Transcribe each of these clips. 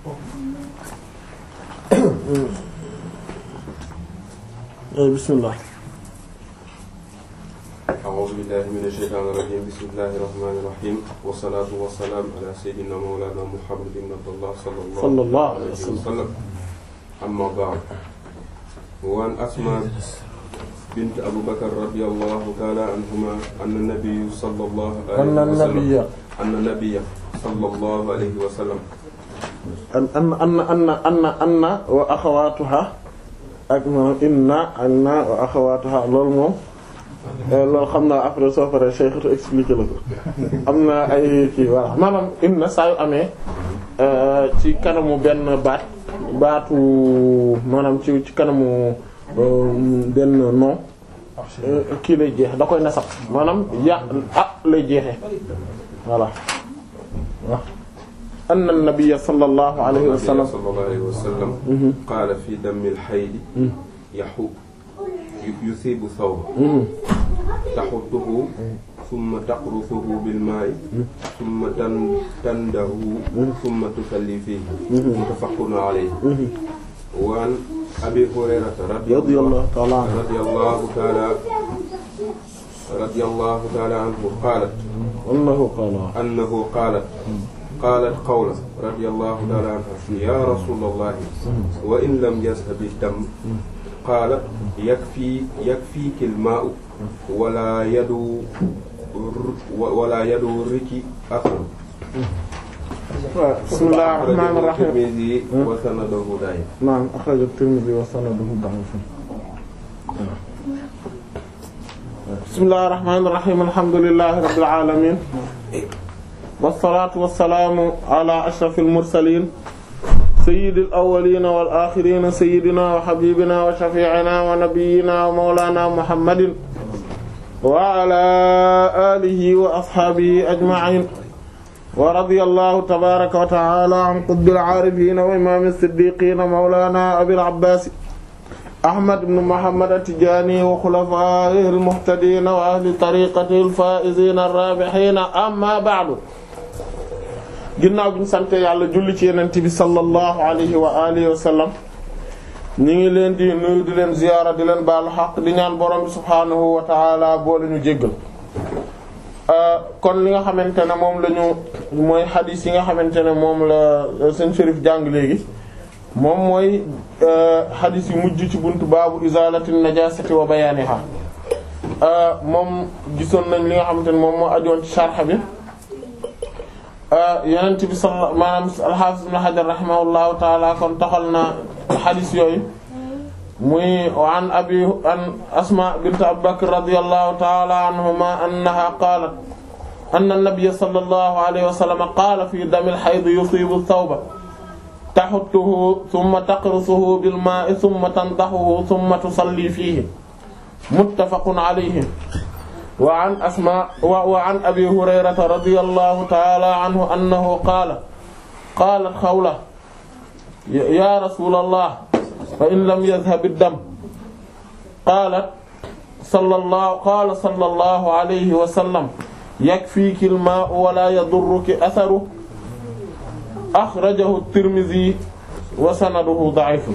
bismillah أعوذ بالله من الشيطان الرجيم بسم الله الرحمن الرحيم والصلاة والسلام على سيدنا مولانا محمد بن عبد الله صلى الله, صلى الله عليه عليه وسلم. وسلم أما بعد وعن أسماء بنت أبو بكر رضي الله تعالى عنهما أن النبي صلى الله عليه أن وسلم النبي أن النبي صلى الله عليه وسلم an an an anna anna anna wa axawaatuha ak maanaam inna anna wa axawaatuha loolu moom loolu xam naa après soo paree Cheikh tu expliqué la ko am na ay kii voilà maanaam inna saa yu amee ci kanamu benn baat baatu maanaam ci ci kanamu benn nom kii lay jeex da koy nasab maanaam ya ah lay jeexee voilà waaw anna nabiyya sallallahu alayhi wa sallam صلى الله عليه وسلم قال في دم الحيض يحو يثيب ثوب تحطه ثم تقرصه بالماء ثم تن- تنده ثم تصلي فيه متفق عليه وعن أبي هريرة رضي رضي الله تعالى عنه رضي الله تعالى رضي الله تعالى عنه قالت annahu qaala أنه قالت قالت قولة رضي الله تعالى عنها يا رسول الله وإن لم يذهب الدم قال يكفي يكفيك الماء ولا يدو ولا يدو رك أثر bismillahir rahmanir rahim الترمذي وسنده ضعيف naam axraja at-Tirmidhi wa sanaduhu da'if bismillahir rahmanir rahim alhamdulillahi rabbil alamin wassalaatu wassalaamu ala ashrafil mursaliin sayyidil awwaliina wal aaxiriina sayyidinaa wa habiibinaa wa shafii'inaa wa nabiyyinaa wa mawlaanaa muhammadin wa ala aalihi wa ashaabihi ajma'iin wa radiyallahu tabaaraka wa ta'aalaa an qutbil aarifiina wa imaamil siddiiqiina mawlaanaa abil abbaas ahmad ibn muhammad at-tijaani wa xulafaa'ihil muhtadiina wa ahli tariiqatihil faa'iziina ar-raabihiina ammaa ba'du ginnaaw bi ñu sant yàlla julli ci yenent bi sallallahu alayhi wa alihi wa sallam ñu ngi leen di nuyu di leen ziyaara di leen baalu xaq di ñaan borom bi subhaanahu wa ta'ala boole ñu jéggal kon li nga xamante ne moom la ñu mooy xadiis yi nga xamante ne moom la seen shérif jàng léegi moom mooy xadiis yu mujj ci buntu baabu izalati najasati wa bayaniha moom gisoon nañ li nga xamante ne moom moo ajoon ci sharh bi yonent bi sal maanaam al-Hafiz Ibn Hajar rahimahullahu taala kon taxal na xadis yooyu muy an abi an Asma bint Abi Bakr radiyallahu taala anhuma annaha qaalat anna an-nabiyya sallallahu alayhi wa sallam qaala fi dami al-hayd yusibu ath-thawba tahuttuhu thumma taqrusuhu bil-maa'i thumma tandahuhu thumma tusalli fihi muttafaqun alayhi wa an asma wa wa an abi hurayrata radiyallahu ta'ala anhu annahu qaala qaalat xawla ya rasulallah fa in lam yadhhab ad-dam qaalat sallallahu qaala sallallahu alayhi wa sallam yakfiiki al-maa'u wa laa yadurruki atharuhu akhrajahu at-Tirmidhi wa sanaduhu da'if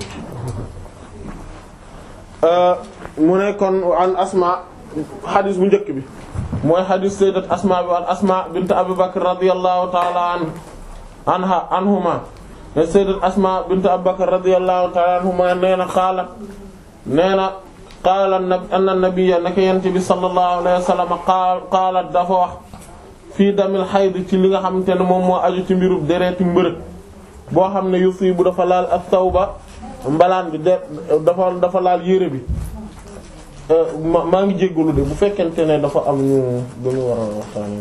mu ne kon an asma xadis bu njëkk bi mooy xadis sayyidat asma bi an asma bint abi bakr radiyallahu ta'ala an anha anhuma ne sayyidat asma bint abi bakr radiyallahu ta'ala anhuma nee na qaala nee na qaala anna nabiyya naka yent bi sallallahu alayhi wa sallam qaala dafa wax fii damil xayd ci li nga xamante ne moom moo aju ci mbirub dereeti mbërëg boo xam ne yusibu dafa laal as-sawba mbalaan bi de dafa dafa laal yére bi maa ngi jéggalu de bu fekkente ne dafa am ñu dañu war a waxtaane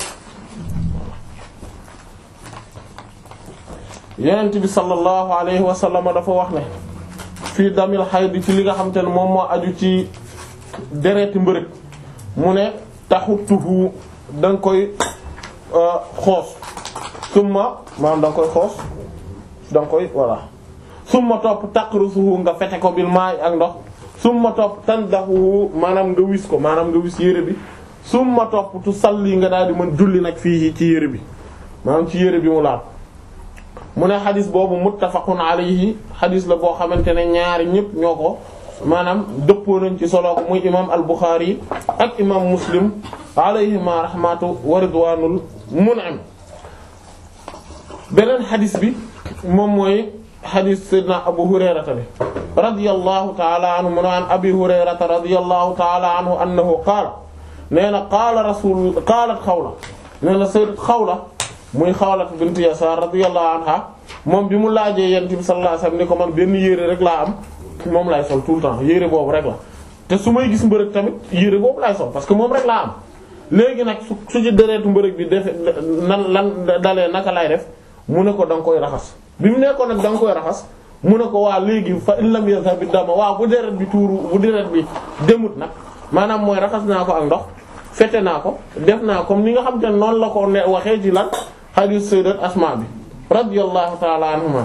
yonent bi sallallahu alayhi wa sallam dafa wax ne fii damil xayd ci li nga xamante ne moom moo aju ci dereeti mbërëg mu ne taxutuhu da nga koy xoos summa maanaam da nga koy xoos da nga koy voilà summa topp taqrusuhu nga fete ko bil maay ak ndox summa topp tandahu maanaam nga wis ko maanaam nga wis yére bi summa topp tu salli nga daal di mën julli nag fii ci yére bi maanaam ci yére bi mu laal mu ne xadis boobu muttafaqun alayhi xadis la boo xamante ne ñaari ñëpp ñoo ko maanaam dëppoo nañ ci solo ko muy imam al-Bukhari ak imam Muslim alayhima rahmatu wa ridwanul mun'im beneen xadis bi moom mooy xadis sayyidina Abu Hurayrata bi radiyallahu ta'ala anhu mu ne an Abi Hurayrata radiyallahu ta'ala anhu annahu qaala nee na qaala rasul qaalat Xawla nee na sayyidat Xawla muy Xawla bint Yasaar radiyallahu anha moom bi mu laajee Yonent bi sallallahu alayhi wasallam ni ko man benn yére rek laa am moom laay sol tout le temps yére boobu rek la te su may gis mbërëg tamit yére boobu laay sol parce que moom rek laa am léegi nag su su ci deretu mbërëg bi defe nan lan dalee naka lay def mu ne ko da nga koy raxas bi mu nekkoon nag da nga koy raxas mu ne ko waa léegi fa in lam yazhab dama waaw bu deret bi tuuru bu deret bi demut nag maanaam mooy raxas naa ko ak ndox fete naa ko def naa comme ni nga xam te ne noonu la ko ne waxee ci lan hadith sayyidat Asma bi radiyallahu ta'ala anhuma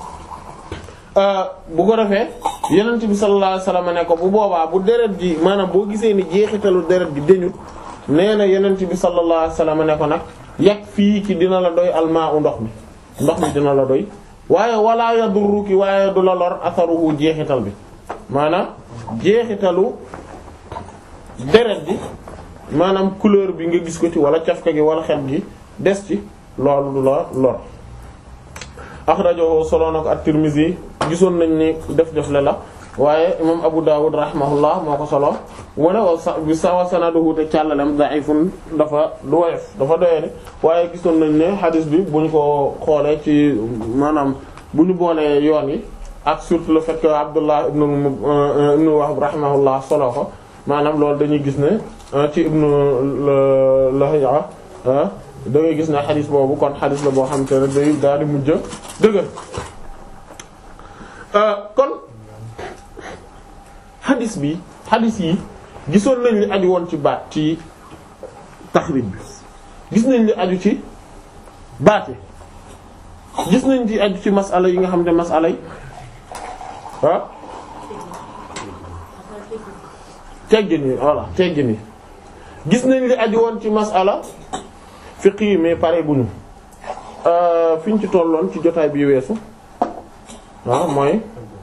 bu ko defee yenent bi sallallahu alayhi wasallam ne ko bu boobaa bu deret ji maanaam boo gisee ni jeexitalu deret ji deñut nee na yenent bi sallallahu alayhi wasallam ne ko nag yàq fii ki dina la doy almaa u ndox mi ndox mi dina la doy waaye wala yadurruki waaye du la lor atharuhu jeexital bi maanaam jeexitalu deret ji maanaam couleur bi nga gis ko ci wala cafka gi wala xet gi des ci loolu du la lor axrajahu solo na ko at-Tirmidhi gisoon nañ ni def def le la waaye imam Abu Dawud rahimahullah moo ko solo mu ne wa sa bi sa sanaduhu te càllalem da'ifun dafa du woyof dafa doyee waaye gisoon nañ ne hadis bi bu ñu ko xoolee ci maanaam bu ñu boolee yoon yi ak surtout le fait que Abdullah ibn ibn Wahb rahimahullah solo ko maanaam loolu dañuy gis ne ci ibn Lahiya da ngay gis ne xadis boobu kon xadis la boo xam te ne day daal di mujj dëgër kon xadis bi xadis yi gisoon nañ li aju woon ci baat ci taxrib bi gis nañ li aju ci baat yi gis nañ ci aju ci masala yi nga xam ne masala yi ah teggin yi voilà teggin yi gis nañ li aju woon ci masala fiq yi mais pare guñu fi ñu ci tolloon ci jotaay bi weesu waaw mooy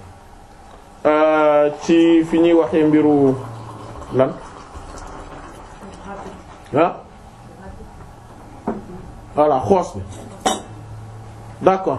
ci fi ñuy waxee mbiru lan ah voilà xoos bi d'accord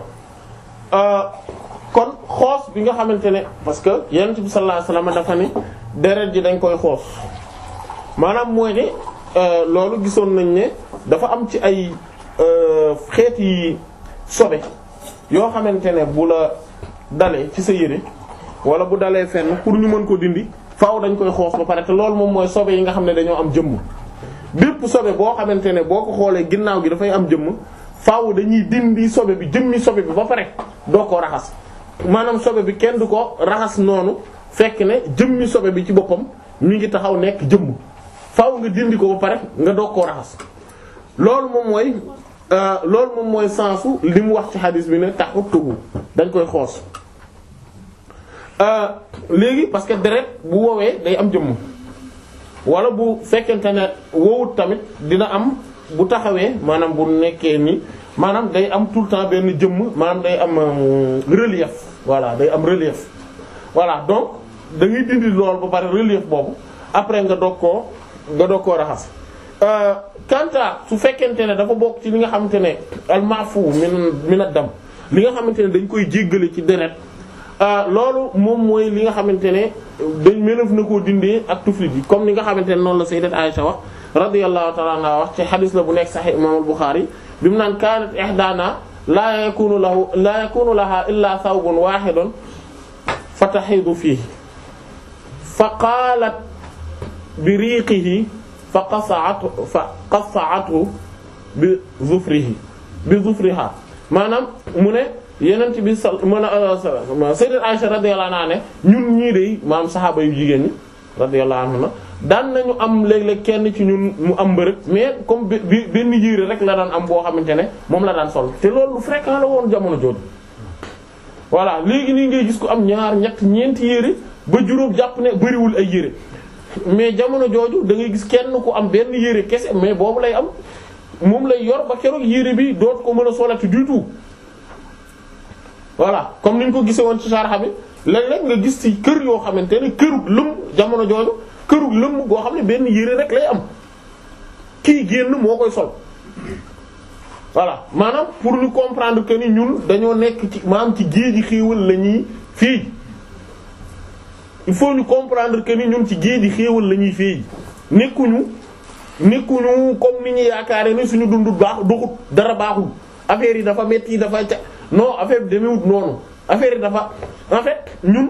kon xoos bi nga xamante ne parce que yonent bi sallallahu alayhi wasallam dafa ni deret ji dañ koy xoos maanaam mooy ne loolu gisoon nañ ne dafa am ci ay xeeti sobe yoo xamante ne bu la dalee ci sa yére wala bu dalee fenn pour ñu mën ko dindi faaw dañ koy xoos ba pare te loolu moom mooy sobe yi nga xam ne dañoo am jëmm bépp sobe boo xamante ne boo ko xoolee ginnaaw gi dafay am jëmm faaw dañuy dindi sobe bi jëmmi sobe bi ba pare doo ko raxas maanaam sobe bi kenn du ko raxas noonu fekk ne jëmmi sobe bi ci boppam mi ngi taxaw nekk jëmm faaw nga dindi ko ba pare nga doog koo raxas loolu moom mooy loolu moom mooy sensu li mu wax ci xadis bi ne taxutuhu dañ koy xoos léegi parce que deret bu woowee day am jëmm wala bu fekkente ne wowut tamit dina am bu taxawee maanaam bu nekkee ni maanaam day am tout le temps benn jëmm maanaam day am relief voilà day am relief voilà donc da ngay dindi lool ba pare relief boobu après nga doog koo nga doog koo raxas kanta su fekkente ne dafa bokk ci li nga xamante ne almafu min min ad-dam li nga xamante ne dañ koy jéggale ci deret loolu moom mooy li nga xamante ne dañ mënef na koo dindee ak tuflit yi comme ni nga xamante ne noonu la sayyidat Aisha wax radiyallahu ta'ala anha wax ci xadis la bu nekk sahih imam al-Bukhari bi mu naan kanat ihdana la yakunu lahu la yakunu laha illa thawbun wahidun fatahidu fihi fa qalat bi riqihi fa qasa'atu fa qasa'atu bi zufrihi bi zufriha maanaam mu ne yenent bi sa mën a sayyidat Aisha radiyallahu anha ne ñun ñii de maanaam saxaaba yu jigéen ñi radiyallahu anha daan nañu am léeg-léeg kenn ci ñun mu am mbërëg mais comme bi benn yére rek la daan am boo xamante ne moom la daan sol te loolu lu fréquent la woon jamono jooju voilà léegi nii ngay gis ko am ñaar ñett ñeenti yére ba juróom jàpp ne bariwul ay yére mais jamono jooju da ngay gis kenn ku am benn yére kese mais boobu lay am moom lay yor ba keroog yére bi doot ko mën a solati du tout voilà comme ni ñu ko gisee woon ci sarxa bi léeg-léeg nga gis ci kër yoo xamante ne kërug lëmm jamono jooju kërug lëmm goo xam ne benn yére rek lay am kii génn moo koy sol voilà maanaam pour ñu comprendre que ni ñun dañoo nekk ci maanaam ci géeji xéewal la ñuy fii il faut ñu comprendre que ni ñun ci géeji xéewal la ñuy fii nekkuñu nekkuñu comme ni ñu yaakaare ni suñu dundu baax duxut dara baaxul affaire yi dafa metti dafa ca non affaire bi demewut noonu affaire yi dafa en fait ñun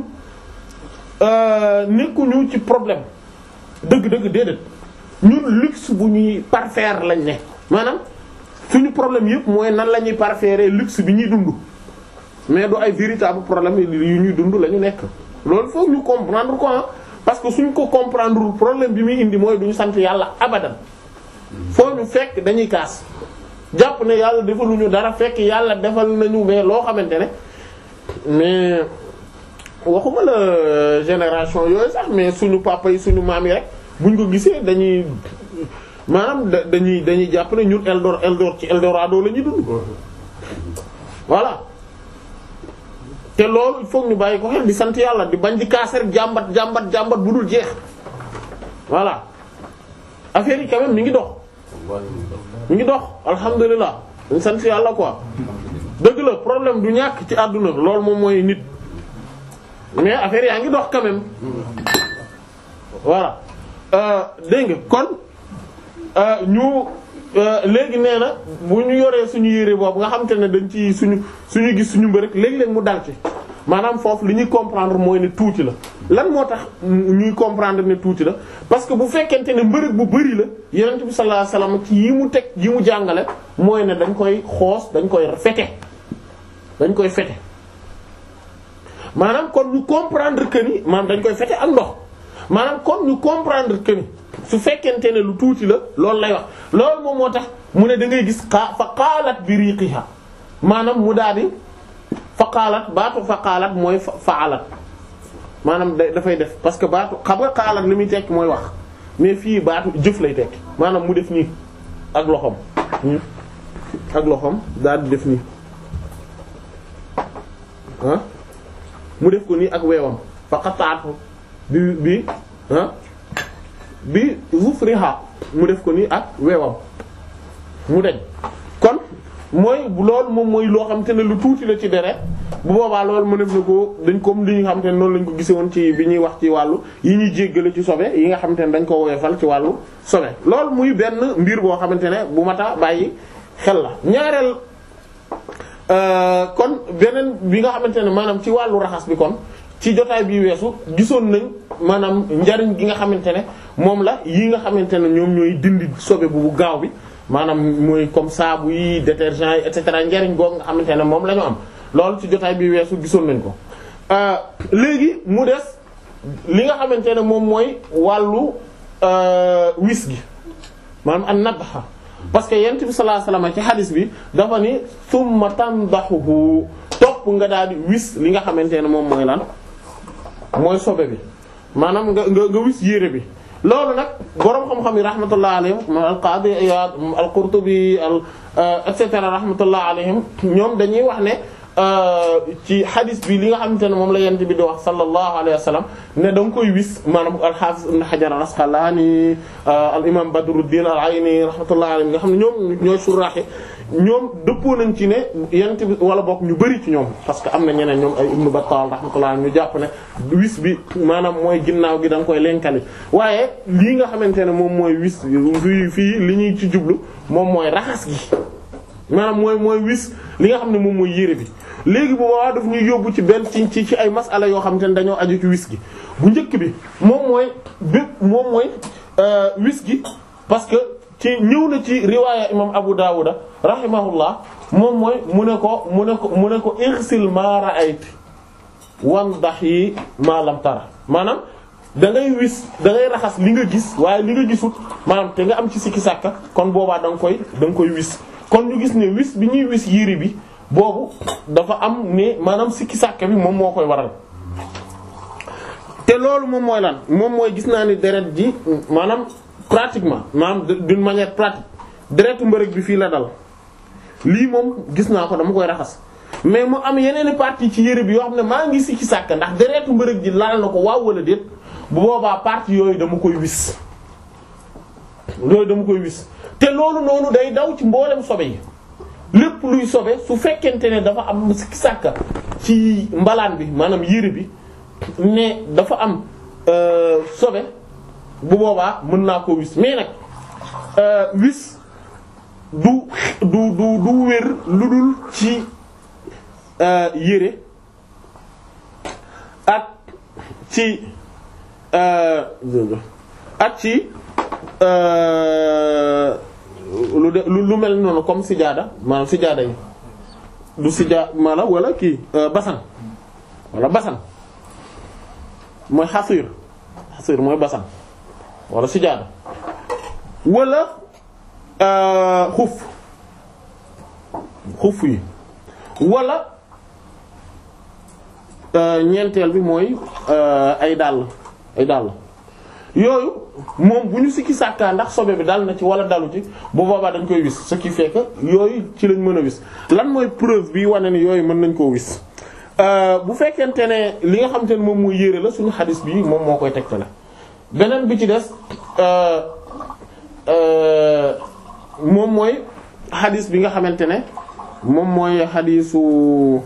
nekkuñu ci problème dëgg-dëgg déedéet ñun luxe bu ñuy parfaire lañ ne maanaam suñu problème yëpp mooy nan la ñuy parfaire luxe bi ñuy dund mais du ay véritable problème yu ñuy dund la ñu nekk loolu foog ñu comprendre quoi parce que suñ ko comprendre problème bi muy indi mooy duñu sant yàlla abadan foo ñu fekk dañuy kaas jàpp ne yàlla defaluñu dara fekk yàlla defal nañu mais loo xamante ne mais waxuma la génération yooyu sax mais suñu papa yi suñu maam yi rek buñ ko gisee dañuy maanaam dañuy dañuy jàpp ne ñun Eldor Eldor ci Eldorado la ñuy dund voilà te loolu il faut ñu bàyyi ko xel di sant yàlla di bañ di kaas rek jàmbat jàmbat jàmbat bu dul jeex voilà affaire yi quand même mi ngi dox mi ngi dox alhamdulilah dañ sant yàlla quoi dëgg la problème du ñàkk ci àdduna loolu moom mooy nit mais affaire yaa ngi dox quand même voilà dégg nga kon ñu léegi nee na bu ñu yoree suñu yére boobu nga xam te ne dañ ci suñu suñu gis suñu mbërëk léegi-léeg mu dal ci maanaam foofu li ñuy comprendre mooy ne tuuti la lan moo tax ñuy comprendre ne tuuti la parce que bu fekkente ne mbërëk bu bari la yonent bi sallallahu alayhi wasallam ci yi mu teg yi mu jàngale mooy ne dañ koy xoos dañ koy fete dañ koy fete maanaam kon ñu comprendre que ni maanaam dañ koy fete ak ndox maanaam kon ñu comprendre que ni su fekkente ne lu tuuti la loolu lay wax loolu moom moo tax mu ne da ngay gis xaa fa qaalat bi riqiha maanaam mu daal di fa qaalat baatu fa qaalat mooy faalat maanaam da dafay def parce que baatu xam nga qaalat li muy tekki mooy wax mais fii baatu jëf lay tekki maanaam mu def nii ak loxoom ak loxoom daal di def nii ah mu def ko nii ak weewam fa qataatu bi bi ah bi zufriha mu def ko nii ak weewam mu deñ kon mooy loolu moom mooy loo xam te ne lu tuuti la ci deret bu boobaa loolu mu def na ko dañ comme li nga xam te ne noonu lañ ko gise woon ci bi ñuy wax ci wàllu yi ñuy jéggale ci sobe yi nga xam te ne dañ ko woyofal ci wàllu sobe loolu muy benn mbir boo xamante ne bu mata bàyyi xel la ñaareel kon beneen bi nga xamante ne maanaam ci wàllu raxas bi kon ci jotaay bi weesu gisoon nañ maanaam njariñ gi nga xamante ne moom la yi nga xamante ne ñoom ñooy dindi sobe bu gaaw bi maanaam mooy comme saabu yi détergent yi et cetera njariñ googu nga xamante ne moom la ñu am loolu ci jotaay bi weesu gisoon nañ ko léegi mu des li nga xamante ne moom mooy wàllu wis gi maanaam an nadha parce que yent bi sallallahu alayhi wasallam ci hadis bi dafa ni summa tandahuhu topp nga daal di wis li nga xamante ne moom mooy lan mooy sobe bi maanaam nga nga nga wis yére bi loolu nag boroom xam-xam yi rahmatullah alayhim al qadi Iyad al Qurtubi al et cetera rahmatullah alayhim ñoom dañuy wax ne ci hadis bi li nga xamante ne moom la yent bi di wax sallallahu alayhi wa sallam ne da nga koy wis maanaam al hafiz ibn Hajar al Asqalani al imam Badruddin al Ayni rahmatullah alayhim nga xam ne ñoom ñooy suraaxe ñoom dëppoo nañ ci ne yent bi wala bokk ñu bari ci ñoom parce que am na ñeneen ñoom ay Ibn Battal rahmatullah ñu jàpp ne wis bi maanaam mooy ginnaaw gi da nga koy lenkali waaye lii nga xamante ne moom mooy wis fii fii li ñuy ci jublu moom mooy raxas gi maanaam mooy mooy wis li nga xam ne moom mooy yére bi léegi bu boobaa daf ñuy yóbbu ci benn ci ci ci ay masala yoo xamante ne dañoo aju ci wis gi bu njëkk bi moom mooy bépp moom mooy wis gi parce que ci ñëw na ci riwaaya imam Abu Dawuda rahimahullah moom mooy mu ne ko mu ne ko mu ne ko irsil ma ra'ayti wandahi ma lam tara maanaam da ngay wis da ngay raxas li nga gis waaye li nga gisut maanaam te nga am ci sikki sàkka kon boobaa da nga koy da nga koy wis kon ñu gis ne wis bi ñuy wis yére bi boobu dafa am ne maanaam sikki sàkka bi moom moo koy waral te loolu moom mooy lan moom mooy gis naa ni deret ji maanaam pratiquement maanaam d'une manière pratique deretu mbërëg bi fii la dal lii moom gis naa ko dama koy raxas mais mu am yeneen i partie ci yére bi yoo xam ne maa ngi si ci sàkk ndax deretu mbërëg ji laal na ko waaw wala déet bu boobaa partie yooyu dama koy wis yooyu dama koy wis te loolu noonu day daw ci mboolem sobe yi lépp luy sobe su fekkente ne dafa am sikki sàkka ci mbalaan bi maanaam yére bi ne dafa am sobe bu boobaa mën naa ko wis mais nag wis du du du du wér lu dul ci yére ak ci ak ci lu de lu mel noonu comme sijaada maanaam sijaada yi du sijaa maanaam wala kii basan wala basan mooy xasir xasir mooy basan wala sijaada wala xuf xuf yi wala ñeenteel bi mooy ay dàll ay dàll yooyu moom bu ñu sikki sàkkaa ndax sobe bi dal na ci wala dalu ci bu boobaa dañ koy wis ce qui fait que yooyu ci lañ mën a wis lan mooy preuve bi wane ni yooyu mën nañ koo wis bu fekkente ne li nga xamante ne moom mooy yére la suñu xadis bi moom moo koy tegtale beneen bi ci des moom mooy xadis bi nga xamante ne moom mooy xadisu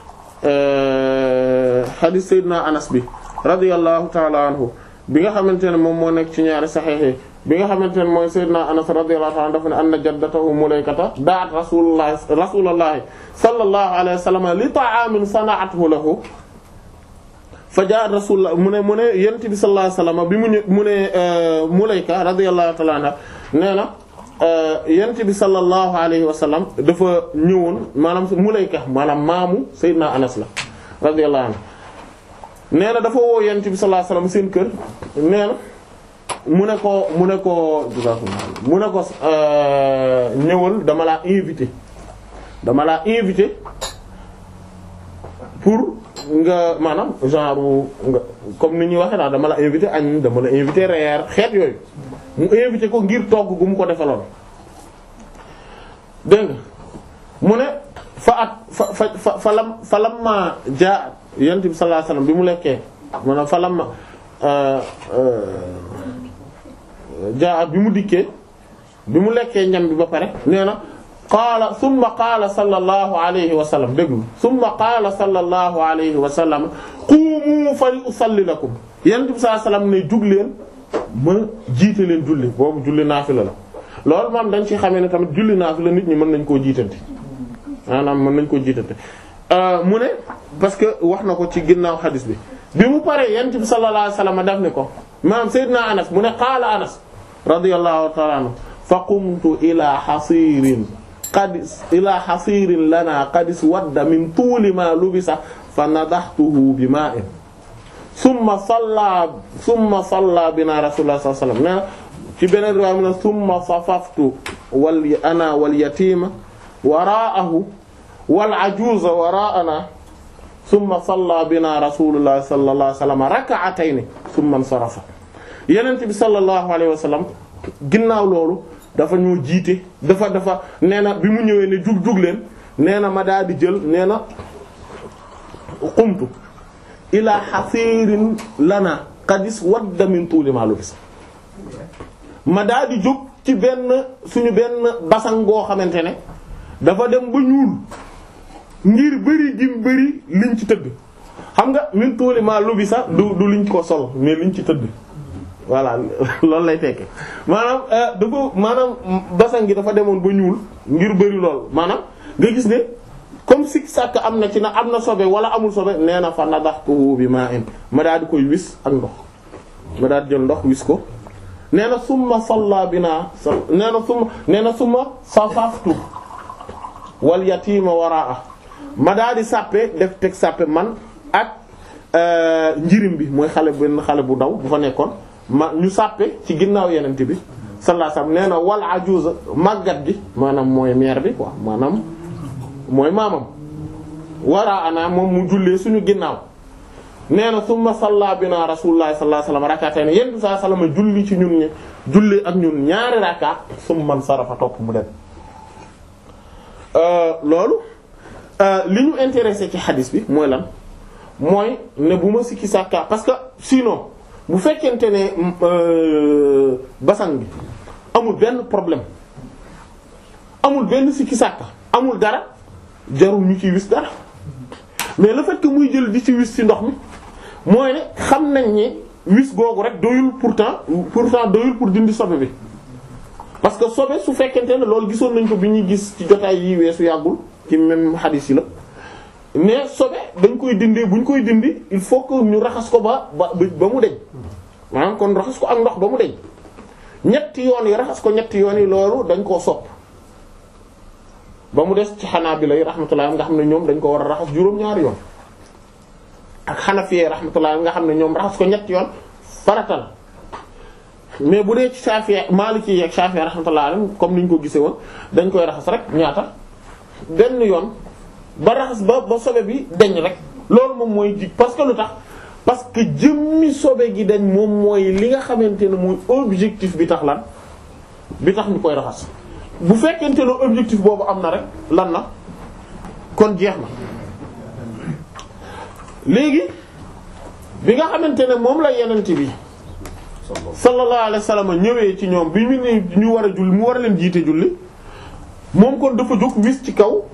xadis Seydina Anas bi radiyallahu ta'ala anhu bi nga xamante ne moom moo nekk ci ñaari saxiix bi nga xamante ne mooy Seydina Anas radiyallahu ta'ala dafa ne anna jaddatahu Mulaykata da'at rasulullah rasulullah sallallahu alayhi wa sallam li ta'amin sana'athu lahu fa ja'a rasulullah mu ne mu ne yonent bi sallallahu alayhi wa sallam bi mu ñë mu ne Mulayka radiyallahu ta'ala anha nee na yonent bi sallallahu alayhi wa sallam dafa ñëwoon maanaam Mulayka maanaam maamu Seydina Anas la radiyallahu anhu nee na dafa woo yonent bi sallallahu alayhi wasallam seen kër nee na mu ne ko mu ne ko mu ne ko ñëwal dama laa invité dama laa invité pour nga maanaam genre nga comme ni ñuy waxee daal dama la invité añ dama la invité reer xeet yooyu mu invité ko ngir togg gu mu ko defaloon dégg nga mu ne fa at fa fa fa fa lam fa lam ma jaa yonent bi sallallahu alayhi wasallam bi mu lekkee maanaam fa lam ma jaa bi mu dikkee bi mu lekkee ñam bi ba pare nee na qaala summa qaala sallallahu alayhi wa sallam déglu summa qaala sallallahu alayhi wa sallam qumu fa usalli lakum yonent bi sallallahu alayhi wasallam ne jug leen ma jiite leen julli boobu julli naafila la loolu moom dañ ci xamee ne tamit julli naafila nit ñi mën nañ koo jiitante maanaam mën nañ koo jiitante mu ne parce que wax na ko ci ginnaaw xadis bi bi mu paree yonent bi sallallahu alayhi wasallam daf ne ko maanaam Seydina Anas mu ne qaala Anas radiyallahu ta'ala anhu fa qumtu ila hasirin qad ila hasirin lana qad iswadda min tuuli ma lubisa fa nadahtuhu bi ma'in summa salla summa salla bina rasulullah sallallahu alayhi wasallam nee na ci beneen riwaaya mu ne summa safaftu wal ana wal yatima wara'ahu wal ajuuza waraa'ana summa salla bina rasulullah sallallahu alayhi wasallam rak'atayn summa insarafa yenent bi sallallahu alayhi wasallam ginnaaw loolu dafa ñoo jiite dafa dafa nee na bi mu ñëwee ne jug jug leen nee na ma daal di jël nee na qumtu ila hasirin lana qadis wadda min tuuli ma lubis ma daal di jóg ci benn suñu benn basan goo xamante ne dafa dem ba ñuul ngir bëri gim bëri liñ ci tëdd xam nga min tuuli ma lubisa du du liñ ko sol mais liñ ci tëdd voilà loolu lay tekke maanaam dafa maanaam basan gi dafa demoon ba ñuul ngir bëri lool maanaam nga gis ne comme si sàkk am na ci na am na sobe wala amul sobe nee na fa nadaxtuhu bi ma'in ma daal di koy wis ak ndox ma daal di jël ndox wis ko nee na summa salla bina nee na summa nee na summa safaftu wal yatima waraa ma daal di sàppe def teg sàppe man ak njirim bi mooy xale benn xale bu ndaw bu fa nekkoon ma ñu sàppe ci ginnaaw yenente bi sallallahu alayhi wasallam nee na wal ajuza màggat gi maanaam mooy mère bi quoi maanaam mooy maamam waraa ana moom mu jullee suñu ginnaaw nee na summa salla bina rasulullah sallallahu alayhi wasallam rak'atayn yenn saa salama julli ci ñun ñi julli ak ñun ñaari rakka summa sarafa topp mu dem loolu li ñu intéressé ci xadis bi mooy lan mooy ne bu ma sikki sàkka parce que sinon bu fekkente ne basan bi amul benn problème amul benn sikki sàkka amul dara jarul ñu ciy wis dara mais le fait que muy jël di ci wis ci ndox mi mooy ne xam nañ ni wis googu rek doyul pourtant pourtant doyul pour dindi sobe bi parce que sobe su fekkente ne loolu gisoon nañ ko bi ñuy gis ci jotaay yi weesu yàggul ci même hadith yi la mais sobe dañ koy dindee bu ñu koy dindi il faut que ñu raxas ko ba ba ba mu deñ maanaam kon raxas ko ak ndox ba mu deñ ñetti yoon yi raxas ko ñetti yoon yi loolu dañ koo sopp ba mu des ci Hanaabila yi rahmatullah nga xam ne ñoom dañ ko war a raxas juróom-ñaari yoon ak Hanafi rahmatullah nga xam ne ñoom raxas ko ñetti yoon farata la mais bu dee ci Shafi'i Maliki ak Shafi'i rahmatullah comme ni ñu ko gisee woon dañ koy raxas rek ñaata benn yoon ba raxas ba ba sobe bi deñ rek loolu moom mooy ji parce que lu tax parce que jëmmi sobe gi dañ moom mooy li nga xamante ne mooy objectif bi tax lan bi tax ñu koy raxas bu fekkente ne objectif boobu am na rek lan na kon jeex na léegi bi nga xamante ne moom la yenent bi sallallahu alayhi wasallam ñëwee ci ñoom bi ñu ne ñu war a julli mu war a leen jiite julli moom kon dafa jóg wis ci kaw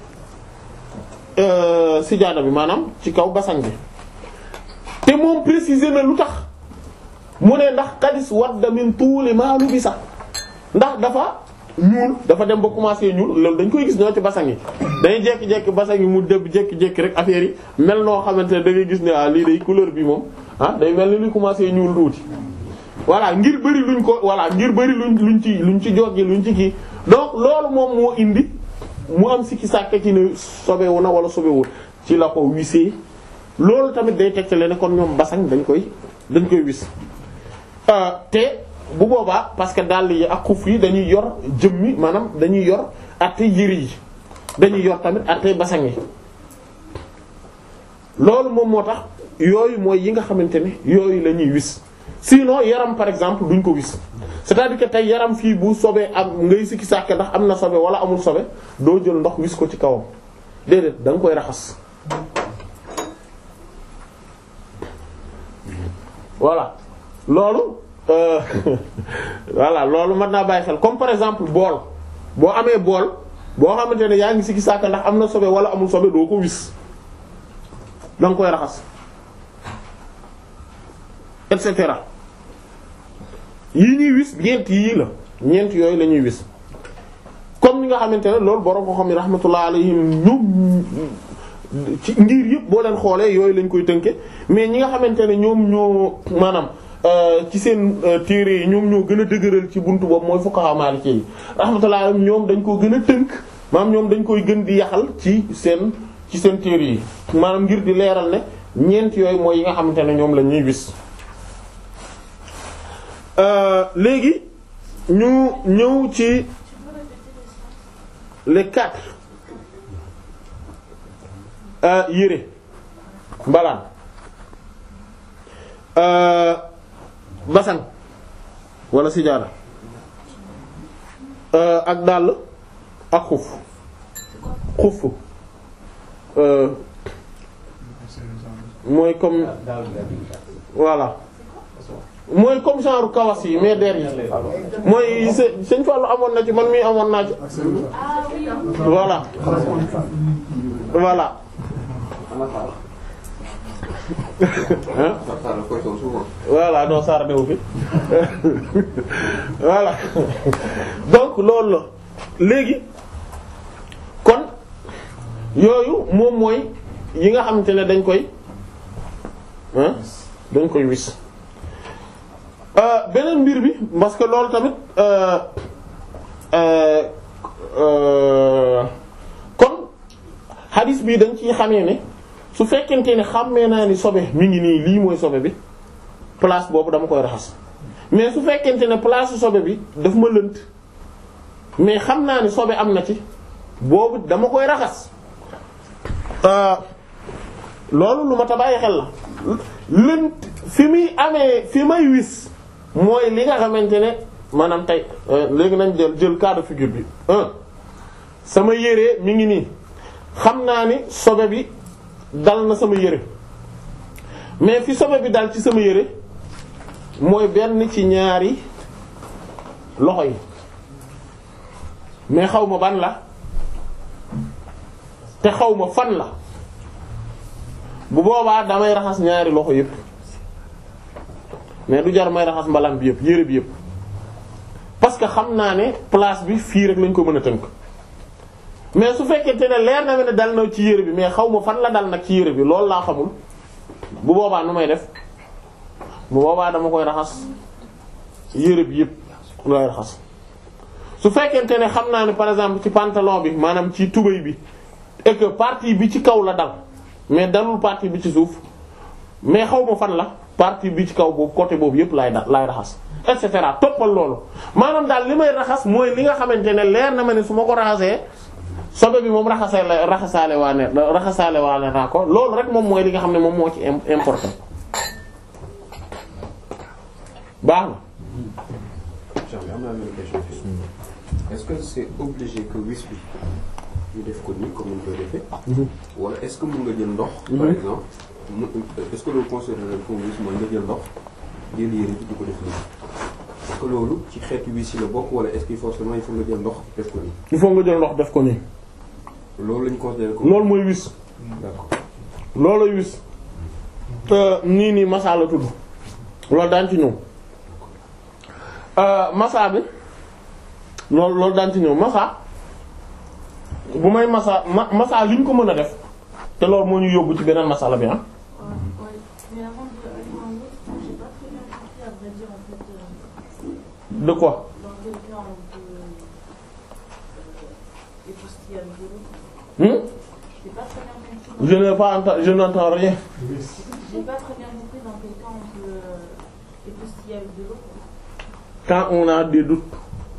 sijaada bi maanaam ci kaw basang bi te moom préciser na lu tax mu ne ndax xadis wadda min tuuli maalu bi sax ndax dafa ñuul dafa dem ba commencé ñuul loolu dañ koy gis ñoo ci basang yi dañuy jekki-jekki basang yi mu dëbb jekki-jekki rek affaire yi mel noo xamante ne da ngay gis ne ah lii day couleur bi moom ah day mel ni luy commencé ñuul tuuti voilà ngir bëri luñ ko voilà ngir bëri luñ luñ ci luñ ci joggi luñ ci kii donc loolu moom moo indi mu am sikki sàkk ci ne sobewu na wala sobewul ci la ko wisee loolu tamit day tegtale ne kon ñoom basang dañ koy dañ koy wis te bu boobaa parce que dàll yi ak xuf yi dañuy yor jëmmi maanaam dañuy yor atte yëri yi dañuy yor tamit atte basang yi loolu moom moo tax yooyu mooy yi nga xamante ne yooyu la ñuy wis sinon yaram par exemple duñ ko wis c'est-à-dire que tey yaram fii bu sobee am ngay sikki sàkke ndax am na sobe wala amul sobe doo jël ndox wis ko ci kawam déedéet da nga koy raxas voilà loolu euh voilà loolu mën naa bàyyi xel comme par exemple bool boo amee bool boo xamante ne yaa ngi sikki sàkke ndax am na sobe wala amul sobe doo ko wis da nga koy raxas et cetera yi ñuy wis ñeent yii la ñeent yooyu la ñuy wis comme ni nga xamante ne loolu borom ko xam ne rahmatullah alayhim ñoom ci ngir yëpp boo leen xoolee yooyu lañ koy tënke mais ñi nga xamante ne ñoom ñoo maanaam ci seen téere yi ñoom ñoo gën a dëgëral ci buntu boobu mooy fuqaha maliki yi rahmatullah alayhim ñoom dañ ko gën a tënk maanaam ñoom dañ koy gën di yaxal ci seen ci seen téere yi maanaam ngir di leeral ne ñeent yooyu mooy yi nga xamante ne ñoom la ñuy wis léegi ñu ñëw ci les quatre yére mbalaan basan wala sijaada ak dàll ak xuf xuf mooy comme voilà mooy comme genre kawas yi mais der yi mooy sëñ Fallou amoon na ci man mii amoon naa ci voilà voilà voilà non Sarr newu fi voilà donc loolu la léegi kon yooyu moom mooy yi nga xamante ne dañ koy dañ koy wis beneen mbir bi parce que loolu tamit kon hadith bi dañ ciy xamee ne su fekkente ne xàmmee naa ni sobe mi ngi nii lii mooy sobe bi place boobu dama koy raxas mais su fekkente ne place sobe bi daf ma lënt mais xam naa ni sobe am na ci boobu dama koy raxas loolu lu ma ta bàyyi xel la lënt fi muy amee fi may wis mooy li nga xamante ne maanaam tey léegi nañ jël jël cas de figure bi un sama yére mi ngi nii xam naa ni sobe bi dal na sama yére mais fi sobe bi dal ci sama yére mooy benn ci ñaari loxo yi mais xaw ma ban la te xaw ma fan la bu boobaa damay raxas ñaari loxo yépp mais du jar may raxas mbalaan bi yépp yére bi yépp parce que xam naa ne place bi fii rek lañ ko mën a tënk mais su fekkente ne leer na ma ne dal na ci yére bi mais xaw ma fan la dal nag ci yére bi loolu laa xamul bu boobaa nu may def bu boobaa dama koy raxas yére bi yépp lay raxas su fekkente ne xam naa ne par exemple ci pantalon bi maanaam ci tubëy bi et que partie bi ci kaw la dal mais dalul partie bi ci suuf mais xaw ma fan la partie bi ci kaw boobu côté boobu yépp lay da lay raxas et cetera toppal loolu maanaam daal li may raxas mooy li nga xamante ne leer na ma ne su ma ko raxasee sobe bi moom raxasale raxasaale waa ne raxasaale waa ne naa ko loolu rek moom mooy li nga xam ne moom moo ci important baax na. Charles am naa benn question est-ce que c'est obligé que wis bi ñu def ko nii comme ni ñu koy defee. wala est-ce que mën nga jël ndox. par exemple mu est-ce que loolu considéré comme wis mooy nga jël ndox jël yére bi di ko def nii. est-ce que loolu ci xeetu wis yi la bokk wala est-ce que forcément il faut nga jël ndox def ko nii. il faut nga jël ndox def ko nii. loolu lañu considéré comme. loolu mooy wis. d'accord loolooy wis. te nii nii masa la tudd. loolu daan ci ñëw. masa bi loolu loolu daan ci ñëw masa bu may masa ma masa li ñu ko mën a def te loolu moo ñu yóbbu ci beneen masala bi ah. Mais avant de aller dans l'autre, j'ai pas très bien compris à vrai dire en fait euh, de quoi. dans quel cas on peut euh, époustiller avec de l'eau. Hmm? J'ai pas très bien compris. je n'ai pas enta- je n'entends rien. J'ai pas très bien compris dans quel cas on peut euh, époustiller avec de l'eau. quand on a des doutes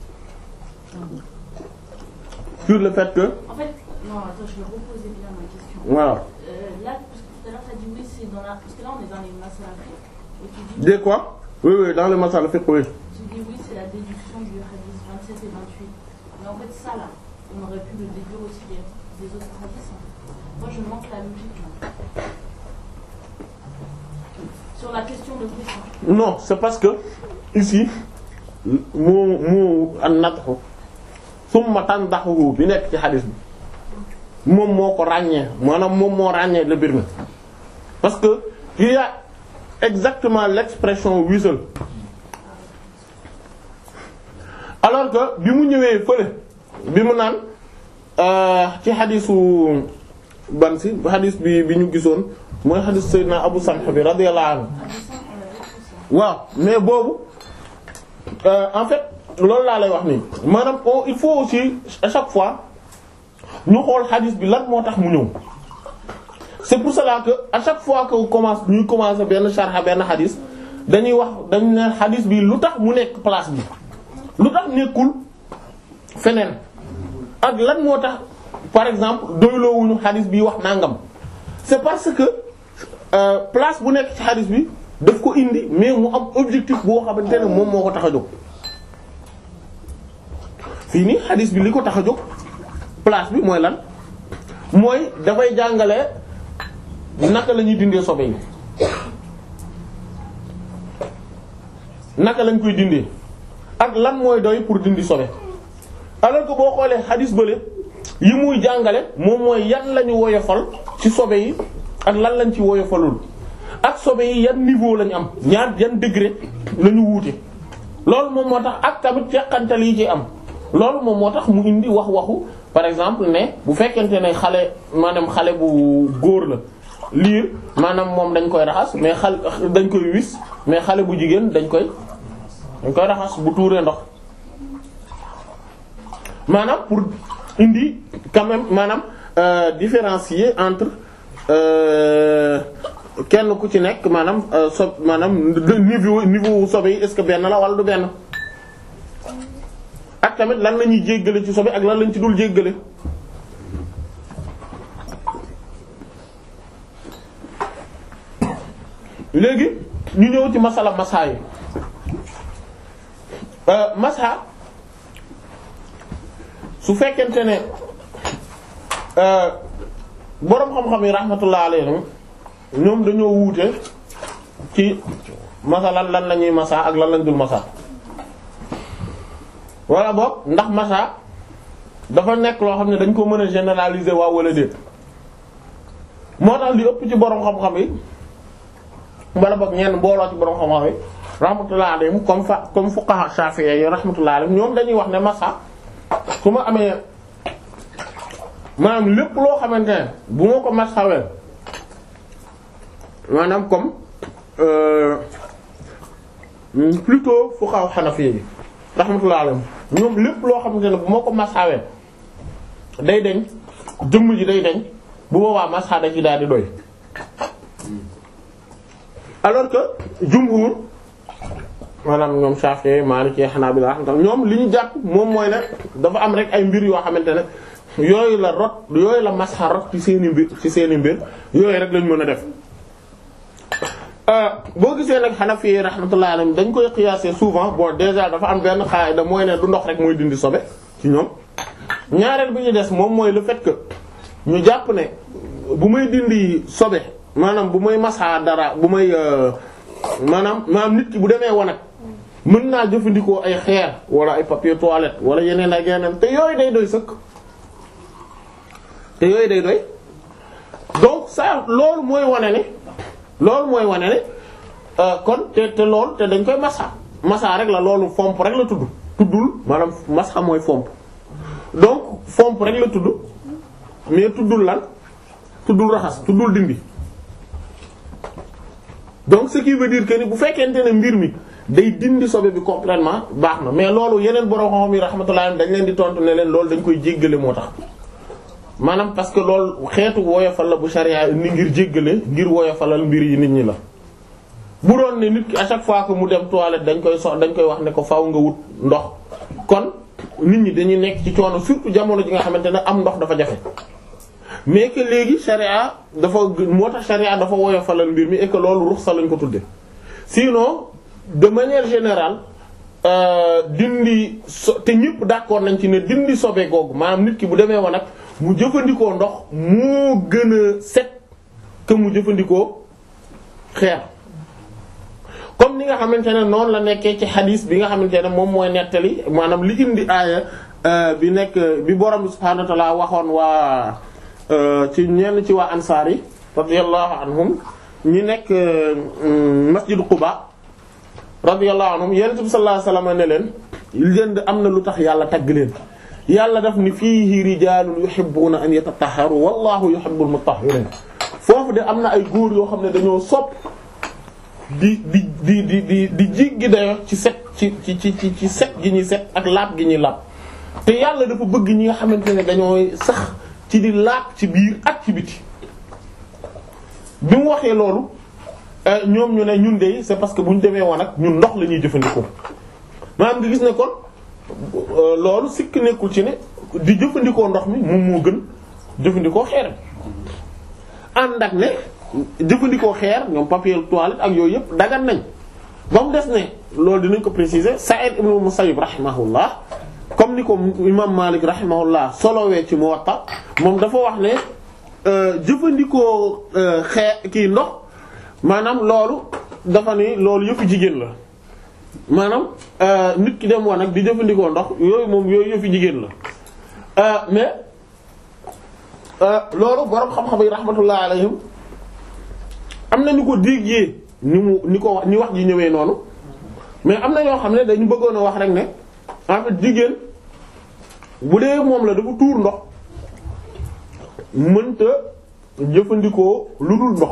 sur le fait que En fait, non, attends, je vais reposer bien ma question. voilà Euh, là, parce que tout à l'heure, tu as dit oui, c'est dans la. Parce que là, on est dans les masalafis. Et tu dis, des quoi oui oui dans le masala fiqh oui tu dis oui, c'est la déduction du hadith 27 et 28. Mais en fait, ça là, on aurait pu le déduire aussi des, des autres hadiths. en fait. Moi, je manque la logique là. Sur la question de question. non c'est parce que ici moo moo an natxu summa tandaxu bi nekk ci xadis bi moom moo ko ràññee maanaam moom moo ràññee le mbir mi parce que il y a exactement l'expression wisal alors que bi mu ñëwee fële bi mu naan euh, ci xadisu ban si xadis bi bi ñu gisoon mooy xadis Seydina Abu Samh bi radiyallahu anhu Hadith, on l'avait tout ça. waaw mais boobu euh, en fait loolu laa lay wax nii maanaam oh, il faut aussi à chaque fois ñu xool xadis bi lan moo tax mu ñëw c'est pour cela que à chaque fois que commence ñuy commencer benn sharh benn xadis dañuy wax dañu ne xadis bi lu tax mu nekk place bi lu tax nekkul feneen ak lan moo tax par exemple doyloowuñu xadis bi wax nangam c'est parce que euh, place bu nekk ci xadis bi daf ko indi mais mu am objectif boo xamante ne moom moo ko tax a jóg fii nii xadis bi li ko tax a jóg place bi mooy lan mooy dafay jàngale naka la ñuy dindee sobe yi naka lañ koy dindee ak lan mooy doy pour dindi sobe alors que boo xoolee xadis bële yi muy jàngale moom mooy yan la ñu woyofal ci sobe yi ak lan lañ ci woyofalul ak sobe yi yan niveau lañ am ñaar yan degré la ñu wuute loolu moom moo tax ak tamit teqantal yi ci am loolu moom moo tax mu indi wax waxu par exemple ne bu fekkente ne xale maanaam xale bu góor la liir maanaam moom dañ koy raxas mais xal dañ koy wis mais xale bu jigéen dañ koy dañ koy raxas bu tuuree ndox maanaam pour indi quand même maanaam euh, différencier entre euh, kenn ku ci nekk maanaam euh, so maanaam niveau niveau sobe yi est-ce que benn la wala du benn ak tamit lan la ñuy jéggale ci sobe ak lan lañ ci dul jéggale léegi ñu ñëw ci masala masa yi masa su fekkente ne boroom xam-xam yi rahmatullah alayhim ñoom dañoo wuute ci masalan lan la ñuy masa ak lan lañ dul masa wala boog ndax masa dafa nekk loo xam ne dañ ko mën a généraliser waaw wala déet moo tax li ëpp ci boroom xam-xam yi wala boog ñenn mbooloo ci boroom xam-xam yi rahmatullah alayhim comme fa comme fuqaha shafi'i yi rahmatullah alayhim ñoom dañuy wax ne masa su ma amee maanaam lépp loo xamante ne bu ma ko masawee maanaam comme plutôt fuqaha hanafi yi rahmatullah alayhim ñoom lépp loo xamante ne bu ma ko masawee day deñ jëmm ji day deñ bu boobaa masa da ci daal di doy alors que jumhur maanaam ñoom Shafi'i Maliki Hanabila ñoom li ñu jàpp moom mooy ne dafa am rek ay mbir yoo xamante ne yooyu la rot yooyu la masxa rot ci seeni mbir ci seeni mbir yooyu rek lañ mën a def boo gisee nag Hanafi rahmatullahi alayhim dañ koy qiyaser souvent bon déjà dafa am benn qaida mooy ne du ndox rek mooy dindi sobe ci ñoom ñaareel bi ñu des moom mooy le fait que ñu jàpp ne bu may dindi sobe maanaam bu may masxa dara bu may maanaam maanaam nit ki bu demee wanag mën naa jëfandikoo ay xeer wala ay papier toilette wala yeneen ak yeneen te yooyu day doy sëkk te yooyu day doy donc ça loolu mooy wane ne loolu mooy wane ne kon te te loolu te dañ koy masa masa rek la loolu fomp rek la tudd tuddul maanaam masa mooy fomp donc fomp rek la tudd mais tuddul lan tuddul raxas tuddul dindi donc ce qui veut dire que ni bu fekkente ne mbir mi day dindi sobe bi complètement baax na mais loolu yeneen borom xam-xam yi rahmatullah dañ leen di tontu ne leen loolu dañ koy jéggale moo tax maanaam parce que loolu xeetu woyofal la bu sharia ni ngir jéggale ngir woyofalal mbir yi nit ñi la. bu doon ne nit ki à chaque fois que mu dem toilette dañ koy so dañ koy wax ne ko faaw nga wut ndox kon nit ñi dañuy nekk ci coono surtout jamono ji nga xamante ne am ndox dafa jafe. mais que léegi sharia dafa moo tax sharia dafa woyofalal mbir mi et que loolu ruxsa lañ ko tudde sinon de manière générale dindi so te ñëpp d'accord nañ ci ne dindi sobe googu maanaam nit ki bu demee woon nag mu jëfandikoo ndox moo gën a set que mu jëfandikoo xeer comme ni nga xamante ne noonu la nekkee ci xadiis bi nga xamante ne moom mooy nettali maanaam li indi aaya bi nekk bi borom bi subhaanahu wa ta'ala waxoon waa ci ñenn ci waa ansaar yi radiyallahu anhum ñi nekk masjid Quba radiyallahu anhum yonent bi sallallahu alayhi wasallam ne leen leen am na lu tax yàlla tagg leen yàlla daf ni fiihi rijaalun yuhibbuna an yatatahharu wallahu yuhibbul mutahhirin foofu de am na ay góor yoo xam ne dañoo sopp di di di di di di jiggi dayo ci set ci ci ci ci set gi ñuy set ak laab gi ñuy laab te yàlla dafa bëgg ñi nga xamante ne dañooy sax ci di laab ci biir ak ci biti bi mu waxee loolu ñoom ñu ne ñun de c'est parce que bu ñu demee woon ak ñun ndox la ñuy jëfandikoo maanaam nga gis ne kon loolu sikk nekkul ci ne di jëfandikoo ndox mi moom moo gën jëfandikoo xeer ànd ak ne jëfandikoo xeer ñoom papier toilette ak yooyu yëpp dagan nañ ba mu des ne loolu dinañ ko préciser Sa'id ibn Musayyib rahimahullah comme ni ko imam Malik rahimahullah solowee ci Muwatta moom dafa wax ne jëfandikoo xee kii ndox maanaam loolu dafa ni loolu yëfu jigéen la maanaam nit ki dem woon nag di jëfandikoo ndox yooyu moom yooyu yëfu jigéen la mais loolu borom xam-xam yi rahmatullah alayhim am na ñu ko déggee ni mu ni ko wax ni wax ji ñëwee noonu mais am na ñoo xam ne dañu bëggoon a wax rek ne en fait jigéen bu dee moom la dafa tuur ndox mënta jëfandikoo lu dul ndox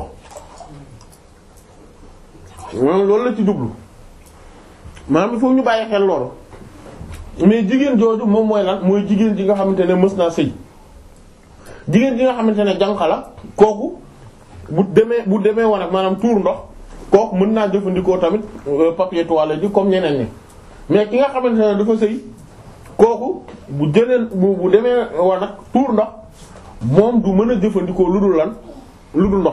maanaam loolu la ci jublu maanaam il faut ñu bàyyi xel loolu mais jigéen jooju moom mooy lan mooy jigéen ji nga xamante ne mës naa sëy jigéen ji nga xamante ne jànq la kooku bu demee bu demee woon ak maanaam tuur ndox kooku mën naa jëfandikoo tamit papier toilette ji comme ñeneen ñi mais ki nga xamante ne dafa sëy kooku bu jëlee bu bu demee woon ak tuur ndox moom du mën a jëfandikoo lu dul lan lu dul ndox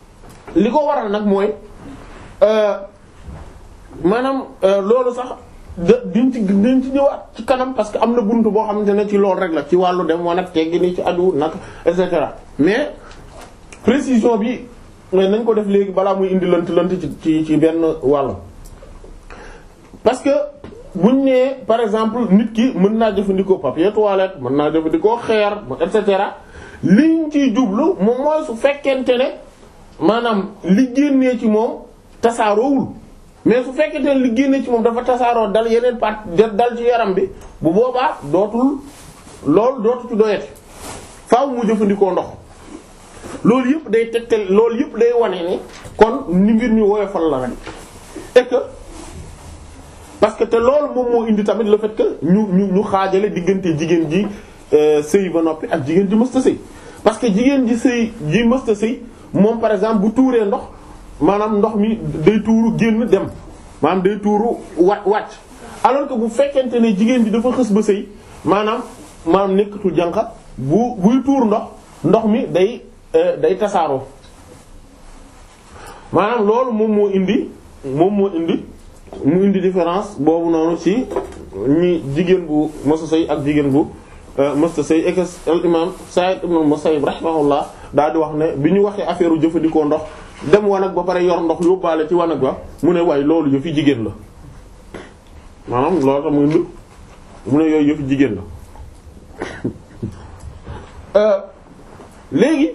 li ko waral nag mooy maanaam loolu sax da diñ ci diñ ci ñëwaat ci kanam parce que am na buntu boo xamante ne ci loolu rek la ci wàllu dem wan ak teggi ni ci adu nag et cetera mais précision bi mais nañ ko def léegi balaa muy indi lënt lënt ci ci ci benn wàll parce que buñ nee par exemple nit ki mën naa jëfandikoo papier toilette mën naa jëfandikoo xeer et cetera liñ ciy jublu moom mooy su fekkente ne maanaam li génnee ci moom tasaaroowul mais su fekkente ne li génnee ci moom dafa tasaaroo dal yeneen part dal ci yaram bi bu boobaa dootul loolu dootu ci doyati faaw mu jëfandikoo ndox loolu yëpp day tegtal loolu yëpp day wane ni kon ni mbir ñu woyofal la rek et que parce que te loolu moom moo indi tamit le fait que ñu ñu ñu xaajale diggante jigéen ji sëy ba noppi ak jigéen ji mësta sëy parce que jigéen ji sëy ji mësta sëy moom par exemple bu tuuree ndox maanaam ndox mi day tuuru génn dem maanaam day tuuru wa wàcc alors que bu fekkente ne jigéen ji dafa xës ba sëy maanaam maanaam nekkatul jànqa bu buy tuur ndox ndox mi day day tasaaroo maanaam loolu moom moo indi moom moo indi mu indi différence boobu noonu ci ñi jigéen bu mësta sëy ak jigéen bu mësta sëy et que al imam Sa'id ibn Musayyib rahimahullah daal di wax ne bi ñu waxee affaire u jëfandikoo ndox dem wanag ba pare yor ndox yóbbaale ci wanag ba mu ne waaye loolu yëfi jigéen la maanaam loolu tax mu indi mu ne yooyu yëfi jigéen la léegi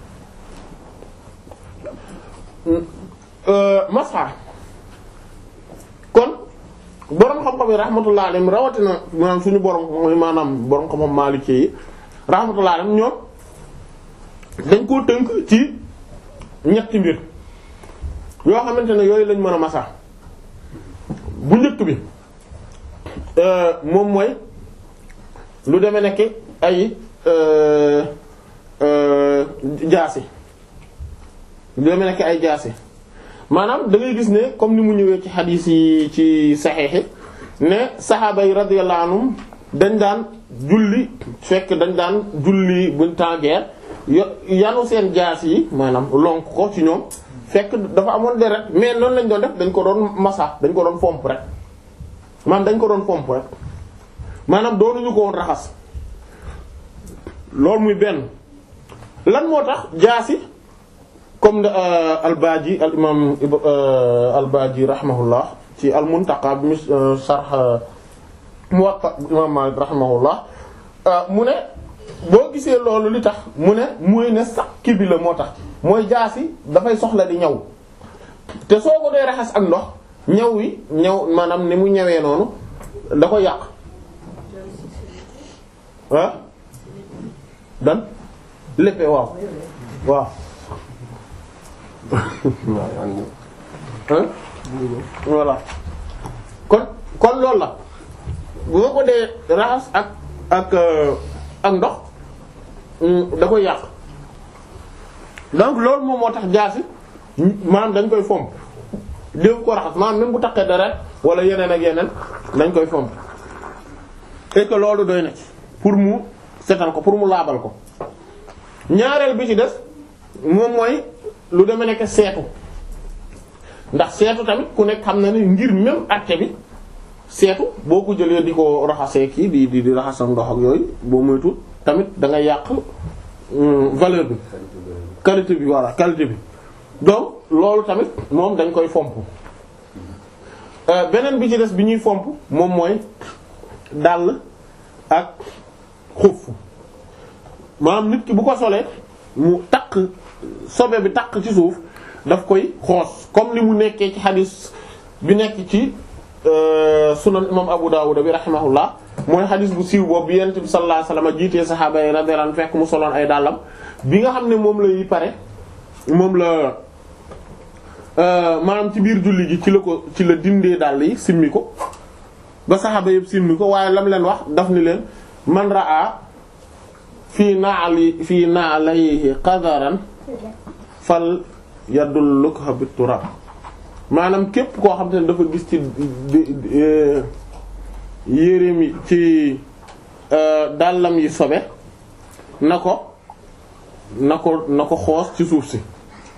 masxa kon borom xam-xam yi rahmatullah alayhim rawatina maanaam suñu borom maanaam borom xam-xam Maliki yi rahmatullah alayhim ñoom dañ koo tënk ci ñetti mbir yoo xamante ne yooyu lañ mën a masa bu njëkk bi moom mooy lu demee nekk ay jaasi lu demee nekk ay jaasi maanaam da ngay gis ne comme ni mu ñëwee ci xadiis yi ci saxeexi ne saxaaba yi radiyallahu anhum dañ daan julli fekk dañ daan julli buñ temps guerre yo yanu seen jaas yi maanaam lonk ko ci ñoom fekk dafa amoon deret mais noonu lañ doon def dañ ko doon masa dañ ko doon fomp rek maanaam dañ ko doon fomp rek maanaam doonuñu ko woon raxas loolu muy benn lan moo tax jaas yi comme al-Baaji al imam al-Baaji rahimahullah ci al-Muntaqa bi mu sharh Muwatta imam Maalik rahimahullah mu ne boo gisee loolu li tax mu ne mooy ne sakki bi la moo tax mooy jaasi dafay soxla di ñaw te soo ko dee raxas ak ndox ñaw wi ñaw maanaam ni mu ñawee noonu da ko yàq ah dan léppee waaw waaw voilà kon kon loolu la bu ma ko dee raxas ak ak ak ndox da koy yàq donc loolu moom moo tax jaasi maanaam dañ koy fomp déw ko raxas maanaam même bu taqee dara wala yeneen ak yeneen dañ koy fomp et que loolu doy na ci pour mu setal ko pour mu laabal ko ñaareel bi ci des moom mooy lu deme nekk seetu ndax seetu tamit ku nekk xam na ne ngir même acte bi seetu boo ko jëlee di ko raxasee kii di di di raxasam ndox ak yooyu boo moytu tamit da nga yàq valeur bi qualité bi voilà qualité bi donc loolu tamit moom dañ koy fomp beneen bi ci des bi ñuy fomp moom mooy dàll ak xuf maanaam nit ki bu ko solee mu takk sobe bi takk ci suuf daf koy xoos comme li mu nekkee ci xadis bi nekk ci sunan imam Abu Dawud bi rahimahullah mooy xadis bu siiw boobu bi yonent bi sallallahu alayhi wasallam jiitee saxaaba yi radiyallahu anhum fekk mu soloon ay dàllam bi nga xam ne moom lay pare moom la maanaam ci biir julli gi ci la ko ci la dindee dàll yi simmi ko ba saxaaba yëpp simmi ko waaye lam leen wax daf ni leen man raa fii naali fii naalayhi qadaran fal yadullukha bit turab maanaam képp koo xam te ne dafa gis ci yéreem yi ci dàllam yi sobe na ko na ko na ko xoos ci suuf si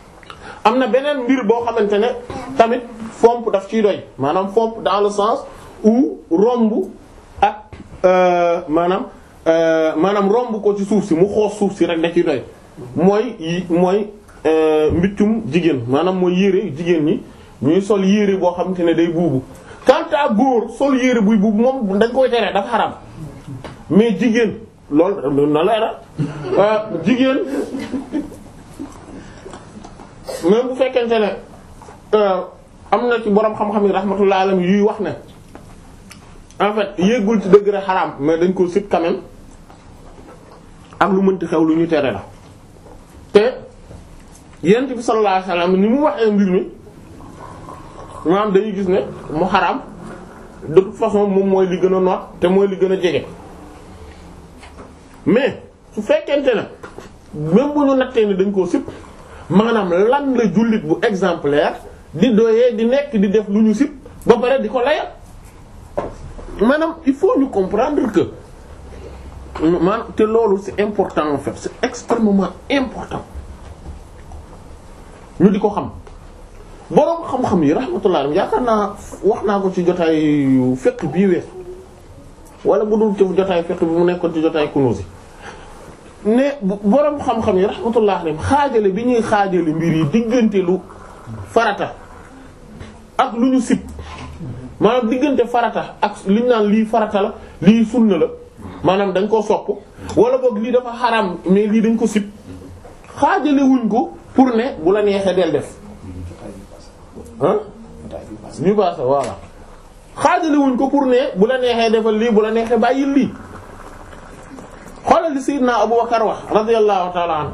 am na beneen mbir boo xamante ne tamit fomp daf ciy doy maanaam fomp dans le sens ou romb ak euh, maanaam euh, maanaam romb ko ci suuf si mu xoos suuf si rek da ciy doy mooy yi mooy euh, mbiccum jigéen maanaam mooy yére jigéen ñi ñuy sol yére boo xamante ne day buubu quant à góor sol yére buy buubu moom dañ koy tere dafa xaram mais jigéen loolu na leeral jigéen même bu fekkente ne euh, am na ci borom xam-xam yi rahmatullah alayhi yuy wax ne en fait yéegul ci degré xaraam mais dañ ko sit quand même ak lu mënti xew lu ñu tere la te yent bi sallallahu alayhi wasallam ni mu waxee mbir mi maanaam dañuy gis ne mu xaraam de toute façon moom mooy li gën a noot te mooy li gën a jege mais su fekkente ne même bu ñu nattee ni dañ koo sip maanaam lan la jullit bu exemplaire di doyee di nekk di def lu ñu sip ba pare di ko layal maanaam il faut ñu comprendre que maanaam te loolu c'est important en fait c'est extrêmement important ñu di ko xam boroom xam-xam yi rahmatullah yaakaar naa wax naa ko ci jotaayu fekk bii wees wala bu dul ci jotaayu fekk bi mu nekkoon ci jotaayu kunuusi ne boroom xam-xam yi rahmatullah alayhim xaajale bi ñuy xaajale mbir yi diggante lu farata ak lu ñu sib maanaam diggante farata ak li ñu naan lii farata la lii sunna la maanaam dañ koo sopp wala boog lii dafa xaram mais lii dañ ko sib xaajale wuñ ko pour ne bu la neexee del def ah ñu baasa voilà xaajale wuñ ko pour ne bu la neexee defal lii bu la neexee bàyyil lii xoolal li Sayyidina Abu Bakar wax radiyallahu ta'ala anhu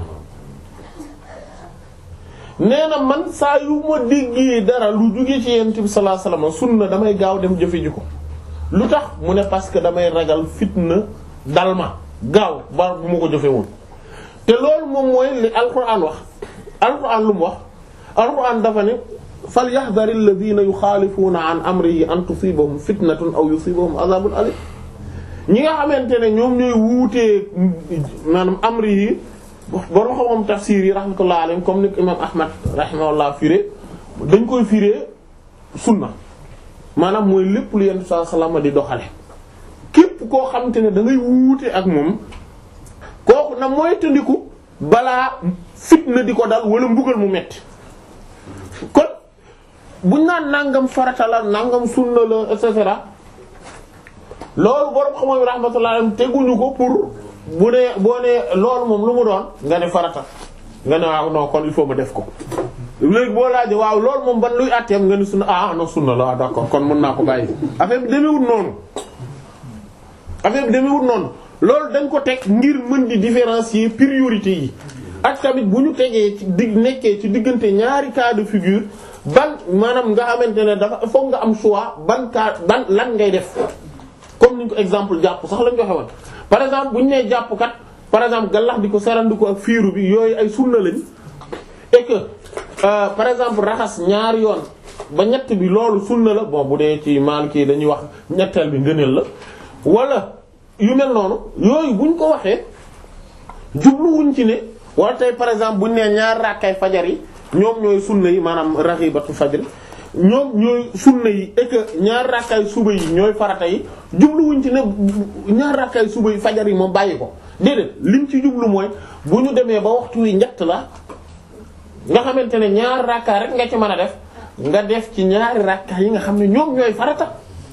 nee na man saa yu ma déggee dara lu jóge ci Yonent bi sallallahu alayhi wasallam sunna damay gaaw dem jëfe ji ko lu tax mu ne parce que damay ragal fitna dal ma gaaw ba bu ma ko jëfe woon te loolu moom mooy li alquran wax alquran lu mu wax alquran dafa ne fal yahdhari alladhina yukhalifuna an amrihi an tusibahum fitnatun aw yusibahum adhabun alim ñi nga xamante ne ñoom ñooy wuutee maanaam amri yi borom xam-xam tafsir yi rahmatullah alayhim comme ni imam ahmad rahimahullah firé dañ koy firé sunna maanaam mooy lépp lu yenn saa salama di doxale képp koo xamante ne da ngay wuute ak moom kooku na mooy tëndiku balaa fitna di ko dal wala mbugal mu metti kon buñ naan nangam farata la nangam sunna la et cetera loolu borom xam-xam rahmatullah alayhim teguñu ko pour bu dee boo nee loolu moom lu mu doon nga ne farata nga ne waaw non kon il faut ma def ko léegi boo laajee waaw loolu moom ban luy àtteem nga ni sunna ah non sunna la d'accord kon mën naa ko bàyyi affaire bi demewut noonu affaire bi demewut noonu loolu dañ ko teg ngir mën di différencier priorité yi ak tamit bu ñu tegee ci dig nekkee ci diggante ñaari cas de figure ban maanaam nga xamante ne dafa foog nga am choix ban cas ban lan ngay def comme niñ ko exemple jàpp sax lañ joxe woon par exemple bu ñu nee jàpp kat par exemple gallax di ko sarandi ko ak fiiru bi yooyu ay sunna lañ et que euh, par exemple raxas ñaari yoon ba ñett bi loolu sunna la bon bu dee ci Maliki dañuy wax ñetteel bi ngëneel la wala yu mel noonu yooyu buñ ko waxee jubluwuñ ci ne wala tey par exemple buñ nee ñaar rakkay fajar yi ñoom ñooy sunna yi maanaam raghibatu fajr ñoom ñooy sunna yi et que ñaar rakkay suba yi ñooy farata yi jubluwuñ ci ne ñaar rakkay suba yi fajar yi moom bàyyi ko déedéet liñ ci jublu mooy bu ñu demee ba waxtu wi njett la nga xamante ne ñaar rakka rek nga ci mën a def nga def ci ñaari rakka yi nga xam ne ñoom ñooy farata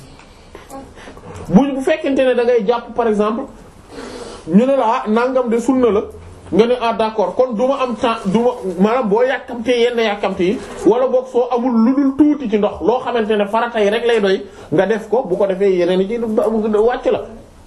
bu bu fekkente ne da ngay jàpp par exemple ñu ne la ah nangam de sunna la nga ne ah d'accord kon du ma am temps du ma maanaam boo yàkkamtee yenn yàkkamte yi wala boog soo amul lu dul tuuti ci ndox loo xamante ne farata yi rek lay doy nga def ko bu ko defee yeneen yi ci wàcc la.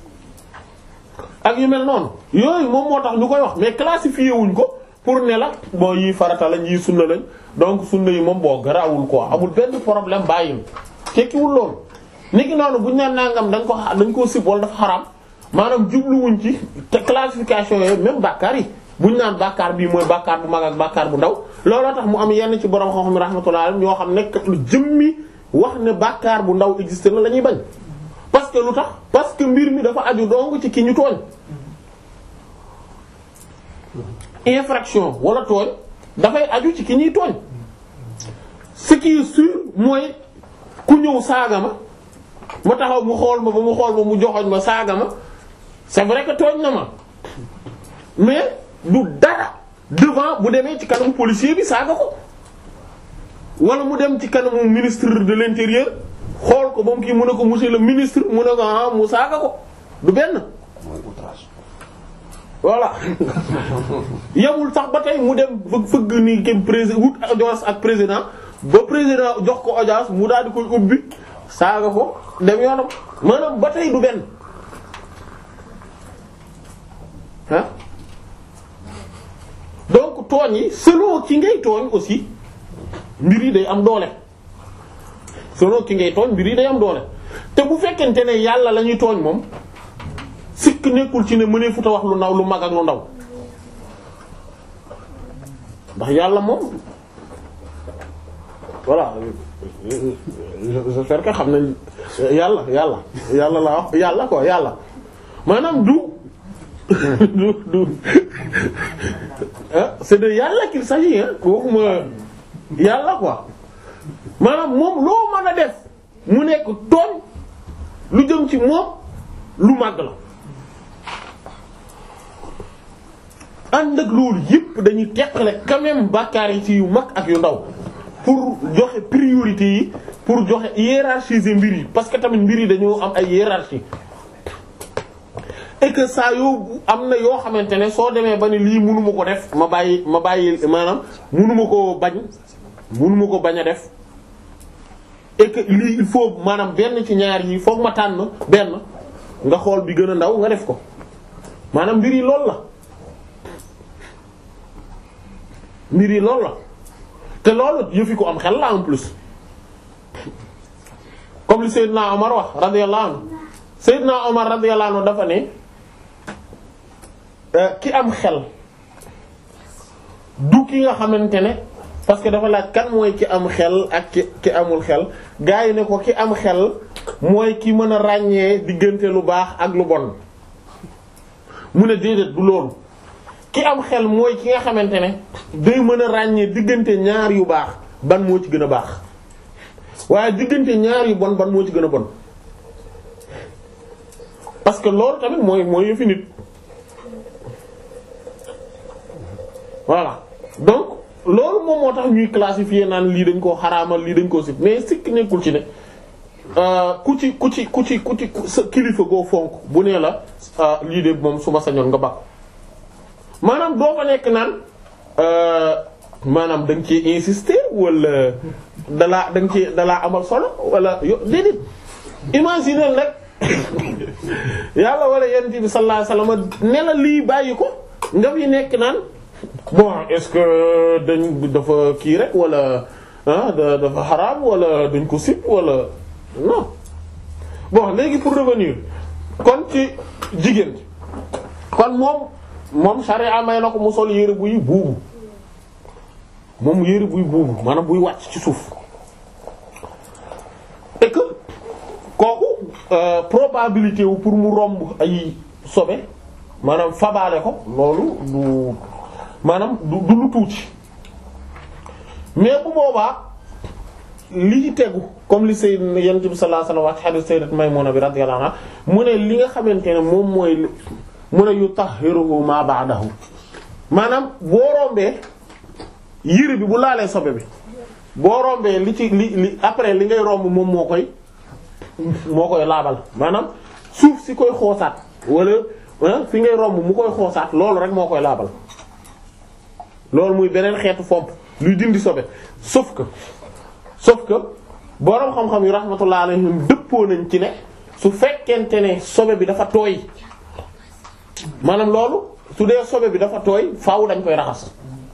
ak yu mel noonu yooyu moom moo tax ñu koy wax mais classifié wuñ ko pour ne la bon yii farata lañ yii sunna lañ donc sunna yi moom boo garaawul quoi amul benn problème bàyyil tekkiwul loolu. niki noonu buñ naan nangam dañ ko dañ koo sib wala dafa xaraam maanaam jubluwuñ ci te classification yooyu même bàkkaar yi buñ naan bàkkaar bii mooy bàkkaar bu mag ak bàkkaar bu ndaw looloo tax mu am yenn ci borom xam-xam rahmatullah ñoo xam ne lu jëmmi wax ne bàkkaar bu ndaw existe na la ñuy bañ. parce que lu tax parce que mbir mi dafa aju dong ci ki ñu tooñ infraction wala tooñ dafay aju ci ki ñuy tooñ ce qui est sûr mooy ku ñëw saaga ma ma taxaw mu xool ma ba mu xool ma mu joxoñ ma saaga ma c'est vrai que tooñ na ma mais du dara devant bu demee ci kanamu policier bi saaga ko wala mu dem ci kanamu ministre de l'intérieur xool ko ba mu kii mu ne ko monsieur le ministre mu ne ko ah mu saaga ko du benn voilà yamul sax ba tey mu dem fëgg fëgg ni ke président wut audience ak président ba président jox ko audience mu daal di koy ubbi saaga ko dem yoonam maanaam ba tey du benn ah donc tooñ yi selon ki ngay tooñ aussi mbir yi day am doole selon ki ngay tooñ mbir yi day am doole te bu fekkente ne yàlla la ñuy tooñ moom sikk nekkul ci ne mënee futa wax lu ndaw lu mag ak lu ndaw ndax yàlla moom voilà j'espère que xam nañ yàlla yàlla yàlla la wax yàlla quoi yàlla maanaam du du du ah c'est de yàlla qu'il s'agit hein waxuma yàlla quoi maanaam moom loo mën a def mu nekk tooñ lu jëm ci moom lu màgg la ànd ak loolu yépp dañuy teqale quand même bàkkaar yi ci yu mag ak yu ndaw pour joxe priorité yi pour joxe hiérarchiser mbir yi parce que tamit mbir yi dañoo am ay hiérarchie et que saa yoo am na yoo xamante ne soo demee ba ne lii mënuma ko def ma bàyyi ma bàyyi maanaam mënuma ko bañ mënuma ko bañ a def et que lii il faut maanaam benn ci ñaar yi foog ma tànn benn nga xool bi gën a ndaw nga def ko maanaam mbir yi loolu la mbir yi loolu la te loolu yëfi ko am xel la en plus comme li Seydina Omar wax radiyallahu anhu Seydina Omar radiyallahu anhu dafa ne ki am xel du ki nga xamante ne parce que dafa laaj kan mooy ki am xel ak ki ki amul xel gaa yi ne ko ki am xel mooy ki mën a ràññee diggante lu baax ak lu bon mu ne déedéet du loolu ki am xel mooy ki nga xamante ne day mën a ràññee diggante ñaar yu baax ban moo ci gën a baax waaye diggante ñaar yu bon ban moo ci gën a bon parce que loolu tamit mooy mooy yëfi nit voilà donc loolu moom moo tax ñuy classifier naan lii dañ koo xaraamal lii dañ koo sib mais sikk nekkul ci ne ku ci ku ci ku ci ku ci sa kilifa goo fonk bu nee la lii de moom su ma sañoon nga bàq maanaam doo fa nekk naan maanaam da nga ci insister wala dalaa da nga ci dalaa amal solo wala yo déedéet imaginer rek yàlla wala yonent bi sallallahu alayhi wasallam ne la lii bàyyi ko nga fi nekk naan bon est-ce que dañ dafa kii rek wala ah dafa xaraam wala dañ ko sib wala non bon léegi pour revenir kon ci jigéen kon moom moom sharia may na ko mu sol yére buy buubu moom yére buy buubu maanaam buy wàcc ci suuf et que kooku probabilité wu pour mu romb ay sobe maanaam fabaale ko loolu du maanaam du du lu tuuti mais bu boobaa li ci tegu comme li sayyid yonent bi sallallahu alayhi wasallam wax hadith sayyidat Maymuna bi radiyallahu anha mu ne li nga xamante ne moom mooy mu ne yutahhiruhu ma ba'dahu maanaam boo rombee yére bi bu laalee sobe bi boo rombee li ci li li après li ngay romb moom moo koy moo koy laabal maanaam suuf si koy xoosaat wala fi ngay romb mu koy xoosaat loolu rek moo koy laabal loolu muy beneen xeetu fomp luy dindi sobe sauf que sauf que boroom xam-xam yu rahmatullah alayhim dëppoo nañ ci ne su fekkente ne sobe bi dafa tooy maanaam loolu su dee sobe bi dafa tooy faaw dañ koy raxas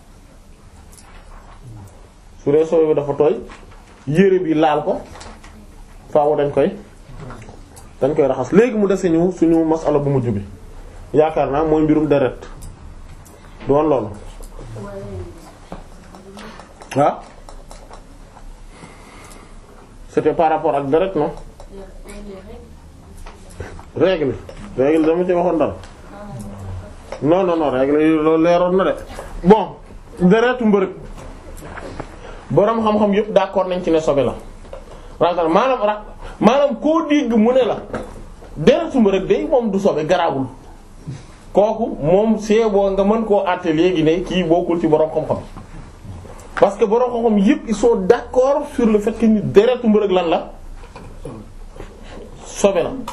su dee sobe bi dafa tooy yére bi laal ko faaw dañ koy dañ koy raxas léegi mu dese ñu suñu masala bu mujj bi yaakaar naa mooy mbirum deret doon loolu ah c'était par rapport ak deret non règle règle dama ci waxoon dara non non non règle yi loolu leeroon na de bon deretu mbërëg boroom xam-xam yëpp d'accord nañ ci ne sobe la ragal maanaam ra maanaam koo dégg mu ne la deretu mbërëg day moom du sobe garaawul kooku moom see boo nga mën koo àtte léegi ne kii bokkul ci borom xam-xam parce que borom xam-xam yépp ils sont d'accord sur le fait que ni deretu mbërëg lan la sobe la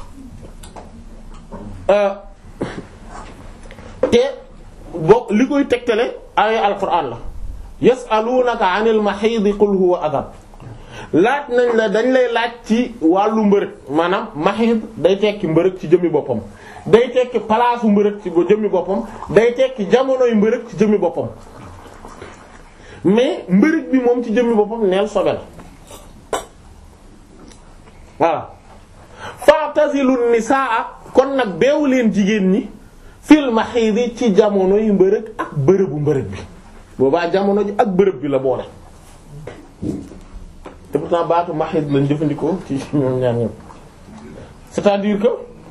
te boo li koy tegtale ay alquran la yasalunaka anil mahid qul huwa adab laaj nañ la dañ lay laaj ci wàllu mbërëg maanaam mahid day tekki mbërëg ci jëmmi boppam day tekki palaasu mbërëg ci jëmmi boppam day tekki jamonoy mbërëg ci jëmmi boppam mais mbërëg bi moom ci jëmmi boppam neel sobe la voilà fa'tazilu nisaa kon nag beewu leen jigéen ñi fil mahidi ci jamonoy mbërëg ak bërëbu mbërëg bi boobaa jamono ji ak bërëb bi la boole te pourtant baatu mahid lañ jëfandikoo ci ñoom ñaar ñoom c'est-à-dire que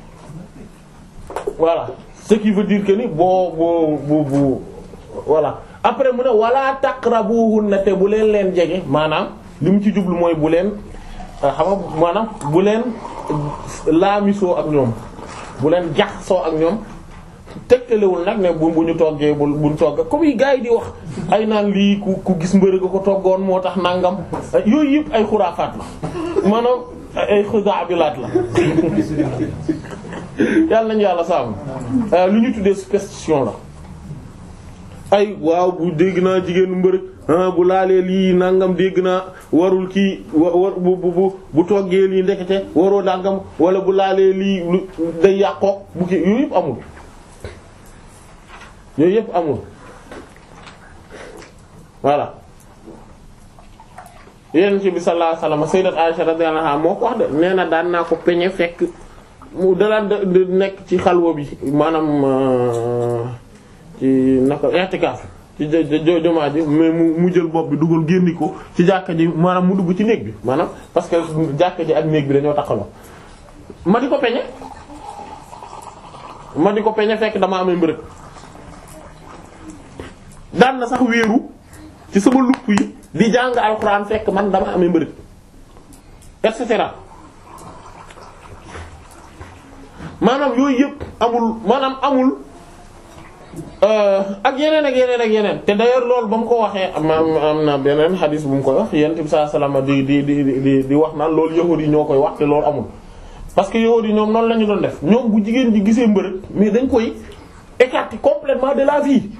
voilà ce qui veut dire que ni boo boo bu bu voilà après mu ne wala taqrabuhunna te bu leen leen jege maanaam li mu ci jublu mooy bu leen xam nga maanaam bu leen laamisoo ak ñoom bu leen jaxasoo ak ñoom tegtalewul nag ne bu bu ñu toggee bu buñ togg comme yi gars yi di wax ay naan lii ku ku gis mbërëg ko toggoon moo tax nangam yooyu yëpp ay xuraafaat la maanaam ay xudaabilaat la yàlla nañu yàlla sàmm lu ñu tuddee superstition la ay waaw bu dégg naa jigéenu mbërëg bu laalee lii nangam dégg naa warul kii wa war bu bu bu toggee lii ndekete waroo nangam wala bu laalee lii lu day yàqoo bu kii yooyu yëpp amul yooyu yëpp amul voilà yeneen ci bi sallallahu alayhi wasallam sayyidat Aisha radiyallahu anha moo ko wax de nee na daan naa ko peñe fekk mu dalaan de nekk ci xalwa bi maanaam ci naka i'tikaf ci jomaa ji mais mu mu jël bopp bi dugal génni ko ci jàkka ji maanaam mu dugg ci néeg bi maanaam parce que jàkka ji ak néeg bi dañoo taxaloo ma di ko peñe ma di ko peñe fekk dama amee mbërëg daan na sax wéeru ci sama lupp yi di jàng alxuraan fekk man dama amee mbërëg et cetera maanaam yooyu yëpp amul maanaam amul ak yeneen ak yeneen ak yeneen te d'ailleurs loolu ba mu ko waxee am am na beneen xadis bu mu koy wax yonent bi sallallahu alayhi wasallam di di di di di wax naan loolu yahuud yi ñoo koy wax te loolu amul. parce que yahuud yi ñoom noonu la ñu doon def ñoom bu jigéen ji gisee mbërëg mais dañ koy écarter complètement de la vie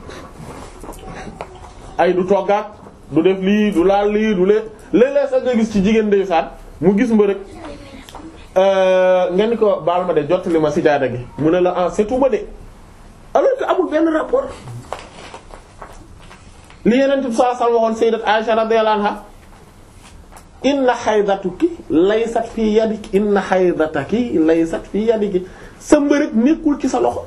ay du toggaat du def lii du laal lii du lee léeg-léeg sax nga gis ci jigéen ndeysaan mu gis mbërëg nga ni ko baal ma de jottali ma sijaada gi mu ne la ah setuma de alors que amul benn rapport li yeneen tib saa sal waxoon sayyidat Aisha radiyallahu anha inna haydatuki laysat fi yadiki inna haydataki laysat fi yadiki sa mbërëg nekkul ci sa loxo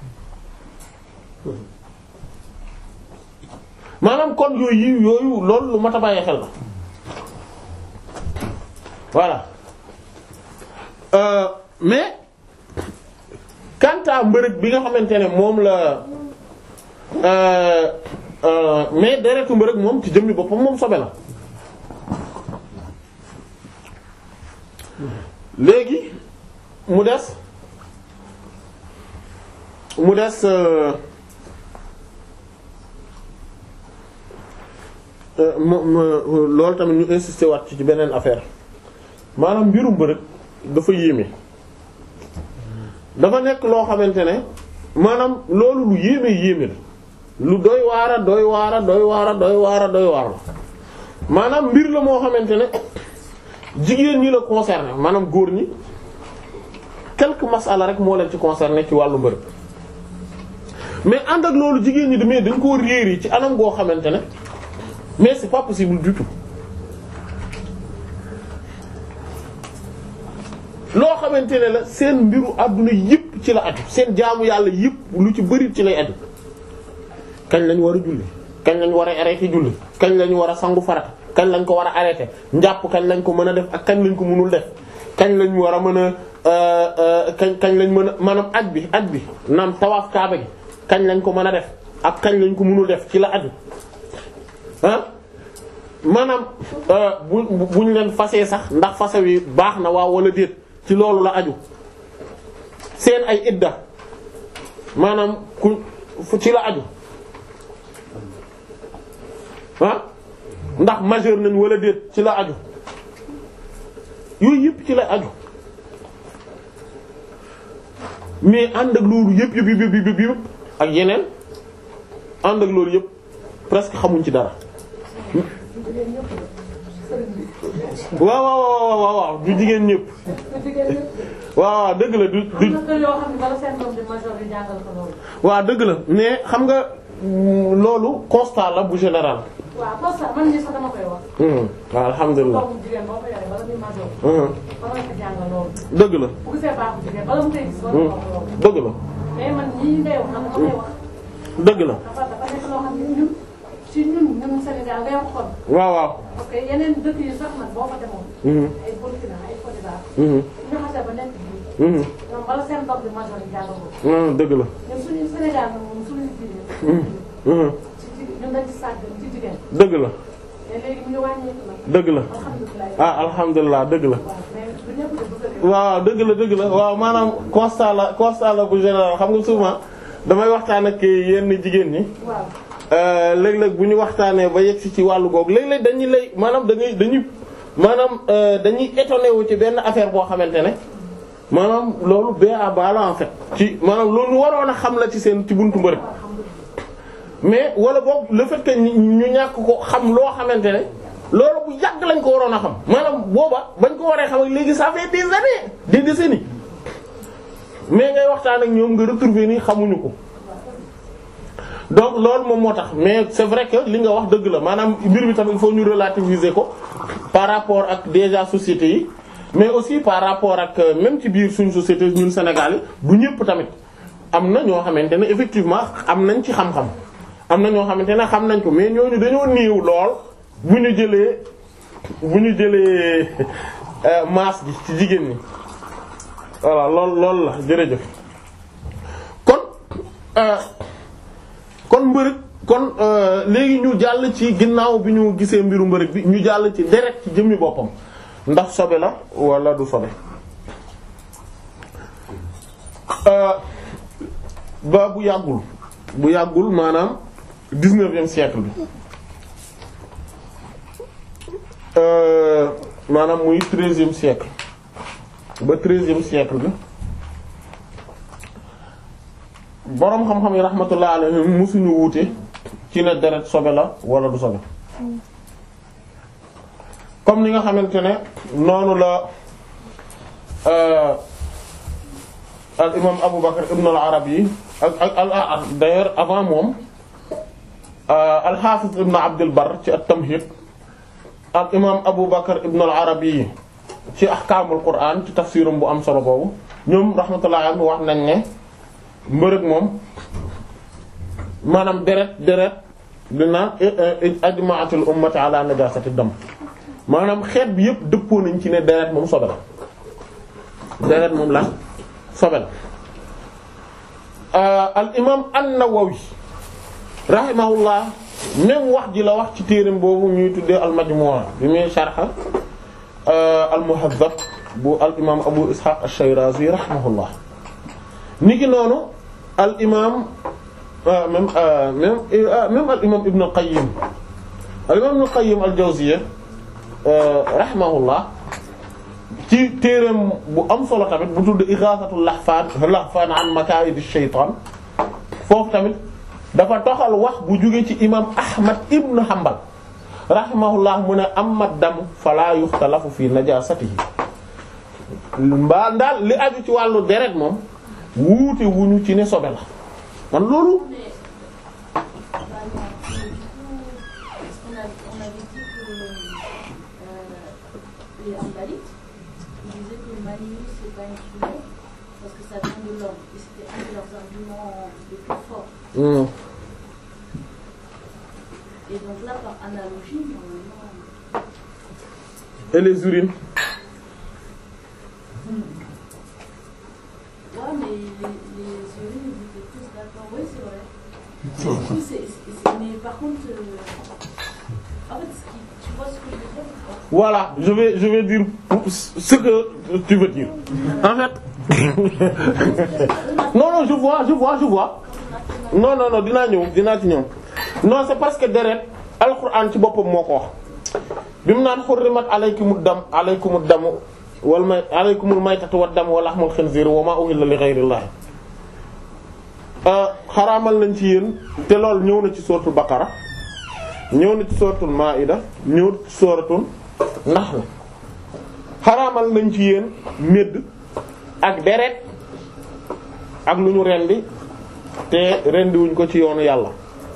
maanaam kon yooyu yooyu loolu lu mat a bàyyi xel la voilà euh, mais quant à mbërëg bi nga xamante ne moom la euh, euh, mais deretu mbërëg moom ci jëmmi boppam moom sobe la léegi mu des mu des loolu tamit ñu insister waat ci beneen affaire maanaam mbirum mbërëg dafa yéeme dafa nekk loo xamante ne maanaam loolu lu yéeme yéeme la lu doy waara doy waara doy waara doy waara doy waar la maanaam mbir la moo xamante ne jigéen ñi la concerné maanaam góor ñi quelques masala rek moo leen ci concerné ci wàllu mbërëg mais ànd ak loolu jigéen ñi demee dañ koo réer yi ci anam goo xamante ne mais c'est pas possible du tout loo xamante ne la seen mbiru àdduna yëpp ci la aju seen jaamu yàlla yëpp lu ci bari ci lay aju kañ lañ war a julli kañ lañ war a arrêté julli kañ lañ war a sangu farata kañ lañ ko war a arrêté njàpp kañ lañ ko mën a def ak kañ lañ ko mënul def kañ lañ war a mën a kañ kañ lañ mën a maanaam aj bi aj bi naam tawaaf kaaba gi kañ lañ ko mën a def ak kañ lañ ko mënul def ci la aju ah maanaam euh, bu bu ñu leen fasee sax ndax fase wi baax na waaw wala déet ci loolu la aju seen ay idda maanaam ku fu ci la aju ah ndax majeur nañ wala déet ci la aju yooyu yëpp ci la aju mais ànd ak loolu yëpp yëpp yëpp yëpp yëpp yëpp ak yeneen ànd ak loolu yëpp presque xamuñ ci dara waaw waaw waaw waaw waaw du jigéen ñëpp waaw waaw dëgg la du du am na kër yoo xam ne bala seen doom di major di jàngal ko loolu. waaw dëgg la mais xam nga mm, loolu constat la bu général. waaw parce que man mii sax dama koy wax. Hmm, waaw alhamdulilah. doomu jigéen boo ko yoree bala muy major. Hmm, bala nga ko jàngal loolu. dëgg la bu gisee baaxu jigéen bala mu koy gis bala mu wax loolu. dëgg la mais man ñii ngay wax dama koy wax. dëgg la dafa dafa nekk loo xam ne ñun ci ñun ñun Sénégal ngay xool waaw waaw. parce que yeneen dëkk yi sax nag boo fa demoon. Hmm, ay Burkina ay Côte d'Ivoire. hmm, ñu xasee ba nekk bii. hmm, ñoom bala seen doom di major di jàngal ko. hmm, dëgg la. ñun suñu Sénégal nag moom suñu diine. Hmm, hmm, ci jigéen ñun dañ ci sàggan ci jigéen. dëgg la mais léegi mu ngi wàññeeku nag. dëgg la alhamdulilah. ah alhamdulilah dëgg la. waaw mais du ñëpp de bu ko waaw dëgg la dëgg la waaw maanaam constat la constat la bu général xam nga souvent damay waxtaan ak yenn jigéen ñi. waaw Euh, léeg-léeg bu ñu waxtaanee ba yegg si ci wàllu googu léeg-léeg dañuy lay maanaam da ngay dañuy maanaam euh, dañuy étonné wu ci benn affaire boo xamante ne maanaam loolu ba ba la en fait. ci maanaam loolu ñu waroon a xam la ci seen ci buntu mbërëg mais wala boog le fait que ñu ñu ñàkk ko xam loo xamante ne loolu bu yàgg lañ ko waroon a xam maanaam booba bañ ko waree xam ak léegi ça fait des années des décennies mais ngay waxtaan ak ñoom nga retrouver ni xamuñu ko. donc loolu moom moo tax mais c'est vrai que li nga wax dëgg la maanaam mbir mi tamit il faut ñu relativiser ko par rapport ak déjà société yi mais aussi par rapport ak euh, même ci biir suñu société ñun Sénégal yi du ñëpp tamit am na ñoo xamante ne effectivement am nañ ci xam-xam am na ñoo xamante ne xam nañ ko mais ñooñu dañoo néew lool bu ñu jëlee bu ñu jëlee euh, masse gi ci jigéen ñi voilà lool loolu la jërëjëf kon. euh, kon mbërëg kon euh, léegi ñu jàll ci ginnaaw bi ñu gisee mbiru mbërëg bi ñu jàll ci deret ci jëmmi boppam ndax sobe la wala du sobe euh, ba bu yàggul bu yàggul maanaam dix-neuvième siècle bi euh, maanaam muy treizième siècle ba treizième siècle bi boroom xam-xam yi rahmatullah alayhim musuñu wuute ci ne deret sobe la wala du sobe comme ni nga xamante ne noonu la al imam Abu Bakr ibn al Arabi ak ak al d'ailleurs avant moom al Hafiz ibn Abd al Barr ci at-Tamhid al imam Abu Bakr ibn al Arabi ci ahkaamul Qur'an ci tafsirum bu am solo boobu ñoom rahmatullah alayhim wax nañ ne mbërëg moom maanaam deret deret dina ajma'atul ummati ala najasati dam maanaam xeet bi yëpp dëppoo nañ ci ne deret moom sobe la deret moom la sobe la al imam an-Nawawi rahimahullah même wax ji la wax ci téereem boobu ñuy tuddee al majmu' bi muy sharh al muhazzab bu al imam abu ishaq ash-shirazi rahimahullah niki noonu al imaam même même même al imaam Ibn al-Qayyim al imaam Ibn al-Qayyim al-Jawziyya rahimahullah ci téereem bu am solo tamit bu tudd Ighathatul Lahfan Lahfan an Makayid ash-Shaytan foofu tamit dafa toxal wax bu jóge ci imaam Ahmad Ibn Hanbal rahimahullah mu ne amma dam fala yuxtalafu fi najasatihi mbaa daal li aju ci wàllu deret moom wuute wuñu ci ne sobe la man loolu Mais, bah, non, mais du coup, parce qu'on a- on avait dit que euh, les Hanbalites, ils disaient que le manioc c'est pas une couleur parce que ça vient de l'homme. Et c'était un de leurs arguments les plus forts. Hmm. Et donc là, par analogie, normalement, et les urines ouais, mais les, les urines, ils étaient tous d'accord. Oui, c'est vrai. Mais, du coup, c'est- c'est- c'est- mais par contre, euh, en fait, ce qui Tu vois ce que je veux dire ou pas Voilà, je vais je vais dire ce que tu veux dire. En fait non non je vois je vois je vois non non non dinaa ñëw dinaa ci ñëw non c'est parce que deret alxuraan ci boppam moo ko wax bi mu naan xurrimat alaykumud dam alaykumud damu wal may alaykumul maytatu wad damu wa lahmul xinziir wa maa uhilla li ghayrillah xaraamal nañ ci yéen te loolu ñëw na ci suratul baqara ñëw na ci suratul maida ñëw ci suratul nahl xaraamal nañ ci yéen médd ak deret ak lu ñu rendi te rendi wuñ ko ci yoonu yàlla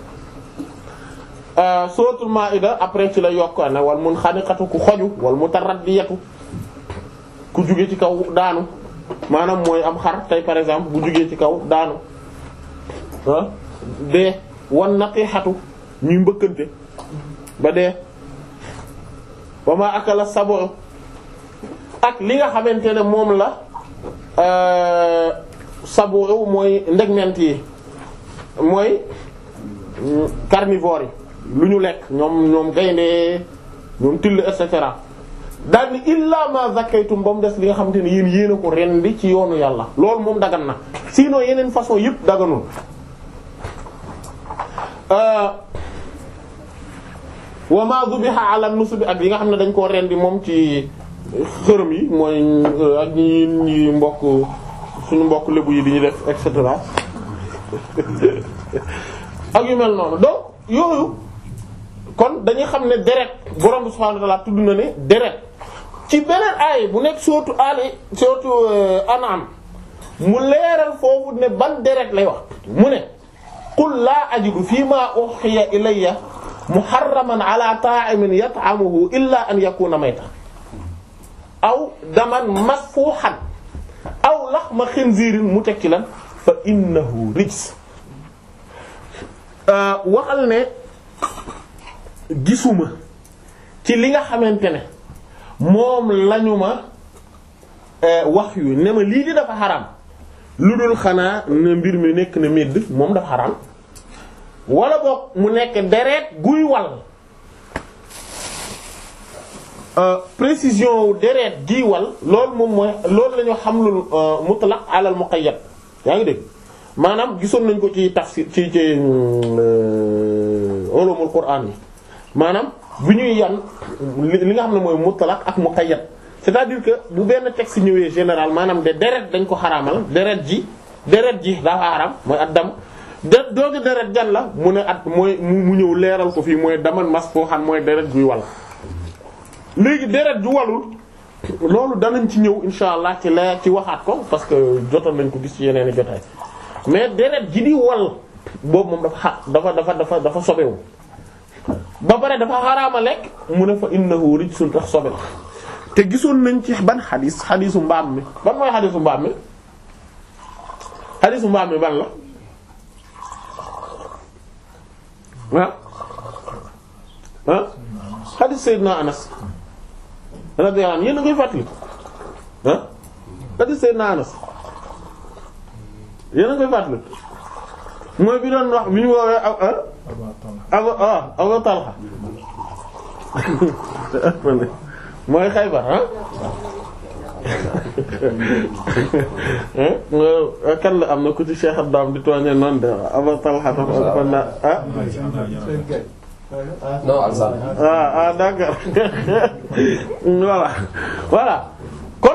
suratul maida après ci la yokk ne wal mun xaniqatu ku xoju wal mutaraddiyatu ku jóge ci kaw daanu maanaam mooy am xar tey par exemple bu jógee ci kaw daanu ah dee wan naqixatu ñuy mbëkkante ba dee wa ma akala sabo ak li nga xamante ne moom la sabo mooy ndegment yi mooy carnivore yi lu ñu lekk ñoom ñoom gaynde ñoom till et cetera daal ni illa ma zakaytum ba mu des li nga xamante ne yéen yéen a ko rendi ci yoonu yàlla loolu moom dagan na sinon yeneen façon yëpp daganul wa ma zubiha ala nusubi ak yi nga xam ne dañ koo rendi moom ci xërëm yi mooy ak ñi ñi mbokk suñu mbokk lébu yi di ñu def et cetera ak yu mel noonu donc yooyu kon dañuy xam ne deret borom bi subhanahu wa ta'ala tudd na ne deret ci beneen aay bu nekk surtout ali surtout anam mu leeral foofu ne ban deret lay wax mu ne qul laa ajidu fi ma uhiya ilayya muharraman ala ta'imin yat'amuhu illa an yakuna mayta aw daman masfuhan aw laxma xinziirin mu tekki lan fa innahu rijs waxal ne gisuma ci li nga xamante ne moom lañu ma wax yu ne ma lii di dafa xaram lu dul xanaa ne mbir mi nekk na medd moom dafa xaram wala boog mu nekk deret guy wal précision wu deret giy wal loolu moom mooy loolu la ñu xamlul mutlaq alal muqayyad yaa ngi dégg maanaam gisoon nañ ko ci tafsir ci ci ulumul qur'an yi maanaam bu ñuy yan li nga xam ne mooy mutlaq ak muqayyad c'est-à-dire que bu benn texte ñëwee général maanaam de deret dañ ko xaraamal deret ji deret ji dafa xaraam mooy at dam de doogi deret jan la mu ne at mooy mu ñëw leeral ko fii mooy daman mas foo xam mooy deret juy wal léegi deret ju walul loolu danañ ci ñëw insha allah ci leer ci waxaat ko parce que jotoon nañ ko gis ci yeneen i jotaay mais deret ji di wal boobu moom dafa xa dafa dafa dafa dafa sobewu ba pare dafa xaraama lekk mu ne fa innahu rijsun tax sobe la te gisoon nañ ci ban xadis xadisu mbaam mi ban mooy xadisu mbaam mi xadisu mbaam mi ban la ah ah xadis Seydina Anas radiyallahu anhu yéen a ngay fàttali ah xadis Seydina Anas yéen a ngay fàttali mooy bi doon wax bi ñu woowee aw ah aw ah Abu Talha mooy Xaybar ah kan la am na ku ci Cheikh Abdam di tooñee noonu de Abu Talha dafa na ah non Alsaan. ah ah d'accord voilà voilà kon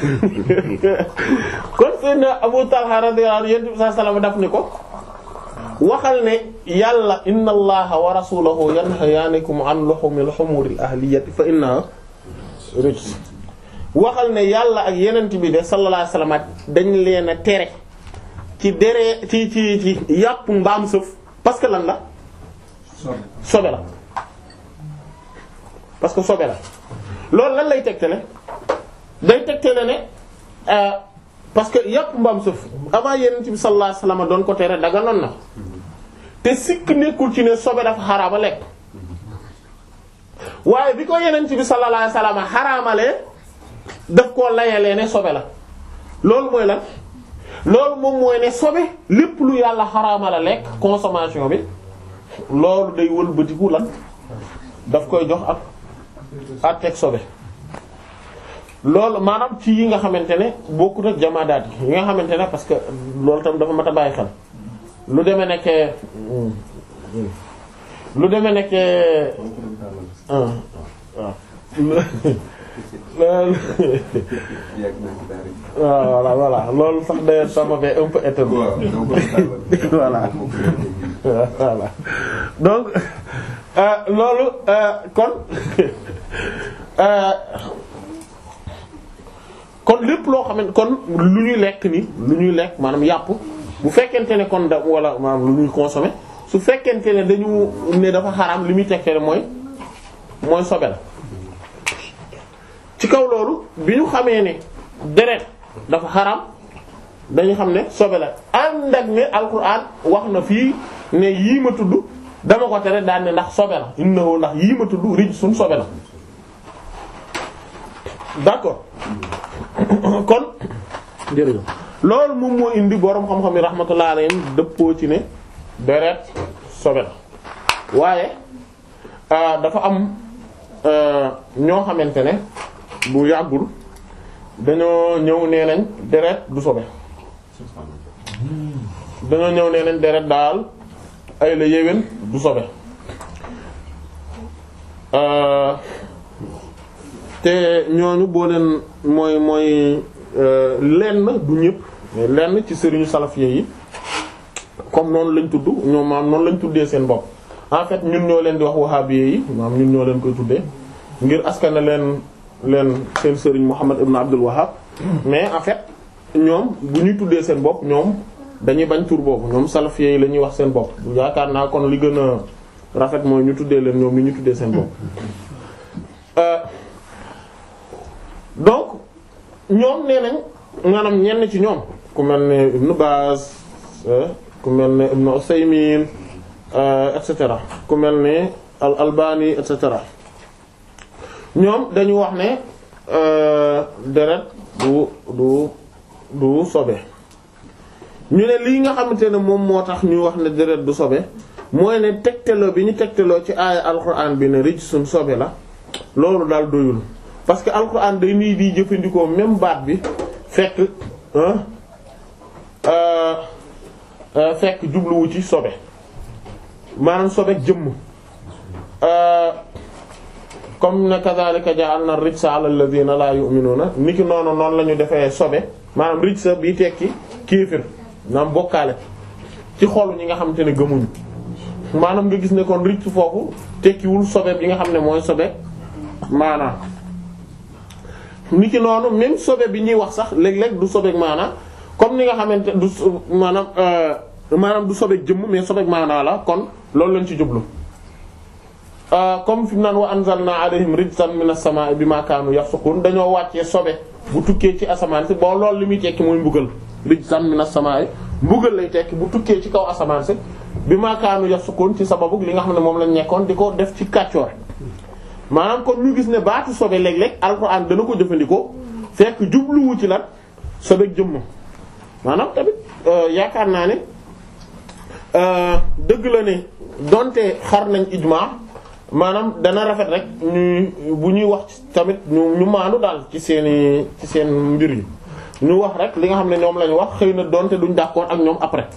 kon Seydina Abu Talha radiyallahu anhu yonent bi sallallahu alayhi wasallam daf ni ko waxal ne yàlla inna allaha wa rasulahu yanhayaanikum an luhumil humuril ahliyati fa innaha rijs waxal ne yàlla ak yenent bi de sallallahu alayhi wasallam dañ leen a tere ci dere ci ci ci yàpp mbaam sëf parce que lan la sobe la parce que sobe la loolu lan lay tegtale day tegtale ne parce que yàpp mbaam sëf avant yenent bi sallallahu alayhi wasallam doon ko tere daga noon na te sikk nekkul ci ne sobe dafa xaraama lekk waaye bi ko yenent bi sallallahu alayhi wasallam xaraamalee daf koo layalee ne sobe la loolu mooy lan loolu moom mooy ne sobe lépp lu yàlla xaraama la lekk consommation bi loolu day wëlbatiku lan daf koy jox ak àtteeg sobe loolu maanaam ci yi nga xamante ne bokkut ak jamaadaat yi nga xamante ne parce que loolu tam dafa mat a bàyyi xel lu demee nekkee lu demee nekkee waaw waaw voilà voilà loolu sax d'ailleurs ça m'avait un peu étonné voilà voilà donc loolu kon kon lépp loo xam ne kon lu ñuy lekk ni lu ñuy lekk maanaam yàpp bu fekkente ne kon da wala maanaam lu ñuy consommer su fekkente ne dañu ne dafa xaraam li muy tegte mooy mooy sobe la ci kaw loolu bi ñu xamee ne deret dafa xaraam dañu xam ne sobe la ànd ak ne alquran wax na fii ne yii ma tudd dama ko tere daan ne ndax sobe la innahu ndax yii ma tudd rijsun sobe la d'accord kon jërëjëf loolu moom moo indi boroom xam-xam yi rahmatullah alayhim dëppoo ci ne deret sobe la waaye dafa am ñoo xamante ne bu yàggul dañoo ñëw nee nañ deret du sobe dañoo ñëw nee nañ deret daal ay la yéwén du sobe te ñooñu boo leen mooy mooy lenn du ñëpp mais lenn ci sëriñu salafiyé yi comme noonu lañ tudd ñoom maam noonu lañ tuddee seen bopp en fait ñun ñoo leen di wax wahabiyé yi maam ñun ñoo leen koy tuddee ngir askana leen leen seen sëriñ Muhammad ibn Abdul Wahhab mais en fait ñoom bu ñuy tuddee seen bopp ñoom dañuy bañ tur boobu ñoom salafiyé yi la ñuy wax seen bopp yaakaar naa kon li gën a rafet mooy ñu tuddee leen ñoom li ñu tuddee seen bopp donc ñoom nee nañ maanaam ñenn ci ñoom ku mel ne Ibn Baz ku mel ne Ibn Usaymin et cetera ku mel ne al Albani et cetera ñoom dañu wax ne deret du du du sobe ñu ne lii nga xamante ne moom moo tax ñu wax ne deret du sobe mooy ne tegtaloo bi ñu tegtaloo ci aaya alquran bi ne rijsun sobe la loolu daal doyul parce que alquran day nii di jëfandikoo même baat bi fekk fekk jubluwu ci sobe maanaam sobe jëmm comme ne kadhalika ja'alna rijsa 'ala alladhina la yu'minuna niki noonu noonu la ñu defee sobe maanaam rijsa bi tekki kéefër maanaam bokkaale ci xolu ñi nga xamante ne gëmuñu maanaam nga gis ne kon rijs foofu tekkiwul sobe bi nga xam ne mooy sobe maanaam niki noonu même sobe bi ñuy wax sax léeg-léeg du sobeek maanaam comme ni nga xamante du maanaam maanaam du sobeek jëmm mais sobeek maanaa la kon loolu lañ ci jublu comme fi mu naan wa anzalna alayhim rijzan minas samaa'i bima kaanu yafsukun dañoo wàccee sobe bu tukkee ci asamaan si bon loolu li muy tekki mooy mbugal rijzan minas samaa'i mbugal lay tekki bu tukkee ci kaw asamaan si bima kaanu yafsukun ci sababu li nga xam ne moom lañ nekkoon di ko def ci kàccoor maanaam kon ñu gis ne baatu sobe léeg-léeg alxuraan dana ko jëfandikoo fekk jubluwu ci lan sobe jëmm maanaam tamit yaakaar naa ne dëgg la ne donte xar nañ ijmaa maanaam dana rafet rek ñuy bu ñuy wax tamit ñu ñu maandu daal ci seeni ci seen mbir yi ñu wax rek li nga xam ne ñoom lañu wax xëy na donte duñ d'accord ak ñoom après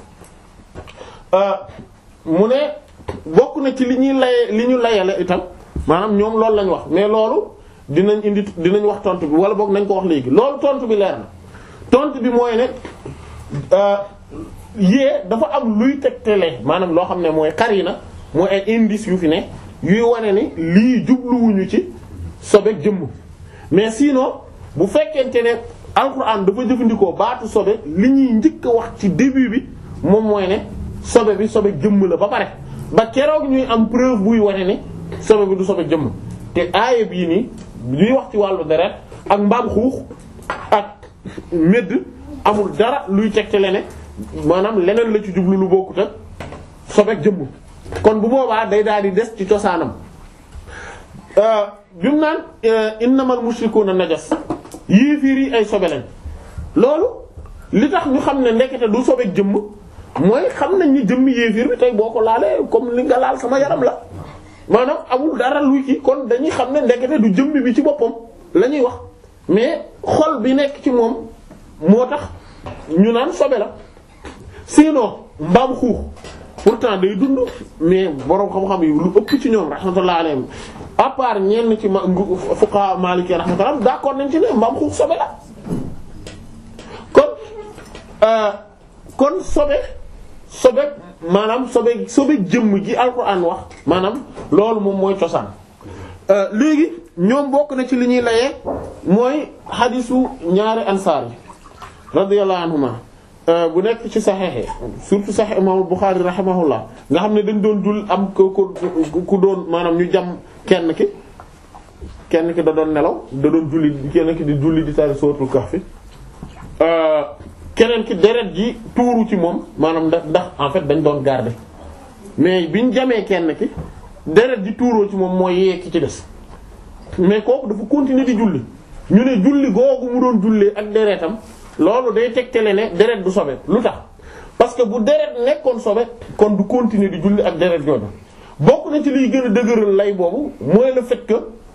mu ne bokk na ci li ñuy laye li ñu layale itam maanaam ñoom loolu lañ wax mais loolu dinañ indi dinañ wax tontu bi wala boog nañ ko wax léegi loolu tontu bi leer na tontu bi mooy ne yée dafa am luy tegtale maanaam loo xam ne mooy qarina mooy ay indices yu fi ne yuy wane ni lii jubluwuñu ci sobe jëmm mais sinon bu fekkente ne alxuraan dafa jëfandikoo baatu sobe li ñuy njëkk a wax ci début bi moom mooy ne sobe bi sobe jëmm la ba pare ba keroog ñuy am preuve buy wane ni sobe bi du sobe jëmm te aaya bii nii ñuy wax ci wàllu deret ak mbaam xuux ak medd amul dara luy tegtale ne maanaam leneen la ci jublu lu bokkut ak sobe jëmm kon bu boobaa day daal di des ci cosaanam bi mu naan innamal mushrikuuna najas yéefiir yi ay sobe lañ loolu li tax ñu xam ne ndekete du sobe jëmm mooy xam nañ ni jëmm yéefiir bi tey boo ko laalee comme li nga laal sama yaram la maanaam amul dara luy kii kon dañuy xam ne ndekete du jëmmi bi ci boppam la ñuy wax mais xol bi nekk ci moom moo tax ñu naan sobe la sinon mbaam xuux pourtant day dund mais boroom xam-xam yi lu ëpp ci ñoom rahmatullah alayhim à part ñenn ci ma fuqaha maliki rahmatullah d'accord nañ ci ne mbaam xuux sobe la kon kon sobe sobe maanaam sobe sobe jëmm gi alquran wax maanaam loolu moom mooy cosaan léegi ñoom bokk na ci li ñuy layee mooy xadisu ñaari ansaar yi radiyallahu anhuma bu nekk ci saxeexe surtout saxeex imam Bukhari rahimahullah nga xam ne dañ doon jul am ko ku doon maanaam ñu jam kenn ki kenn ki da doon nelaw da doon julli kenn ki di julli di tari suratul kahfi keneen ki deret ji tuuru ci moom maanaam ndax ndax en fait dañ doon garder mais biñ jamee kenn ki deret ji tuuroo ci moom mooy yee ki ci des mais kooku dafa continuer di julli ñu ne julli googu mu doon jullee ak deretam loolu day tegtale ne deret du sobe lu tax parce que bu deret nekkoon sobe kon du continuer di julli ak deret jooju bokk na ci liy gën a dëgëral lay boobu mooy le fait que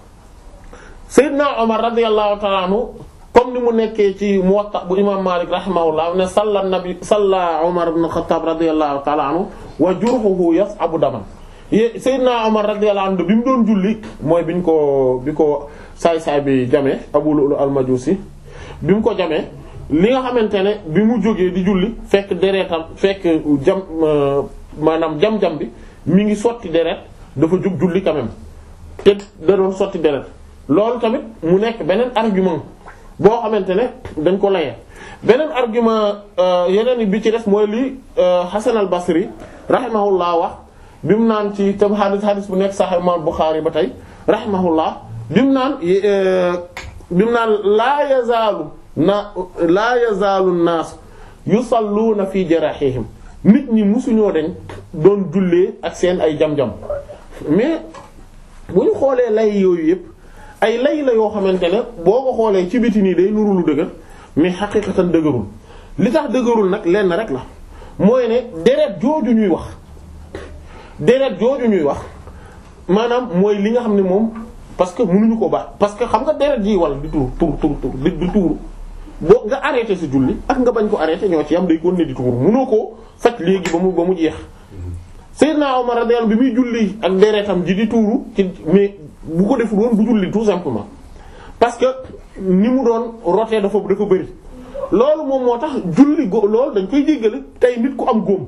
Seydina Omar radiyallahu ta'ala anhu comme ni mu nekkee ci Muwatta bu imam Malik rahimahullah ne salla nabi salla Omar ibn Khattab radiyallahu ta'ala anhu wa jurhuhu yas'abu daman Seydina Omar radiyallahu anhu bi mu doon julli mooy biñ ko bi ko saay-saay bi jamee Abu Lu'lu al-Majusi bi mu ko jamee li nga xamante ne bi mu jógee di julli fekk deretam fekk jam maanaam jam-jam bi mi ngi sotti deret dafa jóg julli quand même te da doon sotti deret loolu tamit mu nekk beneen argument boo xamante ne dañ ko layee beneen argument yeneen bi ci des mooy li Hasan al-Basri rahimahullah wax bi mu naan ci tam hadis hadis bu nekk Sahih Imam Bukhari ba tey rahimahullah bi mu naan bi mu naan laa yazaalu na laa yazaalu naas yusalluuna fi jarahihim nit ñi musuñoo dañ doon jullee ak seen ay jam-jam mais bu ñu xoolee lay yooyu yëpp ay lay la yoo xamante ne boo ko xoolee ci biti nii day nuru lu dëgër mais xaqiqatan dëgërul li tax dëgërul nag lenn rek la mooy ne deret jooju ñuy wax deret jooju ñuy wax maanaam mooy li nga xam ne moom parce que mënuñu ko baax parce que xam nga deret ji wala di tuur tuur tuur tuur di di tuuru boo nga arrêté sa julli ak nga bañ ko arrêté ñoo ci am day continuer di tuuru mënoo koo faj léegi ba mu ba mu jeex Seydina Omar radiyallahu bi muy julli ak deretam ji di tuuru ci mais bu ko deful woon bu julli tout simplement parce que ni mu doon rotee dafa dafa bëri loolu moom moo tax julli go loolu dañ koy jéggale tey nit ku am góom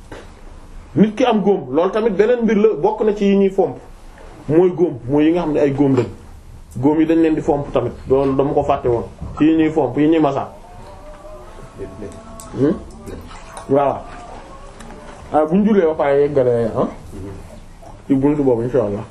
nit ki am góom loolu tamit beneen mbir la bokk na ci yi ñuy fomp mooy góom mooy yi nga xam ne ay góom lañ góom yi dañ leen di fomp tamit loolu dama ko fàtte woon ci yi ñuy fomp yi ñuy masa waaw ah bu ñu jullee ba pare yeggale ah ci buntu boobu insha allah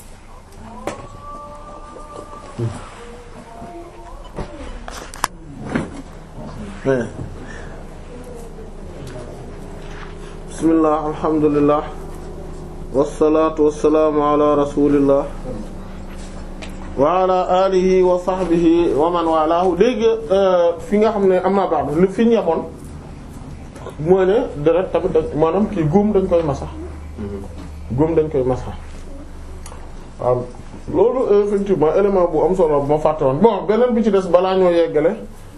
bismillah alhamdulillah wassalaatu wassalaamu ala rasulillah wa ala alihi wa sahbihi wa man walaahu dégg fi nga xam ne amma ba'du li fi ñu yemoon mooy ne deret tamit da maanaam kii góom dañ koy masa góom dañ koy masa waaw loolu effectivement élément bu am solo bu ma fàtte woon bon beneen bi ci des balaa ñoo yeggale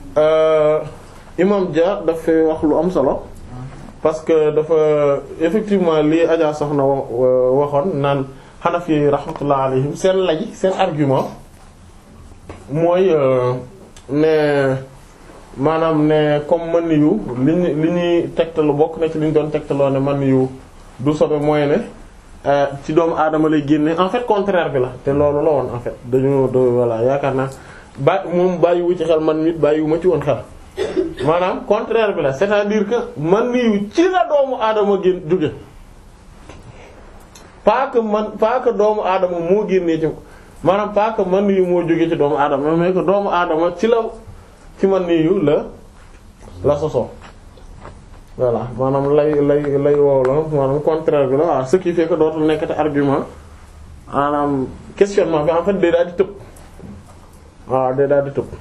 imam Dia daf fee wax lu am solo parce que dafa effectivement lii Adja soxna waxoon naan Hanafi rahmatullah alayhim seen lay seen argument mooy ne maanaam ne comme man yu li ñu li ñuy tegtalu bokk na ci li ñu doon tegtaloo ne man yu du sobe mooy ne ci doomu aadama lay génne en fait contraire bi la te loolu la woon en fait dañu do voilà yaakaar naa ba moom bàyyiwu ci xel man nit bàyyiwu ma ci woon xel maanaam contraire bi la c'est-à-dire que man yu ci la doomu aadama génn jóge pas que man pas que doomu aadama moo génnee ci maanaam pas que man yu moo jóge ci doomu aadama mais que doomu aadama ci la ci man yu la la sosoo voilà maanaam lay lay lay wow la maanaam contraire bi la waaw ce qui fait que dootul nekkati argument maanaam questionnement bi en fait day daal di tëb waaw day daal di tëb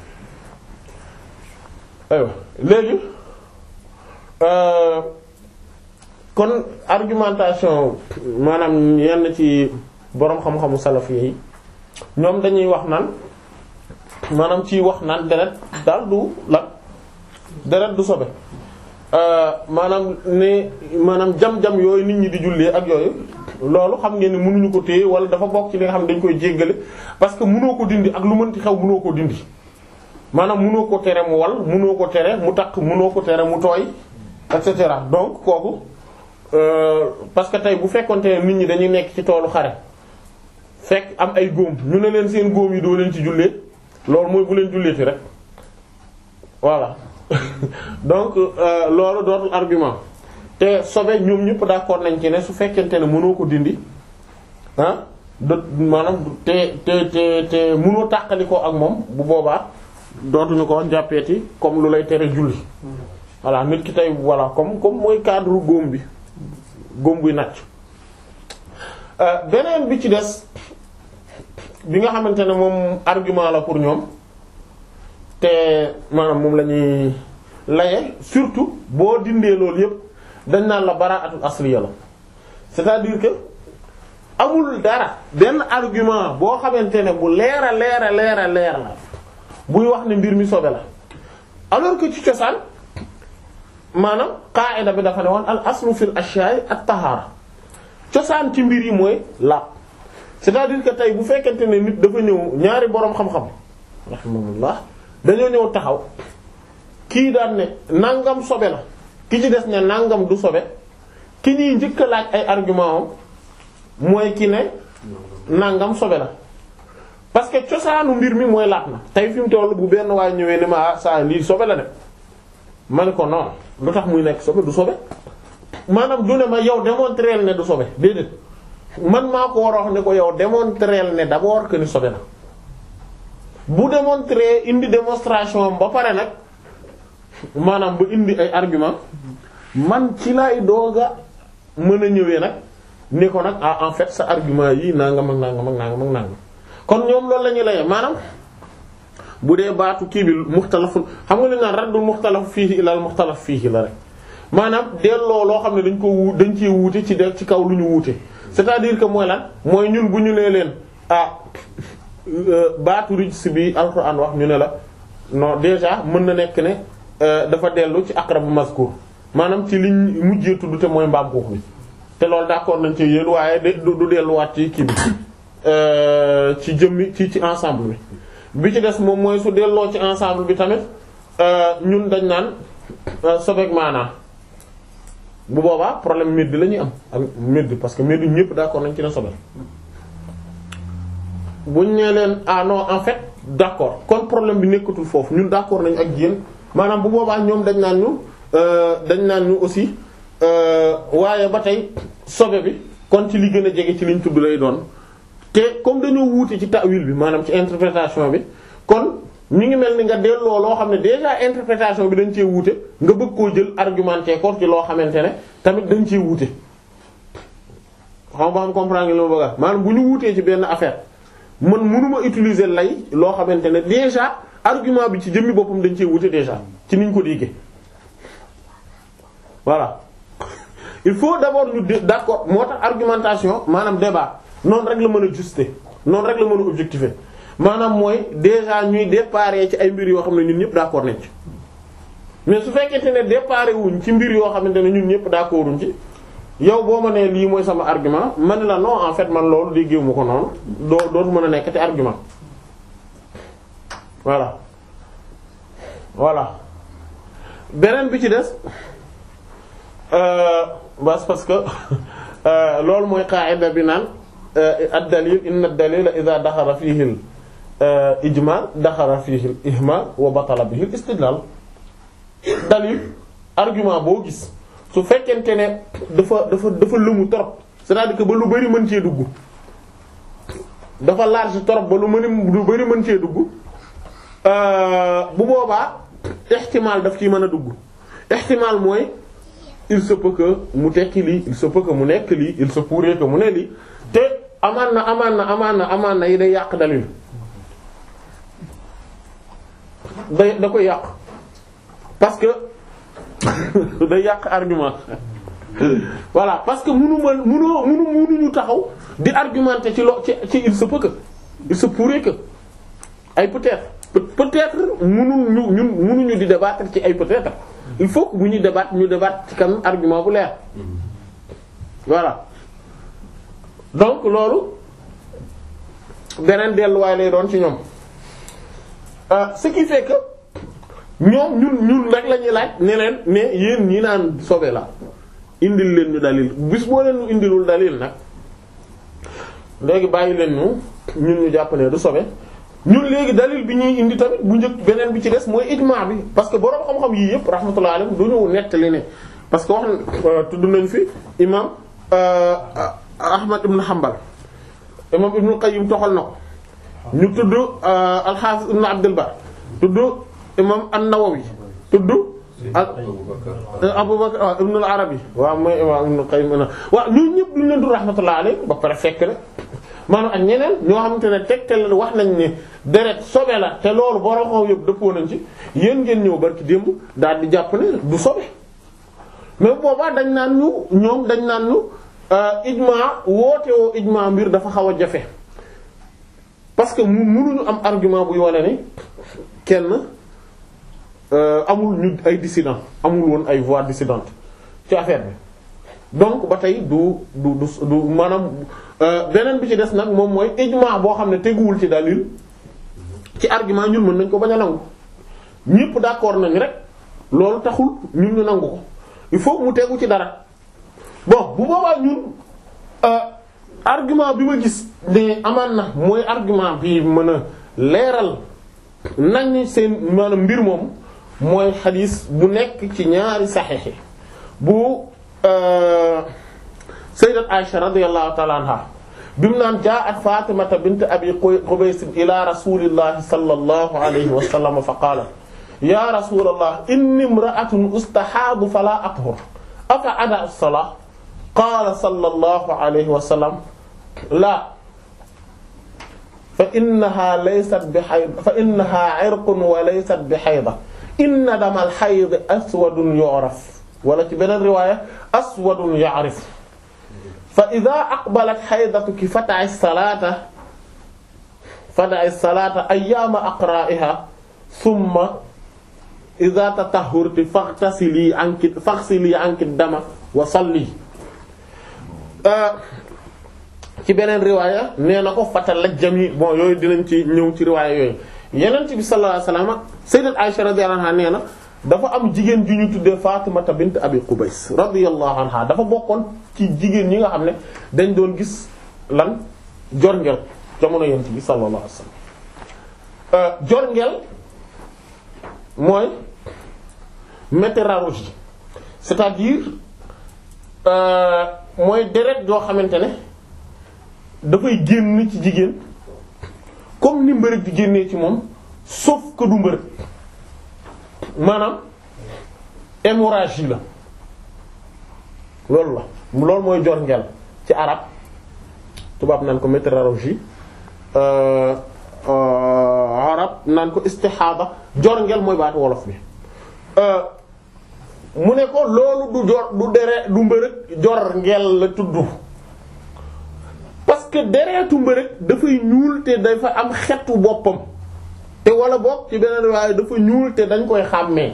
aywa léegi kon argumentation maanaam yenn ci boroom xam-xamu salaf yi ñoom dañuy wax naan maanaam ci wax naan deret daal du la deret du sobe maanaam ne maanaam jam-jam yooyu nit ñi di jullee ak yooyu loolu xam ngeen ni mënuñu ko téye wala dafa bokk ci li nga xam ne dañ koy jéggale parce que mënoo ko dindi ak lu mënti xew mënoo ko dindi maanaam mënoo ko tere mu wal mënoo ko tere mu takk mënoo ko tere mu tooy et cetera donc kooku parce que tey bu fekkonte ne nit ñi dañuy nekk ci toolu xare fekk am ay góom ñu ne leen seen góom yi doo leen ci jullee loolu mooy bu leen julleeti rek voilà donc loolu dootul argument te sobe ñoom ñëpp d'accord nañ ci ne su fekkente ne mënoo ko dindi ah de maanaam te te te te mënoo tàqali ko ak moom bu boobaa dootuñu ko jàppeeti comme lu lay tere julli voilà nit ki tey voilà comme comme mooy cadre góom bi góom buy nàcc beneen bi ci des bi nga xamante ne moom argument la pour ñoom te maanaam moom la ñuy laye surtout boo dindee loolu yépp dañ naan la baraatul asliya la c'est-à-dire que amul dara benn argument boo xamante ne bu leer a leer a leer a leer la buy wax ne mbir mi sobe la alors que ci cosaan maanaam qaa'ida bi dafa ne woon al aslu fil ashya'i at tahara cosaan ci mbir yi mooy laab c'est-à-dire que tey bu fekkente ne nit dafa ñëw ñaari boroom xam-xam rahimahullah dañoo ñëw taxaw kii daan ne nangam sobe la ki ci des ne nangam du sobe ki ñuy njëkk a laaj ay argument am mooy ki ne nangam sobe la parce que cosaanu mbir mi mooy laat na tey fi mu toll bu benn waay ñëwee ne ma ah saa lii sobe la de ma ne ko non lu tax muy nekk sobe du sobe maanaam du ne ma yow démontrer ne du sobe déedéet man maa ko war a wax ne ko yow démontrer ne d'abord que ni sobe la bu démontrer indi démonstration ba pare nag maanaam ba indi ay argument man ci lay dooga mën a ñëwee nag ne ko nag ah en fait sa argument yi nangam ak nangam ak nangam ak nangam kon ñoom loolu la ñuy laye maanaam bu dee baatu kii bi muxtalaful xam nga li naan raddul muxtalaf fiihi ilal muxtalaf fiihi la rek maanaam delloo loo xam ne dañ ko wu dañ cee wuute ci de ci kaw lu ñu wuute c'est-à-dire que mooy lan mooy ñun bu ñu nee leen ah baatu rijs bi alxuraan wax ñu ne la non déjà mën na nekk ne dafa dellu ci aqrabu mazkur maanaam ci liñ mujjee tudd te mooy mbaam xuux bi te loolu d'accord nañ ci yéen waaye du du delluwaat ci kii bi ci jëmmi ci ci ensemble bi bi ci des moom mooy su delloo ci ensemble bi tamit ñun dañ naan sobeek maanaa bu boobaa problème médd la ñuy am ak médd parce que médd ñëpp d'accord nañ ci ne sobe buñ nee leen ah non en fait d'accord kon problème bi nekkatul foofu ñun d'accord nañ ak yéen maanaam bu boobaa ñoom dañ naan ñu dañ naan ñu aussi waaye ba tey sobe bi kon ci li gën a jege ci liñ tudd lay doon te comme dañoo wuute ci ta'wil bi maanaam ci interprétation bi kon ñu ngi mel ni nga delloo loo xam ne déjà interprétation bi dañ cee wuute nga bëgg koo jël argumenté ko ci loo xamante ne tamit dañ cee wuute. xam nga xam comprendre nga li ma bëgg a maanaam bu ñu wuutee ci benn affaire man mënuma utiliser lay loo xamante ne déjà argument bi ci jëmmi boppam dañ cee wuute déjà ci niñ ko déggee voilà il faut d'abord ñu d'accord moo tax argumentation maanaam débat. noonu rek la mën a juster noonu rek la mën a objectiver maanaam mooy déjà ñuy déparé ci ay mbir yoo xam ne ñun ñëpp d'accord nañ ci mais su fekkente ne déparé wuñ ci mbir yoo xamante ne ñun ñëpp d'accorduñ ci yow boo ma nee lii mooy sama argument man la non en fait man loolu déggewu ma ko noonu doo dootu mën a nekk te argument voilà voilà beneen bi ci des bas parce que loolu mooy qaida bi naan ad-dalil inna ad-dalila idha daxala fihi al-ijmal daxala fihi al-ihmal wa batala bihi al-istidlal dalil argument boo gis su fekkente ne dafa dafa dafa lëmu trop c'est-à-dire que ba lu bari mën cee dugg dafa large trop ba lu mën lu bari mën cee dugg bu boobaa ihtimal daf ciy mën a dugg ihtimal mooy il se peut que mu tekki lii il se peut que mu nekk lii il se pourrait que mu ne lii te amaan na amaan na amaan na amaan na yi day yàq dalil day da koy yàq parce que day yàq argument voilà parce que munu ma munoo munu munuñu taxaw di argumenter ci lo ci ci il se peut que il se pourrait que ay peut-être peut- peut-être mënuñu ñu ñun mënuñu di débattre ci ay peut-être il faut que bu ñuy débattre ñu débattre ci kan argument bu leer voilà donc loolu beneen delluwaay lay doon ci ñoom euh, ce qui fait que ñoom ñun ñun rek la ñuy laaj ne leen ne yéen ñi naan sobe la indil leen ñu dalil bis boo leen ñu indilul dalil nag léegi bàyyi leen ñu ñun ñu jàpp ne du sobe ñun léegi dalil bi ñuy indi tamit bu njëkk beneen bi ci des mooy ijmaa bi parce que borom xam-xam yii yëpp rahmatullah alayhi du ñu nettali ne parce que wax na tudd nañ fi imam euh, Ahmad ibn Hanbal imam Ibn Qayyim toxal na ko ñu tudd al-Hafiz ibn Abdul Bar tudd imam an-Nawawi tudd ak Abubakar waaw Ibn al-Arabi waaw mooy imam Ibn Qayyim na waaw ñun ñëpp duñ leen du rahmatullah alayhi ba pare fekk na maanaam ak ñeneen ñoo xamante ne tegtal wax nañ ne deret sobe la te loolu borom xam yëpp dëppoo nañ ci yéen ngeen ñëw barki démb daal di jàpp ne du sobe mais boobaa dañ naan ñu ñoom dañ naan ñu ijma woote woo ijma mbir dafa xaw a jafe parce que mu mënuñu am argument buy wane ni kenn amul ñu ay dissident amul woon ay voix dissidentes ci affaire bi donc ba tey du du du du maanaam beneen bi ci des nag moom mooy ijma boo xam ne teguwul ci dalil ci argument ñun mën nañ ko bañ a nangu ñépp d'accord nañ rek loolu taxul ñun ñu nangu ko il faut mu tegu ci dara bon bu boobaa ñun argument bi ma gis ne amaan na mooy argument bi mën a leeral nañ seen maanaam mbir moom mooy xadiis bu nekk ci ñaari saxiix bu sayyidat Aisha radiyallahu ta'ala anha bimu naan jaa'at Fatimata bint Abi Qubays ila rasulillahi sallallahu alayhi wa sallam fa qaala ya rasulallah inni imra'atun ustahaadu fala athur afa ada as-salaa qaala sallallahu alayhi wa sallam laa fa innaha laysat bi hayd fa innaha irqun wa laysat bi hayda inna damal hayd aswadun yu'raf wala ci beneen riwaaya aswadun ya'rif fa idha aqbalat haydatuki fada'i as-salata fada'i as-salata ayyama aqra'iha thumma idha tatahharti faghtasili anki faghsili anki dama wa salli ci beneen riwaaya nee na ko fatalajjami bon yooyu dinañ ci ñëw ci riwaaya yooyu yenent bi sallallahu alayhi wasallam sayyidat Aisha radiyallahu anha nee na dafa am jigéen ju ñu tuddee Fatimata bint Abi Qubays radiyallahu anha dafa bokkoon ci jigéen ñi nga xam ne dañ doon gis lan jorngel jamono yent bi sallallahu alayhi wasallam jorngel mooy météorologie c'est-à-dire mooy deret joo xamante ne dafay génn ci jigéen comme ni mbërëg di génnee ci moom sauf que du mbërëg maanaam hémorragie la loolu la loolu mooy jorngel ci arab tubaab naan ko météorologie arab naan ko istihada jorngel mooy baatu wolof bi mu ne ko loolu du jor du dere du mbërëg jorngel la tudd parce que deretu mbërëg dafay ñuul te dafa am xetu boppam te wala bopp ci beneen waaye dafa ñuul te dañ koy xàmmee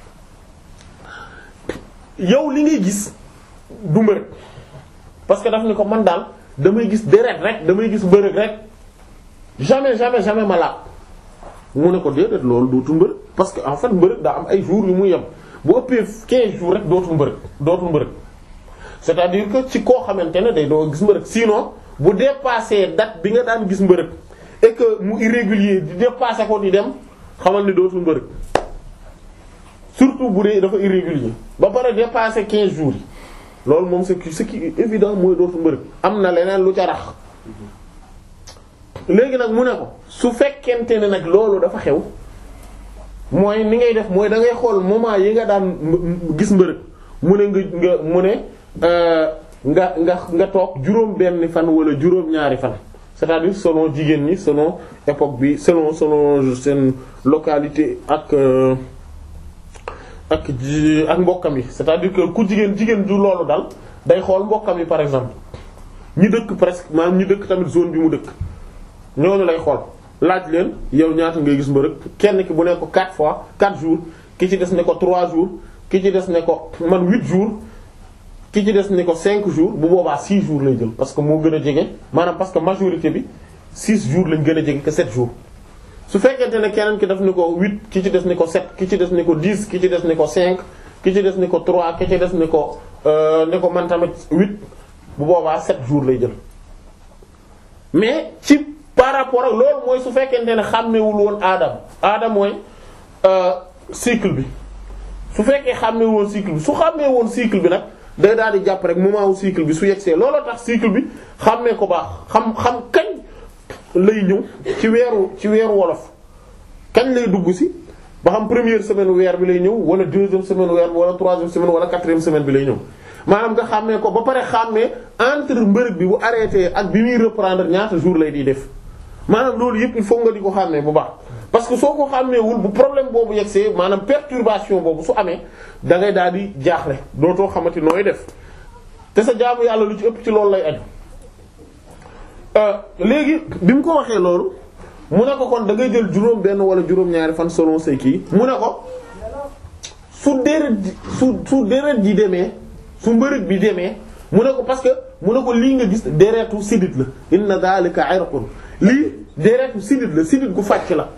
yow li ngay gis du mbërëg parce que daf ni ko man daal damay gis deret rek damay gis mbërëg rek jamais jamais jamais ma laab mu ne ko déedéet loolu dootul mbërëg parce que en fait mbërëg daa am ay jours yu muy yem bu ëppee 15 jours rek dootul mbërëg dootul mbërëg c'est-à-dire que ci koo xamante ne day doo gis mbërëg sinon bu dépassé date bi nga daan gis mbërëg et que mu irrégulier di dépassé ko di dem xamal ni dootul mbërëg surtout bu dee dafa irrégulier ba pare dépassé 15 jours yi loolu moom c'est ce qui est évident mooy dootul mbërëg am na leneen lu ca rax léegi nag mu ne ko su fekkente ne nag loolu dafa xew mooy ni ngay def mooy da ngay xool moment yi nga daan gis mbërëg mu ne nga nga mu ne nga nga nga toog juróom benn fan wala juróom ñaari fan c'est-à-dire selon jigéen ñi selon époque bi selon selon seen localité ak ak ji ak mbokkam yi c'est-à-dire que ku jigéen jigéen du loolu dal day xool mbokkam yi par exemple ñi dëkk presque maanaam ñi dëkk tamit zone bi mu dëkk ñooñu lay xool laaj leen yow ñaata ngay gis mbërëg kenn ki bu ne ko 4 fois 4 jours ki ci des ne ko 3 jours ki ci des ne ko man 8 jours ki ci des ne ko 5 jours bu boobaa 6 jours lay jël parce que moo gën a jege maanaam parce que majorité bi 6 jours lañ gën a jege que 7 jours su fekkente ne keneen ki def ni ko 8 ki ci des ni ko 7 ki ci des ni ko 10 ki ci des ni ko 5 ki ci des ni ko 3 ki ci des ni ko ne ko man tamit 8 bu boobaa 7 jours lay jël mais ci par rapport ak loolu mooy su fekkente ne xàmmewul woon aadam aadam mooy cycle bi su fekkee xàmmee woon cycle bi su xàmmee woon cycle bi nag day daal di jàpp rek moment wu cycle bi su yegsee looloo tax cycle bi xàmmee ko baax xam xam kañ lay ñëw ci weeru ci weeru wolof kañ lay dugg si ba xam première semaine weer bi lay ñëw wala deuxième semaine weer bi wala troisième semaine wala quatrième semaine bi lay ñëw maanaam nga xàmmee ko ba pare xàmmee entre mbërëg bi bu arrêté ak bi muy reprendre ñaata jour lay di def maanaam loolu yëpp il faut nga di ko xàmmee bu baax parce que soo ko xàmmeewul bu problème boobu yegsee maanaam perturbation boobu su amee da ngay daal di jaaxle dootoo xamante nooy def te sa jaamu yàlla lu ci ëpp ci loolu lay aju léegi bi mu ko waxee loolu mu ne ko kon da ngay jël juróom benn wala juróom-ñaari fan selon say kii mu ne ko su deret ji su su deret ji demee su mbërëg bi demee mu ne ko parce que mu ne ko lii nga gis deretu sidit la inna dhalika irqun lii deretu sidit la sidit gu fàcc la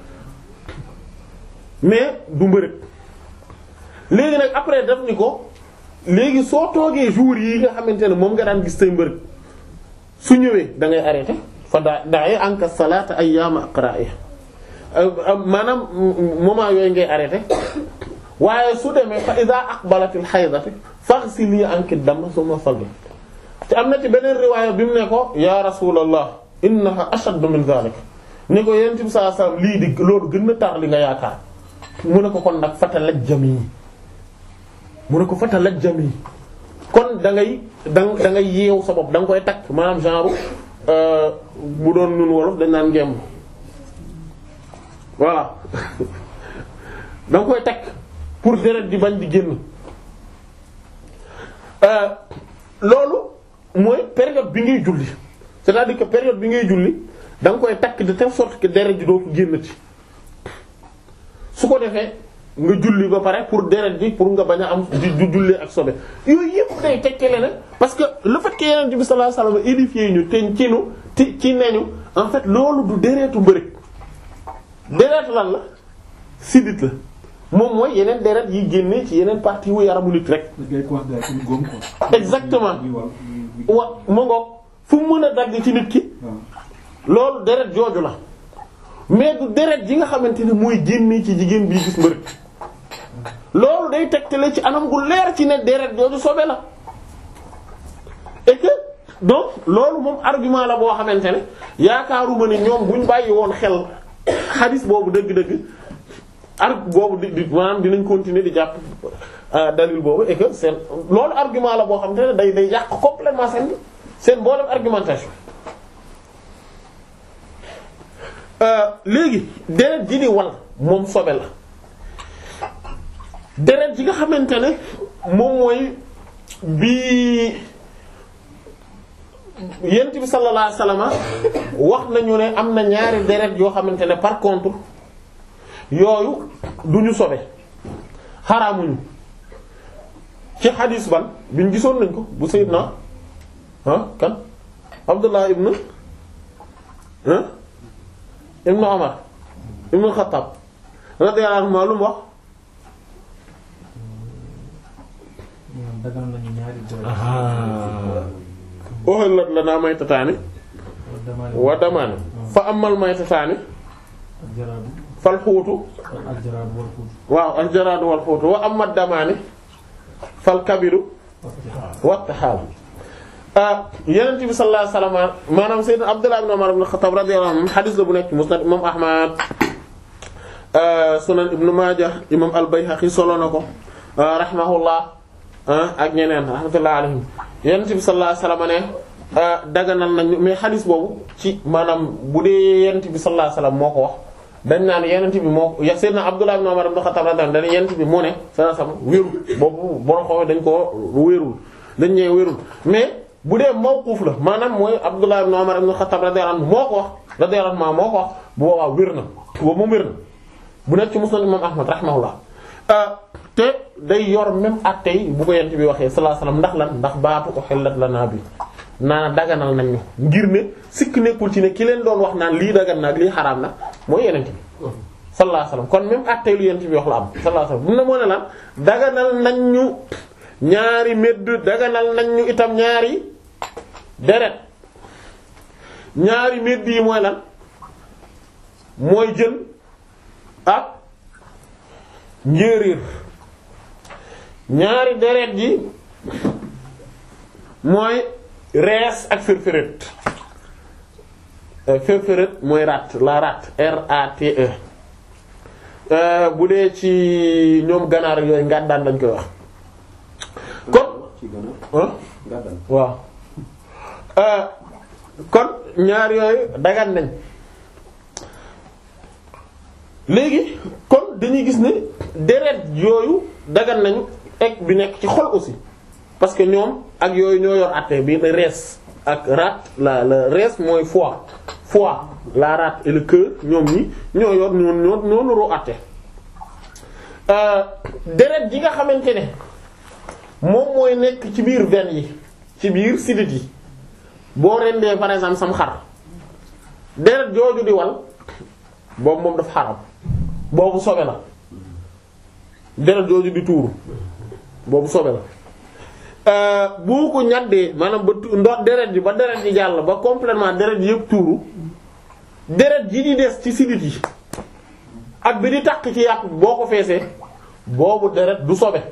mais du mbërëg léegi nag après def ni ko léegi soo toogee jours yi nga xamante ne moom nga daan gis say mbërëg su ñëwee da ngay arrêté fa daa daay anka salaata ayyaama aqra'i maanaam moment yooyu ngay arrêté waaye su demee fa idha aqbalatil haydati faghsili anki dam summa salli te am na ci beneen riwaaya bi mu ne ko ya rasulallah innaha ashaddu min dhalik ni ko yonent bi sallallahu alayhi wasallam lii di loolu gën na tar li nga yaakaar mu ne ko kon nag fatalajjami mu ne ko fatalajjami kon da ngay da da ngay yeew sa bopp da nga koy takk maanaam genre bu doon nun wolof dañ naan ngemb voilà da nga koy takk pour deret di bañ di génn loolu mooy période bi ngay julli c'est-à-dire que période bi ngay julli da nga koy takk de telle sorte que deret ji dootu génn ci su ko defee nga julli ba pare pour deret ji pour nga bañ a am di jullee ak sobe yooyu yëpp day tekkale na parce que le fait que Yonent bi sallallahu alayhi wasallam édifié ñu te ci nu ti ci neñu en fait loolu du deretu mbërëg deret lan la sidit la moom mooy yeneen deret yi génne ci yeneen partie wu yaramu nit rek. exactement wa ma ngoog fu mu mën a dagg ci nit ki. loolu deret jooju la mais du deret ji nga xamante ne mooy génne ci jigéen bii gis mbërëg loolu day tegtale ci anam gu leer ci ne deret jooju sobe la et que donc loolu moom argument la boo xamante ne yaakaaruma ne ñoom buñ bàyyi woon xel xadis boobu dëgg-dëgg arg boobu di di maanaam dinañ continuer di jàpp dalil boobu et que seen loolu argument la boo xamante ne day day yàq complètement seen seen mboolem argumentation léegi deret ji di wal moom sobe la deret ji nga xamante ne moom mooy bi yent bi sallallahu alayhi wasallam wax nañu ne am na ñaari deret yoo xamante ne par contre yooyu duñu sobe xaraamuñu ci xadiis ban biñ gisoon nañ ko bu sayyidna ah kan Abdullah ibn ah ibnu Umar ibnu Xattaab radiyallahu anhu lu mu wax uhillat lanaa maytataani wa damaani fa ammal maytataani fal xuutu waaw al jaraadu wal xuutu wa amma damaani fal kabiru wa taxaalu Yonent bi sallallahu alayhi wasallam maanaam Sayyidina Abdullah ibn Umar ibn Khattab radiyallahu anhu xadiis la bu nekk Musnad imam Ahmad Sunan Ibn Majah imam al-Bayhaqi solo na ko rahimahullah ak ñeneen rahmatullahi alayhim Yonent bi sallallahu alayhi wasallam ne daganal nañu mais xadiis boobu ci maanaam bu dee Yonent bi sallallahu alayhi wasallam moo ko wax dañ naan Yonent bi moo ya Sayyidina Abdullah ibn Umar ibn Khattab radiyallahu anhu dañ Yonent bi moo ne sallallahu alayhi wasallam wérul boobu borom xoolee dañ koo wérul dañ ñëw wérul mais bu dee mawquf la maanaam mooy Abdullah ibn Umar ibn Khattab radiyallahu anhu moo ko wax radiyallahu anhu moo ko wax bu boobaa wér na boobu moom wér na bu nekk ci musnad imam Ahmad rahimahullah te day yor même attey bu ko yent bi waxee sallallahu alayhi wasallam ndax lan ndax baatu uhillat lanaa bi naana daganal nañ ñu ngir ne sikk nekkul ci ne ki leen doon wax naan lii dagan na ak lii xaraam na mooy yenent bi sallallahu alayhi wasallam kon même attey lu yent bi wax la am sallallahu alayhi wasallam bu ne moo ne lan daganal nañ ñu ñaari medd daganal nañ ñu itam ñaari deret ñaari medd yi mooy lan mooy jën ak njéeréer ñaari deret ji mooy rees ak firfiret firfiret mooy rat la rat R A T E bu dee ci ñoom ganaar yooyu ngàddaan lañ koy wax kon ci gën a gàttal. waaw kon ñaar yooyu dagan nañ léegi kon dañuy gis ne deret yooyu dagan nañu ek bi nekk ci xol aussi parce que ñoom ak yooyu ñoo yor àtte bi la rees ak rat la la rees mooy foie foie la rate et le cœur ñoom ñi ñoo yor ñoo ñoo ñoo nuroo àtte deret ji nga xamante ne moom mooy nekk ci biir veine yi ci biir sidit yi boo rendee par exemple sam xar deret jooju di wal boobu moom dafa xaram boobu sobe la deret jooju di tuuru boobu sobe la boo ko ñaddee maanaam ba tu- ndox deret ji ba deret ji jàll ba complètement deret ji yëpp tuuru deret ji di des ci sidit yi ak bi di takk ci yàpp boo ko feesee boobu deret du sobe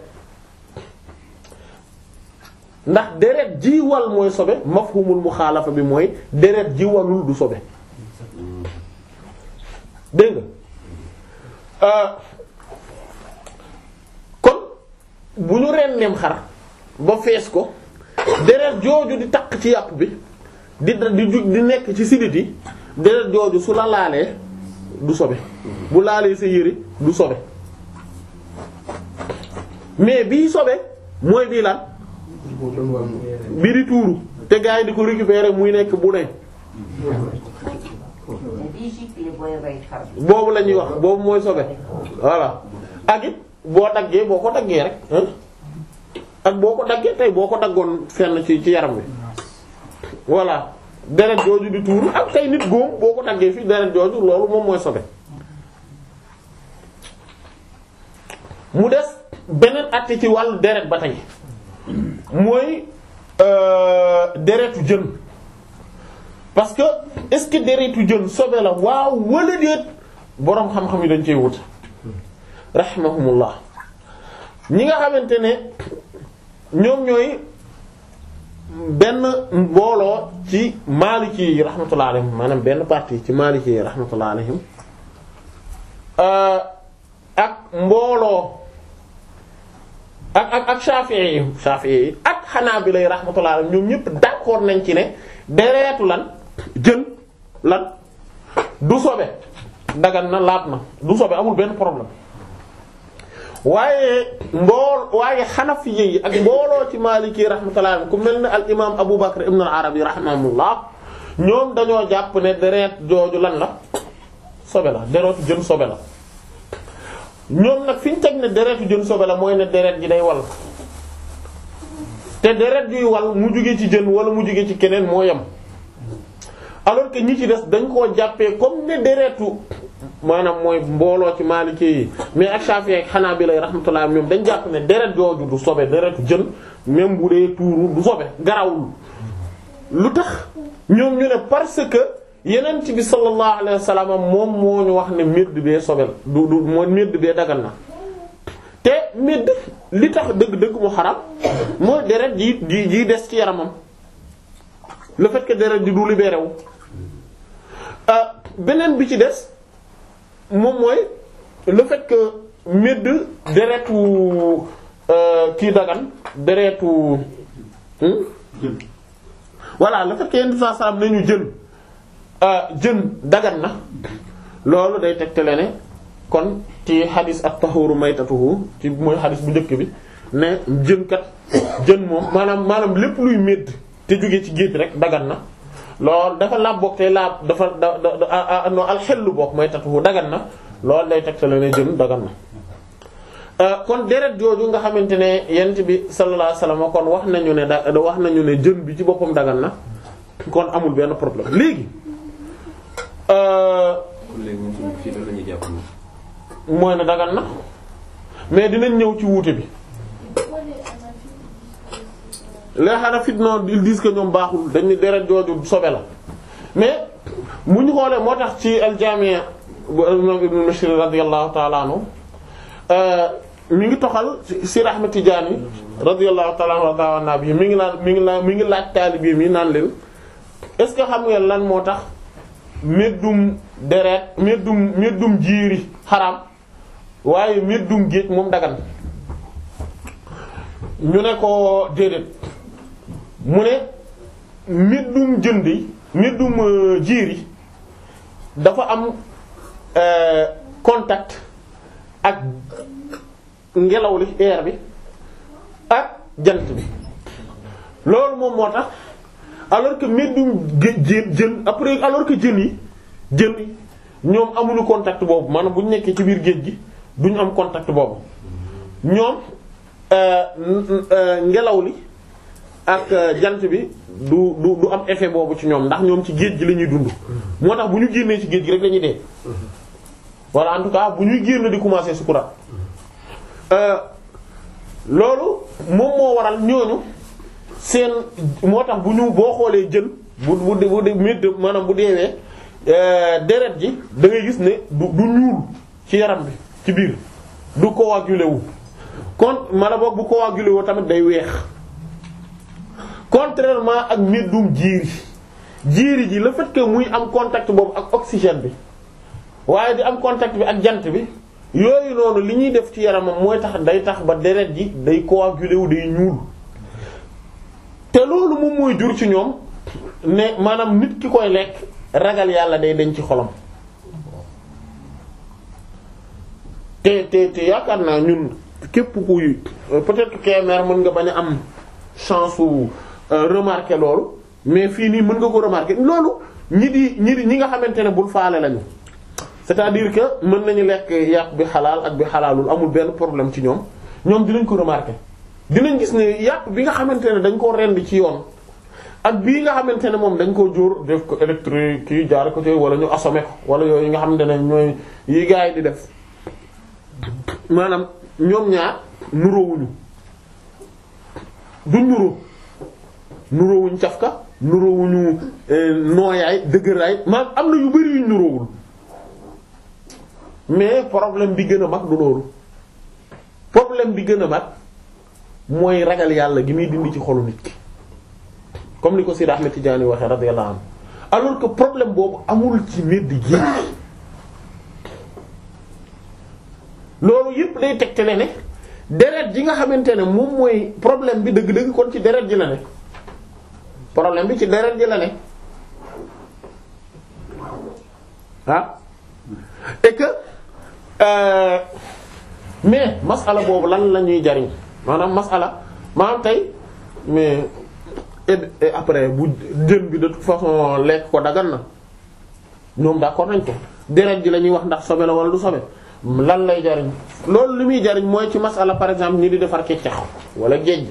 ndax deret ji wal mooy sobe mafhumul muxaalafa bi mooy deret ji walul du sobe dégg nga kon bu ñu renneem xar ba fees ko deret jooju di takk ci yàpp bi di di ju di nekk ci sidit yi deret jooju su la laalee du sobe bu laalee sa yére du sobe mais bii sobe mooy bii lan bii di tuuru te gars yi di ko récupérer muy nekk bu ne bii giclee booy rey xar bi. boobu la ñuy wax boobu mooy sobe voilà ak it boo daggee boo ko daggee rek hein ak boo ko daggee tey boo ko daggoon fenn ci ci yaram bi voilà deret jooju di tuuru ak tey nit góom boo ko daggee fii deret jooju loolu moom mooy sobe mu des beneen atti ci wàllu deret ba tey mooy euh, deretu jën parce que est-ce que deretu jën sobe la waaw wala déet boroom xam-xam yi dañ cey wut rahimahumullah ñi nga xamante ne ñoom ñooy benn mbooloo ci maliki yi rahmatullah alayhim maanaam benn partie ci maliki yi rahmatullah alayhim ak mbooloo ak ak ak Shafi'i yi Shafi'i yi ak Hanabila yi rahmatullah alayhim ñoom ñëpp d'accord nañ ci ne deretu lan jën lan du sobe dagan na laab na du sobe amul benn problème waaye mbool waaye Hanafi yi ak mbooloo ci Maliki rahmatullah alayhim ku mel ne al imaam Abu Bakr ibn al Arabi rahimahullah ñoom dañoo jàpp ne deret jooju lan la sobe la deretu jën sobe la ñoom nag fi ñu teg ne deretu jën sobe la mooy ne deret ji day wal te deret juy wal mu jóge ci jën wala mu jóge ci keneen moo yem alors que ñi ci des dañ koo jàppee comme ne deretu maanaam mooy mbooloo ci Maliki yi mais ak Shafi'i ak Hanabila rahmatullah ñoom dañ jàpp ne deret jooju du sobe deretu jën même bu dee tuuru du sobe garawul lu tax ñoom ñu ne parce que yeneen bi sallallahu alayhi wa sallam moom moo ñu wax ne medd bee sobe la du du moo medd bee dagal na te medd li tax dëgg-dëgg mu xaram mooy deret ji ji ji des ci yaramam le fait que deret ji du libéré wu beneen bi ci des moom mooy le fait que medd deretu kii dagan deretu voilà le fait que yenn saa salaam nañu jën jën dagan na loolu day tegtale ne kon ci xadis at-tahuru maytatuhu ci mooy xadis bu njëkk bi ne jën kat jën moom maanaam maanaam lépp luy médd te jóge ci géej rek dagan na loolu dafa laab bokk te laab dafa da da no alxellu bokk mooy tatuhu dagan na loolu day tegtale ne jën dagan na kon deret jooju nga xamante ne yent bi sallallahu alayhi wasallam kon wax nañu ne da wax nañu ne jën bi ci boppam dagan na kon amul benn problème léegi kon léegi ñun suñu fii la ñuy jàpp ni mooy ne dagan na mais dinañ ñëw ci wuute bi les Hanafi non ils disent que ñoom baaxul dañ ni deret jooju sobe la mais mu ñu xoolee moo tax ci al-Jami' bu imam Ibn Mishri radiyallahu ta'ala anhu mi ngi toxal si Ahmad Tidiane radiyallahu ta'ala anhu wa nabi mi ngi naan mi ngi naan mi ngi laaj taalibe mi naan leen est-ce que xam ngeen lan moo tax meddum deret meddum meddum jiiri xaram waaye meddum géej moom dagan ñu ne ko déedéet mu ne meddum jëndi meddum jiiri dafa am contact ak ngelaw li air bi ak jant bi loolu moom moo tax alors que meddum jën jën après alors que jën yi jën yi ñoom amuñu contact boobu maanaam bu ñu nekkee ci biir géej gi duñu am contact boobu ñoom ngelaw li ak jant bi du du du am effet boobu ci ñoom ndax ñoom ci géej gi la ñuy dund moo tax bu ñu génnee ci géej gi rek lañuy dee walla en tout cas bu ñuy génn di commencer sukuraat loolu moom moo waral ñooñu seen moo tax bu ñu boo xoolee jën bu bu bu médd maanaam bu deewee deret ji da ngay gis ne du du ñuul ci yaram bi ci biir du coagulé wu kon mala boog bu coagulé wu tamit day weex contrairement ak méddum jiiri jiiri ji le fait que muy am contact boobu ak oxygène bi waaye di am contact bi ak jant bi yooyu noonu li ñuy def ci yaramam mooy tax day tax ba deret ji day coagulé wu day ñuul te loolu moom mooy jur ci ñoom ne maanaam nit ki koy lekk ragal yàlla day dañ ci xolam te te te yaakaar naa ñun képp kuy peut-être que Kébémer mën nga bañ a am chance su remarquer loolu mais fii nii mën nga ko remarquer loolu ñi di ñi di ñi nga xamante ne bul faale lañu c'est-à-dire que mën nañu lekk yàpp bi xalaal ak bi xalaalul amul benn problème ci ñoom ñoom dinañ ko remarquer dinañ gis ne yàpp bi nga xamante ne dañ koo rendi ci yoon ak bii nga xamante ne moom dañ koo jóor def ko électrique kii jaar ko ci wala ñu assommé ko wala yooyu nga xamante ne ñooy yi gars yi di def maanaam ñoom ñaar nuroowuñu duñ nuroo nuroowuñ cafka nuroowuñu nooyaay dëgëraay maanaam am na yu bari yuñ nuroowul mais problème bi gën a mag du loolu problème bi gën a mag mooy ragal yàlla gi muy dindi ci xolu nit ki comme ni ko Sidi Ahmed Tidiane waxee radiyallahu anhu alors que problème boobu amul ci medd géej loolu yëpp day tegtale ne deret ji nga xamante ne moom mooy problème bi dëgg-dëgg kon ci deret ji la ne problème bi ci deret ji la ne ah et que euh, mais masala boobu lan la ñuy jariñ maanaam masala maanaam tey mais et, et après bu jën bi de toute façon lekk ko dagan na ñoom d'accord nañ ko deret ji la ñuy wax ndax sobe la wala du sobe lan lay jariñ loolu li muy jariñ mooy ci masala par exemple ñi di defar keccax wala géej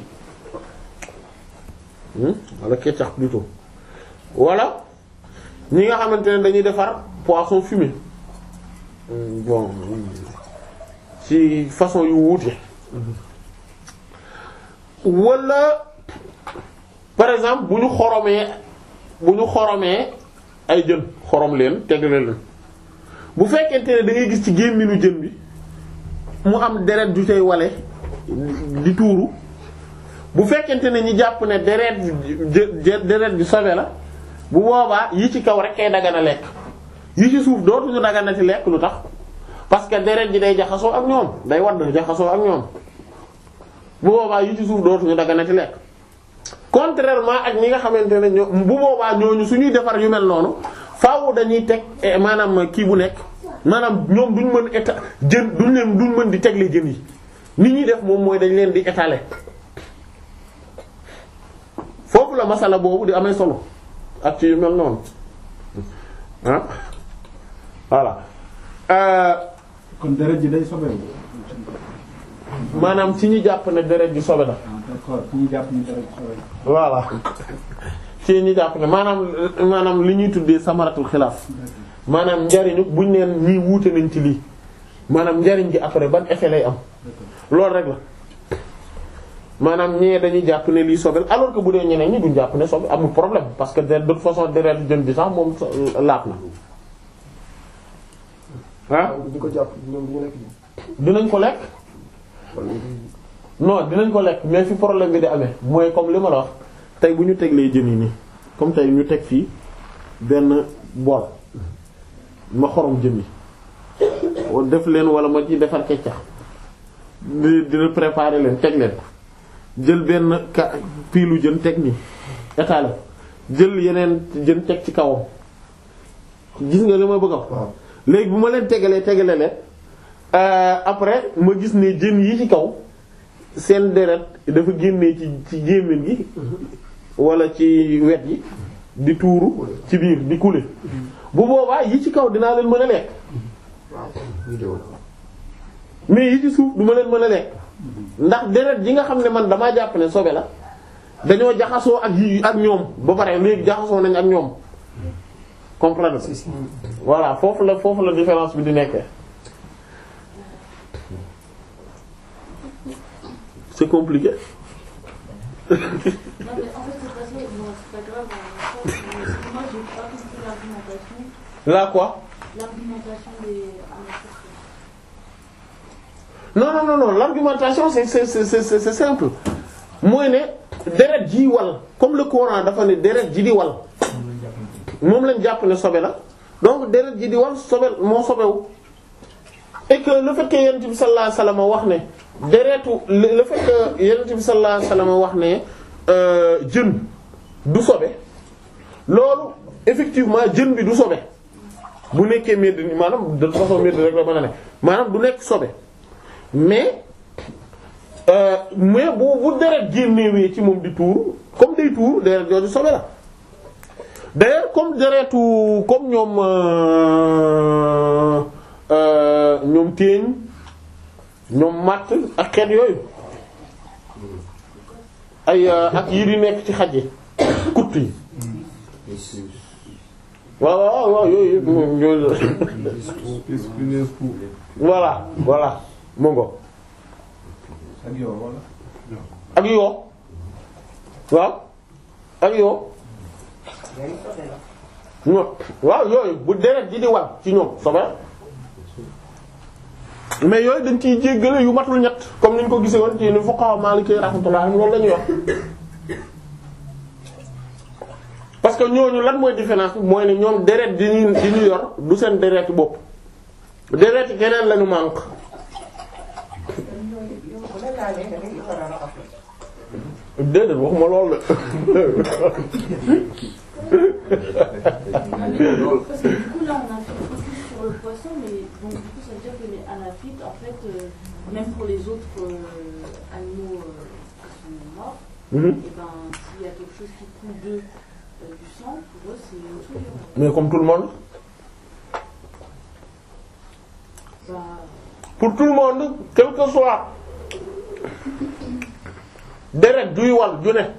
hmm? wala keccax plutôt wala ñi nga xamante ne dañuy defar poisson fumé bon ci façon yu wuute wala par exemple bu ñu xoromee bu ñu xoromee ay jën xorom leen tegle leen bu fekkente ne da ngay gis ci gémminu jën bi mu am deret ju tey wale di tuuru bu fekkente ne ñi jàpp ne deret jë deret bi sobe la bu boobaa yi ci kaw rek kay dagana lekk yi ci suuf dootuñu daganati lekk lu tax parce que deret ji day jaxasoo ak ñoom day wadd jaxasoo ak ñoom bu boobaa yi ci suuf dootuñu daganati lekk contrairement ak ñi nga xamante ne ñoo bu boobaa ñooñu suñuy defar yu mel noonu faaw dañuy teg maanaam kii bu nekk maanaam ñoom duñ mën éta jën duñ leen duñ mën di tegle jën yi ni ñuy def moom mooy dañ leen di étaler foofu la masala boobu di amee solo ak ci yu mel noonu ah voilà euh, kon deret ji day sobeewu. maanaam ci ñi jàpp ne deret ji sobe la ah d'accord fi ñu jàpp ni deret ji sobeewu. voilà ci ñi jàpp ne maanaam maanaam li ñuy tuddee samaratul xilaaf maanaam njariñu buñ neen ñii wuute nañ ci lii maanaam njariñ gi après ban effet lay am loolu rek la maanaam ñee dañuy jàpp ne lii sobel alors que bu dee ñeneen ñi duñ jàpp ne sobe amul problème parce que de toute façon deret jën bi sax moom laat na ah di ko jàpp ñoom ñu nekk dinañ ko lekk non dinañ ko lekk mais fi problème bi di amee mooy comme li ma la wax tey bu ñu teglee jën yi nii comme tey ñu teg fii benn bool ma xorom jën yi wa- def leen wala ma ci defar keccax di dina préparer leen teg leen jël benn ka piilu jën teg nii étaler jël yeneen jën teg ci kawam gis nga li ma bëgg a wax waaw léegi bu ma leen tegalee tegale leen euh, après ma gis ne jën yi ci kaw seen deret dafa génnee ci ci gémmiñ gi wala ci wet yi di tuuru ci biir di couler bu boobaa yi ci kaw dinaa leen mën a lekk vidéo mais yi ci suuf du ma leen mën a lekk ndax deret yi nga xam ne man damaa jàpp ne sobe la dañoo jaxasoo ak yi ak ñoom ba pare léegi jaxasoo nañ ak ñoom comprendre si si voilà foofu la foofu la différence bi di nekkee c'est compliqué Non, mais en fait, c'est pas ça. Bon, c'est pas grave. hein, mais Moi, j'ai pas compris l'argumentation. là quoi L'argumentation des. Ah, non non non non l'argumentation c'est c'est c'est c'est c'est simple mooy ne deret ji wal comme le Coran dafa ne deret ji di wal moom lañ jàpp ne sobe la donc deret ji di wal sobe moo sobewu et que le fait que yonent bi sallallahu alayhi wasallam wax ne deretu le le fait que yonent bi sallallahu alayhi wasallam wax ne euh, jën du sobe loolu effectivement jën bi du sobe bu nekkee medd ni maanaam de toute façon medd rek la mën a ne maanaam du nekk sobe mais euh, mais bu bu deret génnewee ci moom di tuur comme day tuur deret jooju sobe la d'ailleurs comme deretu comme ñoom euh, euh, ñoom téeñ ñoom matt ak xeet yooyu ay euh, ak yi di nekk ci xaj yi kutt yi waaw waaw waaw yooyu yëpp moom yooyu voilà voilà mu ngo ak yow wala. ak yoo waaw ak yoo Yooyu sobe la. ño waaw yooyu bu deret ji di wal ci ñoom sobe mais yooyu dañ ciy jéggale yu matul ñett comme niñ ko gisee woon ci ni fuqaha maliki rahmatullah loolu la ñuy wax parce que ñooñu lan mooy différence bi mooy ne ñoom deret di ñu di ñu yor du seen deret bopp deret keneen lañu manque Yow bu la laalee da ngay war a raxas. déedéet waxuma loolu Parce que du coup, là, on a fait focus sur le poisson, mais donc du coup, ça veut dire que les anaphytes, en fait, euh, même pour les autres euh, animaux euh, qui sont morts, Mhm. et ben, s'il y a quelque chose qui coule d'eux euh, du sang, pour eux, c'est une souillure. mais comme tout le monde Bah, pour tout le monde quel que soit deret duy wal ju ne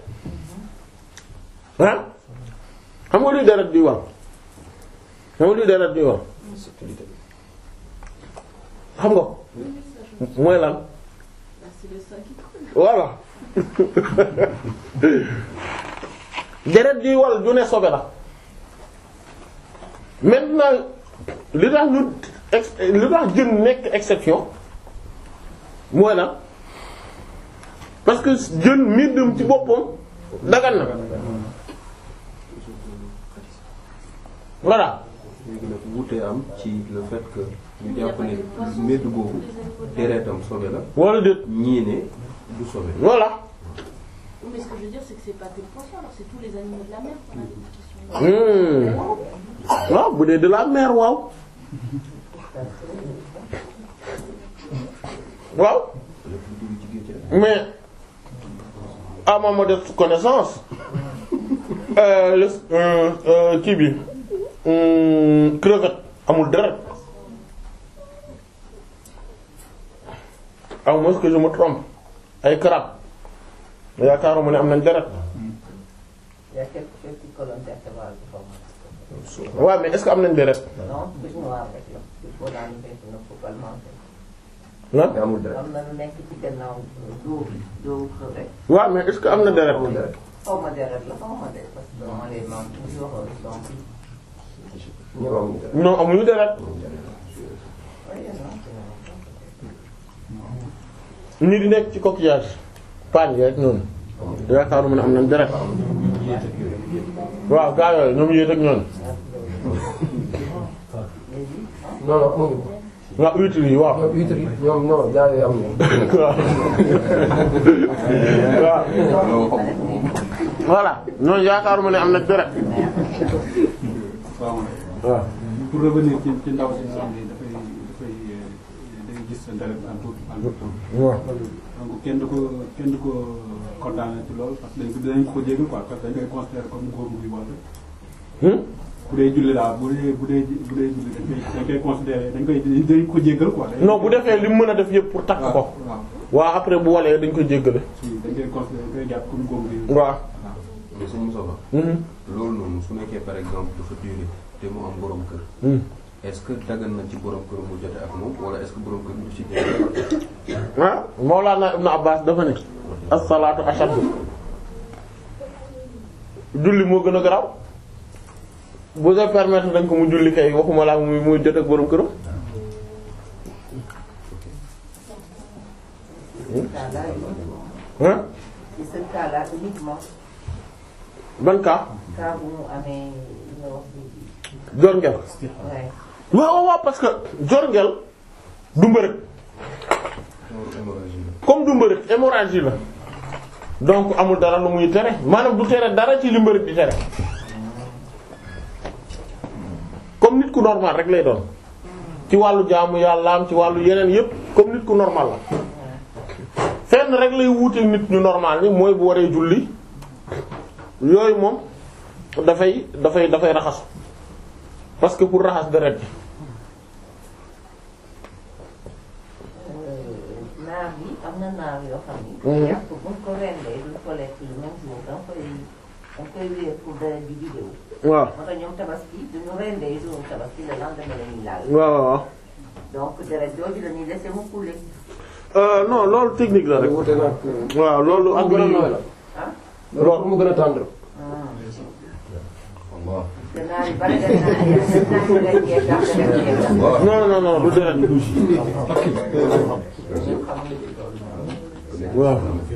ah xam nga luy deret duy wal xam nga luy deret duy wal xam nga ko oui, oui, ça, je... mooy lan bah, c'est le sang qui coule. voilà deret duy wal ju ne sobe la maintenant li tax ñu ex li tax jën nekk exception mooy lan parce que jën middam ci boppam dagan na voilà léegi nag wuute am ci le fait que ñu Il y a jàpp pas que ne le poisson, mbedd c'est boobu tous les animaux de la mer. deretam sobe la wala déet ñii ne du sobe voilà Oui, mais ce que je veux dire, c'est que c'est pas que le poisson, alors c'est tous les animaux de la mer qu'on a des questions. Hmm. waaw bu dee de la mer waaw waaw mais à ma modeste connaissance euh, le- euh, euh, kii bi hum, crevette amul deret à moins que je me trompe ay crabe yaakaaruma ne am nañ deret Il y a quelques petites colonnes vertébrales qui forment. waaw mais est-ce que am nañ deret Non, bés noir rek la. Il faut daan fekk na ko palmenté. lan mais amul dara. am na lu nekk ci gannaaw doo doo crevette. waaw mais est-ce que am na deret amul dara. xaw ma deret la xaw ma deret parce que on les mange toujours donc. ñoom amul dara. non amuñu deret oui non. ñi di nekk ci coquillage paañ yi rek noonu yaakaaruma ne am nañ deret waaw gaa yooyu ñoom yéet ak ñoon non non amuñu ko. nga huîtres yi waaw ñoom huîtres yi ñoom non jaay yooyu amuñu ko. waaw waaw voilà ñooñu yaakaaruma ne am na deret waaw waaw pour revenir ci ci ndaw si nga xam ne dafay dafay day gis sa deret en tout en tout temps waaw donc kenn du ko kenn du ko condamné ci loolu parce que dañ ko dañ ko jégal quoi parce que dañ koy considérer comme góor buy woote Hmm? bu dee julli daal bu dee bu dee bu dee julli dañ koy dañ koy considérer dañ koy dañ ko jégal quoi. dañ non bu defee li mu mën a def yëpp pour takk ko waaw waaw après bu walee dañ ko jéggale si dañ koy considérer dañ koy jàpp comme góor buy waaw mais suñu Moussa Ba Mhm. loolu noonu su nekkee par exemple dafa duré te mu am borom kër Hmm. est-ce que dagan na ci borom kër mu jote ak moom wala est-ce que borom kër du ci génn ah Mawlana Ibn Abbas dafa ne as-salaatu ashaddu julli moo gën a garaaw bu dee permettre dañ ko mu julli kay waxuma laa muy muy jot ak borom këram cas-là uniquement. ah ci ce cas-là uniquement. ban cas cas bu mu amee li nga wax léegi. jor ngel Ouais. waaw waaw waaw parce que jor ngel du mbërëg hémorragie la comme du mbërëg hémorragie la donc amul dara lu muy tere maanaam du tere dara ci li mbërëg di tere comme nit ku normal rek lay doon ci wàllu jaamu yàllaam ci wàllu yeneen yépp comme nit ku normal la fenn rek lay wuute nit ñu normal ni mooy bu waree julli yooyu moom dafay dafay dafay raxasu parce que pour raxas deret ji naar yi am na naar yoo xam ni. Mhm. yàpp buñ ko rendee duñ ko lekk le même jour da nga koy da nga koy wéer pour deret bi di déw. waaw moo tax ñoom tabaski duñu rendee jour tabaski le lendemain la ñuy laal. waaw waaw waaw donc deret jooju la ñuy laisser mu couler. Euh, non loolu technique la rek wute nag. waaw loolu ak mu gën a nooy lii la. ah. loolu pour mu gën a tendre. Allah te naar yi bari dañ naan yéen dañ naan ko leen jeex daal deret bi jeex daal. non non non du deret ñun xamuñu ci loolu. waaw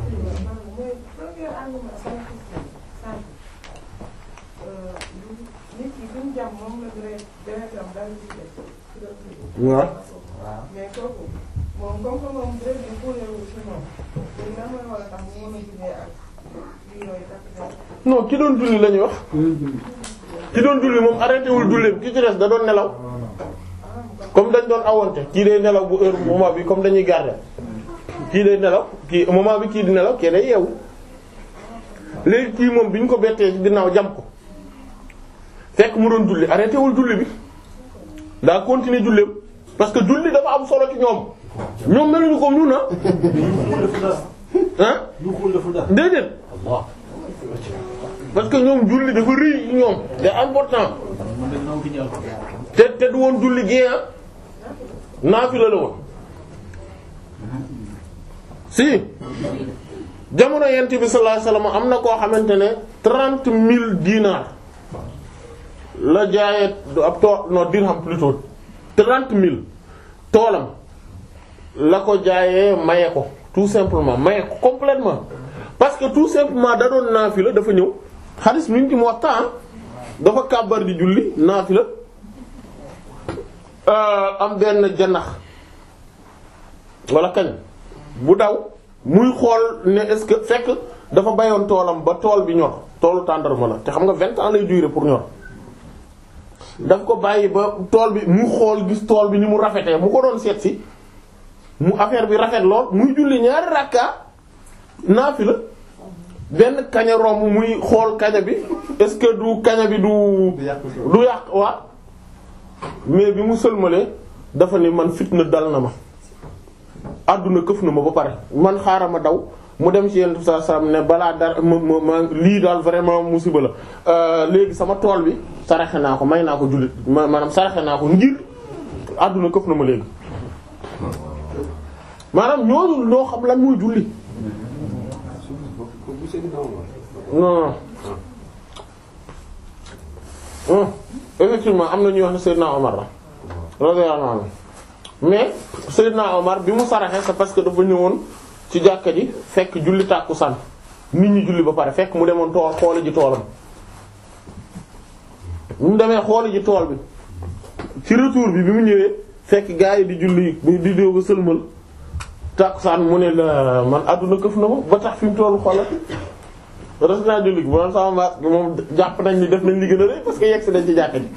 nit ki fi mu jàmm moom la deret deretam daal di des ci la tudd. waaw mais kooku moom comme que moom deret bi kuulewu ci moom léegi lan mooy war a tax mu mën a jullee ak lii yooyu takk der. non ki doon julli la ñuy wax ki doon julli moom arrêté wul julleem ki ci des da doon nelaw comme dañ doon awonte kii day nelaw bu heure moment bi comme dañuy garder kii day nelaw kii moment bi kii di nelaw kii day yeewu léegi kii moom bi ñu ko bettee ci ginnaaw jam ko fekk mu doon julli arrêté wul julli bi daa continuer julleem parce que julli dafa am solo ci ñoom ñoom meluñu ko ñun ah ah déedéet parce que ñoom julli dafa rëy ci ñoom c'est important te te du woon julli gée ah naafila la woon si jamono yent bi sallallahu alayhi wasallam am na koo xamante ne trente mille dinars la jaayee du ab tool non dirham plutôt trente mille toolam la ko jaayee maye ko tout simplement maye ko complètement parce que tout simplement da doon naafila dafa ñëw xaalis mi ngi ci mu waxtaan dafa kàbbar di julli naafila am benn janax wala kañ bu daw muy xool ne est-ce que fekk dafa bayoon toolam ba tool bi ñor toolu tàndarma la te xam nga vingt ans lay durer pour ñor daf ko bàyyi ba tool bi mu xool gis tool bi ni mu rafetee mu ko doon seet si mu affaire bi rafet lool muy julli ñaari rakka naafila benn kaña romb muy xool kaña bi est-ce que du kaña bi du du yàq waa mais bi mu sëlmalee dafa ni man fitna dal na ma àdduna këf na ma ba pare man xaaral ma daw mu dem ci yenn saa saa ne balaa dara ma ma ma lii daal vraiment musiba la léegi sama tool bi saraxe naa ko may naa ko jullit ma maanaam saraxe naa ko ngir àdduna këf na ma léegi maanaam ñooñu ñoo xam lan muy julli non non effectivement am na ñuy wax ne Seydina Omar la radiyallahu anhu mais Seydina Omar bi mu saraxe c'est parce que dafa ñëwoon ci jàkka ji fekk julli tàkkusaan nit ñi julli ba pare fekk mu demoon tool xooli ji toolam mu demee xooli ji tool bi ci retour bi bi mu ñëwee fekk gaa yi di julli di dóoga sëlmal tàkkusaan mu ne la man àdduna këf na ma ba tax fi mu toll xoolal res naa julli gi bu doon sama maas gi moom jàpp nañ ni def nañ li gën a rëy parce que yegg si nañ ci jàkka ji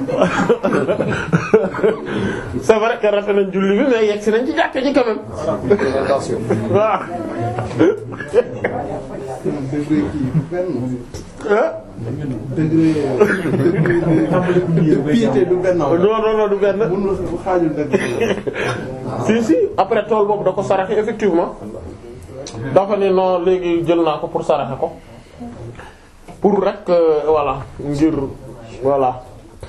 c'est vrai que rate nañ julli bi mais yegg si nañ ci jàkka ji quand même waaw degré piété du benn non non non du benn bu xaajul dëgg si si après tool boobu da ko saraxe effectivement dafa ne non léegi jël naa ko pour saraxe ko pour rek euh, voilà ngir voilà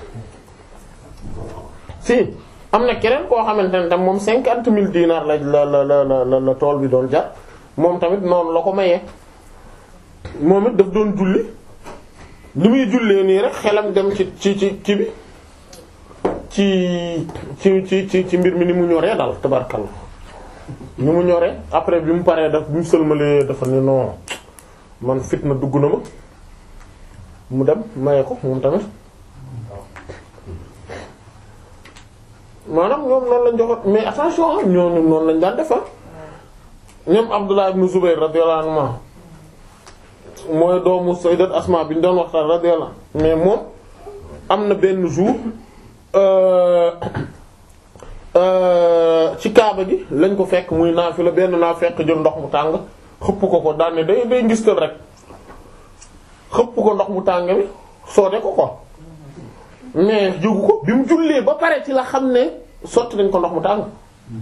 si am na keneen koo xamante ne tam moom cinquante mille dinars la la la la la la tool bi doon jar moom tamit noonu la ko mayee moom it daf doon julli li muy jullee nii rek xelam dem ci ci ci ci bi ci ci ci ci ci mbir mi ni mu ñoree daal tabarkalla ni mu ñoree après bi mu paree daf bi mu sëlmalee dafa ne non man fitna dugg na ma mu dem maye ko moom tamit maanaam ñoom noonu lañ joxoon mais attention ñooñu noonu lañ daan defa ñoom Abdullah ibn Zubayr radiyallahu anhu mooy doomu sayyidat Asma bi ñu doon waxtaan radiyallahu mais moom am na benn jour ci kaaba gi lañ ko fekk muy naafila benn naa fekk jël ndox mu tàng xëpp ko ko daan ne day day ngistal rek xëpp ko ndox mu tàng bi soode ko ko mais jógu ko bi mu jullee ba pare ci la xam ne sotti nañ ko ndox mu tàng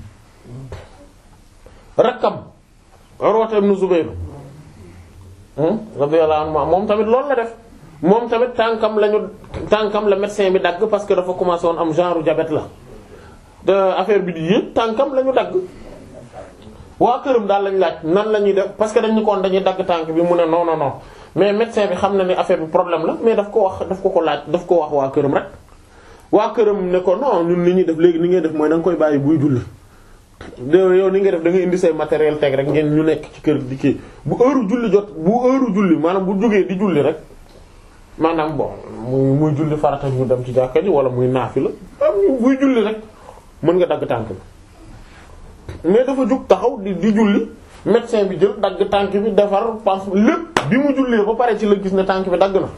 rakkam Urwata ibn Zubayr radiyallahu anhu moom tamit loolu la def moom tamit tànkam lañu tànkam la médecin bi dagg parce que dafa commencé woon am genre diabète la de affaire bi di yëpp tànkam la ñu dagg waa këram daal lañ laaj nan la ñuy def parce que dañu koon dañuy dagg tànk bi mu ne non non non mais médecin bi xam na ne affaire bi problème la mais daf ko wax daf ko ko laaj daf ko wax waa këram rek waa këram ne ko non ñun li ñuy def léegi ni ngay def mooy da nga koy bàyyi buy julli de yow ni ngay def da ngay indi say matériel teg rek ngeen ñu nekk ci kër di kii bu heure julli jot bu heure julli maanaam bu jógee di julli rek maanaam bon muy muy julli farata ñu dem ci jàkka ji wala muy naafi la am buy julli rek mën nga dagg tànk bi mais dafa jug taxaw di di julli médecin bi jël dagg tànk bi defar pense lépp bi mu jullee ba pare ci la gis ne tànk bi dagg na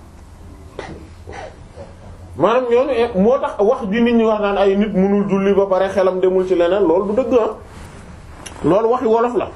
maanaam ñooñu moo tax wax ji nit ñi wax naan ay nit mënul julli ba pare xelam demul ci leneen loolu du dëgg ah loolu waxi wolof la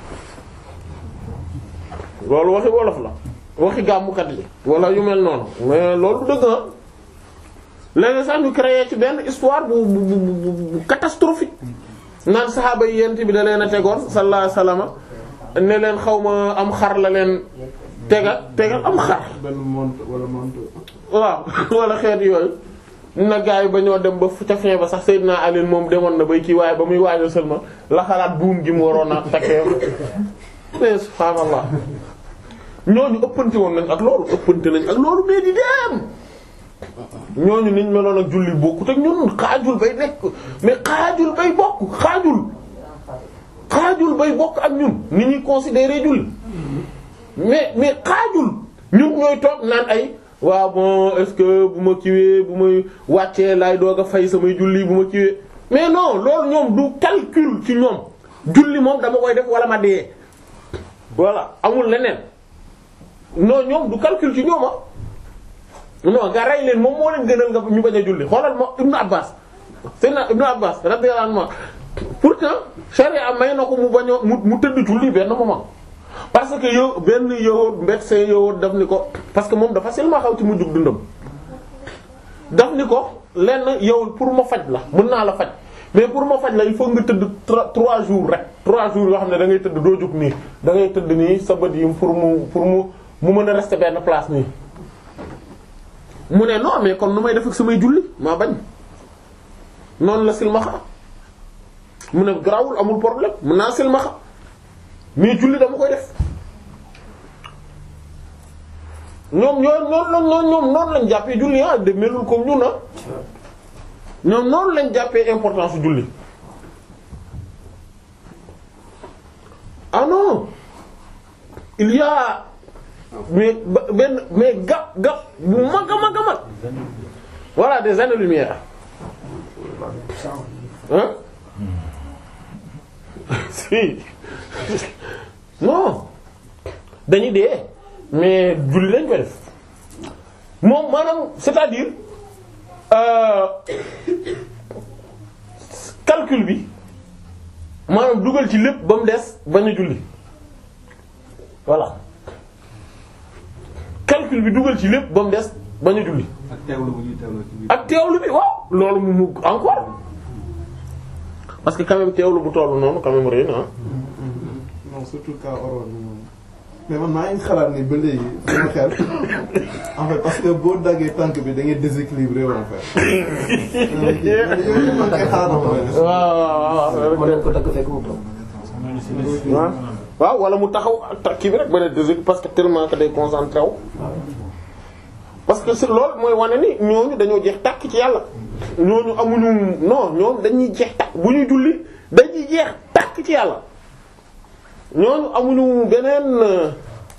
loolu waxi wolof la waxi gàmmukat yi wala yu mel noonu mais loolu du dëgg ah léegi sax ñu créé ci benn histoire bu bu bu bu catastrophique naan saxaaba yi yent bi da leen a tegoon sallallahu alayhi wasallam ne leen xaw ma am xar la leen tegal tegal am xar. benn monte wala monte. waaw wala xeet yooyu na gaa yi ba ñoo dem ba ca fin ba sax Seydina Ali moom demoon na bay kii waaye ba muy waajal seulement la xalaat buum gi mu waroon a takkee mais subhaanallah ñooñu ëppante woon nañ ak loolu ëppante nañ ak loolu mais di dem ñooñu niñ meloon ak julli bokkut ak ñun xaajul bay nekk mais xaajul bay bokk xaajul xaajul bay bokk ak ñun ni ñuy considérer julli mais mais xaajul ñun ñooy toog naan ay waaw bon est-ce que bu ma kiwee bu may wàccee laay doog a fay samay julli bu ma kiwee mais non loolu ñoom du calcul ci ñoom julli moom dama koy def wala ma dee voilà amul leneen non ñoom du calcul ci ñoom ah non nga rey leen moom moo leen gënal nga ñu bañ a julli xoolal ma Ibnu Abbas Seydina Ibnu Abbas radiyallahu anhu pourtant charia may na ko mu bañ a mu mu tëdd julli benn moment parce parce que yow benn yow médecin yow daf ni ko parce que moom dafa silma xaw ci mu jug dundam daf ni ko lenn yow pour ma faj la mën naa la faj mais pour ma faj la il faut nga tëdd trois trois jours rek trois jours yoo xam ne da ngay tëdd doo jóg nii da ngay tëdd nii sa bët yi pour mu pour mu mu mën a rester benn place nii mu ne non mais kon nu may def ak samay julli maa bañ noonu la silmaxa mu ne grawul amul problème mën naa silmaxa mais julli dama koy def ñoom ñoo noonu la ñoom noonu lañ jàppee julli ah de melul comme ñun ah ñoom noonu lañ jàppee importance su julli ah non il y a mais ba- benn mais gap gap bu mag a mag a mag voilà des années-lumière hein si non dañuy dee mais julli lañ koy def moom maanaam c'est-à-dire euh, calcul bi maanaam dugal ci lépp ba mu des bañ a julli voilà calcul bi dugal ci lépp ba mu des bañ a julli ak teewlu bu ñuy teewlu ci biir. ak teewlu bi waaw loolu mu mu encore parce que quand même teewlu bu tollu noonu quand même rëy na ah. non surtout cas oroon bi moom mais man maa ngi xalaat ni ba léegi sama xel en fait parce que boo daggee tànk bi da ngay déséquilibré en fait. yooyu man kay xalaat en fait. waaw waaw waaw mën nañ ko dagg fekk mu toog. waaw waaw wala mu taxaw ak kii bi rek ba ne désir parce que tellement que day concentré wu. parce que c'est loolu mooy wane ni ñooñu dañoo jeex tàkk ci yàlla. ñooñu amuñu non ñoom dañuy jeex tàkk bu ñuy julli dañuy jeex tàkk ci yàlla. ñooñu amuñu beneen euh,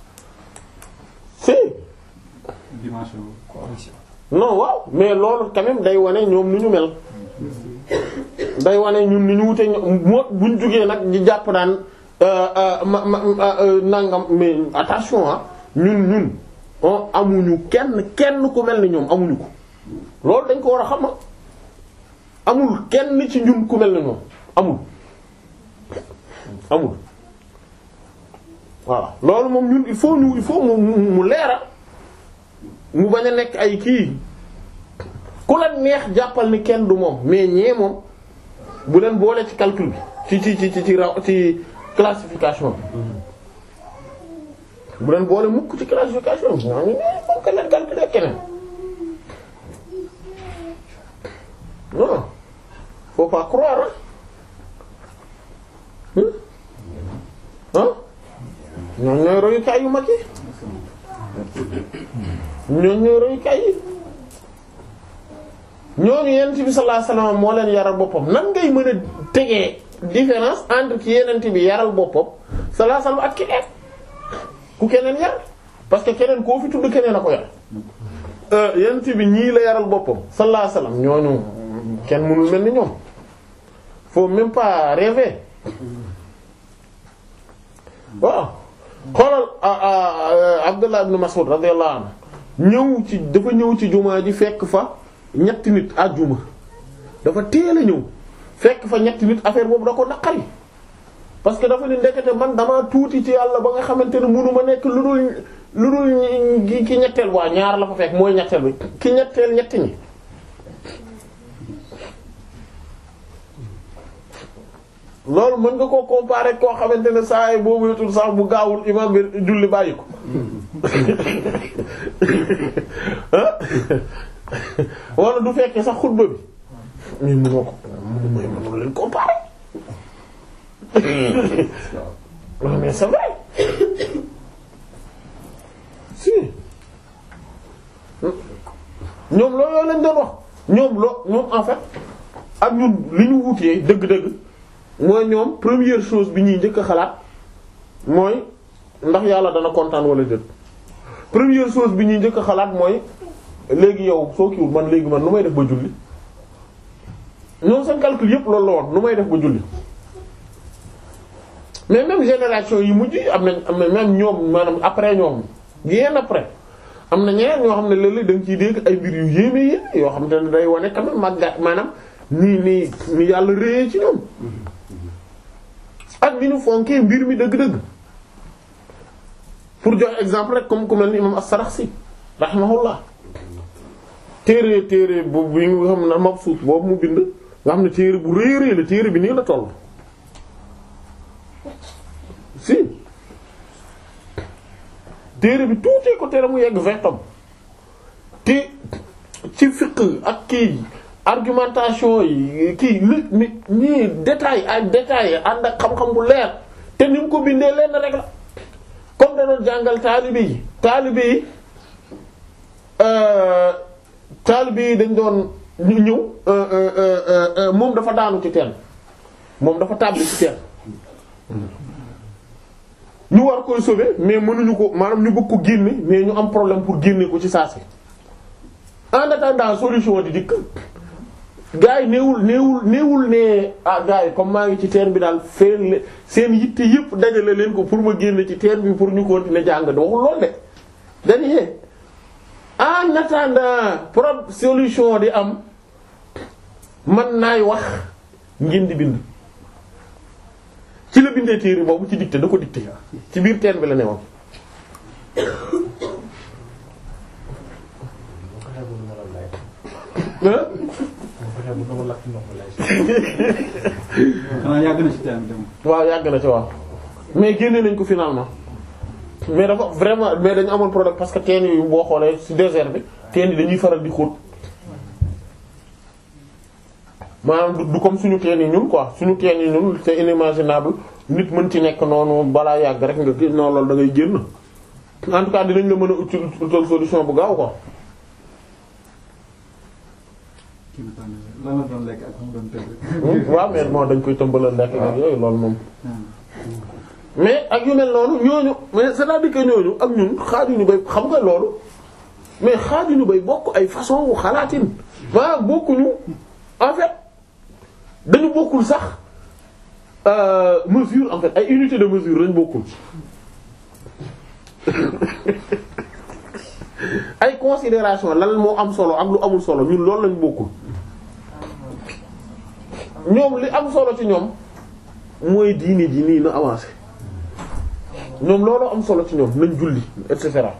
si dimension non waaw mais loolu quand même day wane ñoom nu ñu mel. day wane ñun ni ñu wute moo buñ jugee nag di jàpp naan ma ma nangam mais attention ah ñun ñun on amuñu kenn kenn ku mel ni ñoom amuñu ko loolu dañ ko war a xam amul kenn ci ñun ku mel ni ñoom amul amul voilà loolu moom ñun il faut ñu il faut mu mu mu leera mu bañ a nekk ay kii ku la neex jàppal ni kenn du moom mais ñee moom bu leen boole ci calcul bi ci ci ci ci ci raw ci classification bi bu leen boole mukk ci classification bi ñoo ngi ne moom keneen calculer keneen non faut pas croire hein hein ñoo ñooy royukaay yu mag yi ñoo ñooy royukaay yi ñooñu yonent bi sallallahu alayhi wasallam moo leen yaral boppam nan ngay mën a tegee différence entre ki yonent bi yaral boppam sallallahu alayhi wasallam ak keneen ku keneen yar parce que keneen koo fi tudd keneen a ko yar yonent bi ñii la yaral boppam sallallahu alayhi wasallam ñooñu kenn mënul mel ni ñoom faut même pas rêver waaw xoolal Abdullah ibn Mas'ud radiyallahu anhu ñëw ci dafa ñëw ci jumaa ji fekk fa ñetti nit àjjuma dafa teel a ñëw fekk fa ñetti nit affaire boobu da ko naqari parce que dafa ni ndekete man damaa tuuti ci yàlla ba nga xamante ne mënu ma nekk lu dul lu dul ki ki ñetteel waa ñaar la fa fekk mooy ñetteel bi ki ñetteel ñetti ñi loolu mën nga koo comparer koo xamante ne saa yi boobu yotul sax bu gaawul imam bi julli bàyyi ko wala du fekkee sax xutba bi mais mënoo ko mooy mënoo leen comparer mais c'est vrai si ñoom loolu lañ doon wax ñoom loo ñoom en fait ak ñun li ñu wutee dëgg-dëgg mooy ñoom première chose bi ñuy njëkk a xalaat mooy ndax yàlla dana kontaan wala déet première chose bi ñuy njëkk a xalaat mooy léegi yow soo kiiwul man léegi man nu may def ba julli ñoom seen calcul yépp loolu la woon nu may def ba julli mais même génération yi mujj am nañ am na même ñoom maanaam après ñoom bien après am na ñeneen ñoo xam ne léeg-léeg da nga ciy dégg ay mbir yu yéeme yéeme yoo xam te ne day wane quand même màggat maanaam nii nii ni yàlla réyee ci ñoom ak ni ñu fonkee mbir mi dëgg-dëgg pour jox exemple rek comme ku mel ni imam as-Sarakhsi rahimahullah téere téere boobu bi nga xam ne mabsuut boobu mu bind nga xam ne téere bu rëy rëy la téere bi nii la toll si téere bi tuutee ko téere mu yegg vingt tomes te ci fiqh ak kii argumentation yi kii li mi ñii détail ak détail ànd ak xam-xam bu leer te ni mu ko bindee leen rek la comme da doon jàngal taalibe yi taalibe yi taalibe yi dañ doon ñu ñëw moom dafa daanu ci teen moom dafa tàbbi ci teen ñu war koy sauver mais mënuñu ko maanaam ñu bëgg ko génne mais ñu am problème pour génne ko ci saa si en attendant solution di dikk gars yi néewul néewul néewul ne ah gars yi comme maa ngi ci teen bi daal feen seen yitte yëpp dajale leen ko pour ma génne ci teen bi pour ñu continuer jàng waxul lool de dañuy en attendant pro solution di am man naay wax ngeen di bind ci la bindee téere boobu ci dicté da ko dicté ci biir teen bi la ne woon xanaa yàgg na ci teen bi waaw yàgg na ci waaw mais génne nañ ko finalement mais dafa vraiment mais dañu amoon problème parce que teen yi boo xoolee ci désert bi teen yi dañuy faral di xóot maanaam du comme suñu teen yi ñun quoi suñu teen yi ñun c'est inimaginable nit mën ci nekk noonu balaa yàgg rek nga gis noonu loolu da ngay génn en tout cas dinañ la mën a uti utal solution bu gaaw quoi. kii bi tamit lan la doon lekk ak mu doon tëdd. waaw mais moo dañ koy tëmbalal lekk ak yooyu loolu moom. mais ak yu mel noonu ñooñu mais c'est-à-dire que ñooñu ak ñun xaajuñu bay xam nga loolu mais xaajuñu bay bokk ay façon wu xalaatin maanaam bokkuñu en fait dañu bokkul sax mesure en fait ay unité de mesure lañ bokkul ay considération lan moo am solo ak lu amul solo ñun loolu lañ bokkul ñoom li am solo ci ñoom mooy diini ji nii na avancé ñoom loolu am solo ci ñoom nañ julli et cetera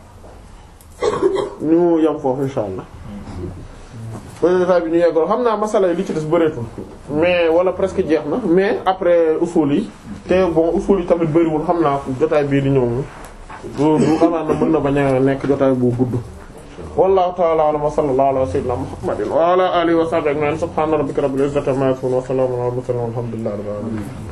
ñu yam foofu insha allah bi ñu yeggoon xam naa masala yi li ci des bëreetul mais wala presque jeex na mais après usul yi te bon usul yi tamit bëriwul xam naa jotaay bii di ñëw du du xanaa na mën na bañ a nekk jotaay bu gudd wallahu ta'ala a'lam wa sallallahu ala sayyidina muhammadin wa ala alihi wa sahbihi ajma'in subhana rabbika rabbil izzati amma yasifun wa salamun ala al mursalin walhamdulillahi rabbil alamin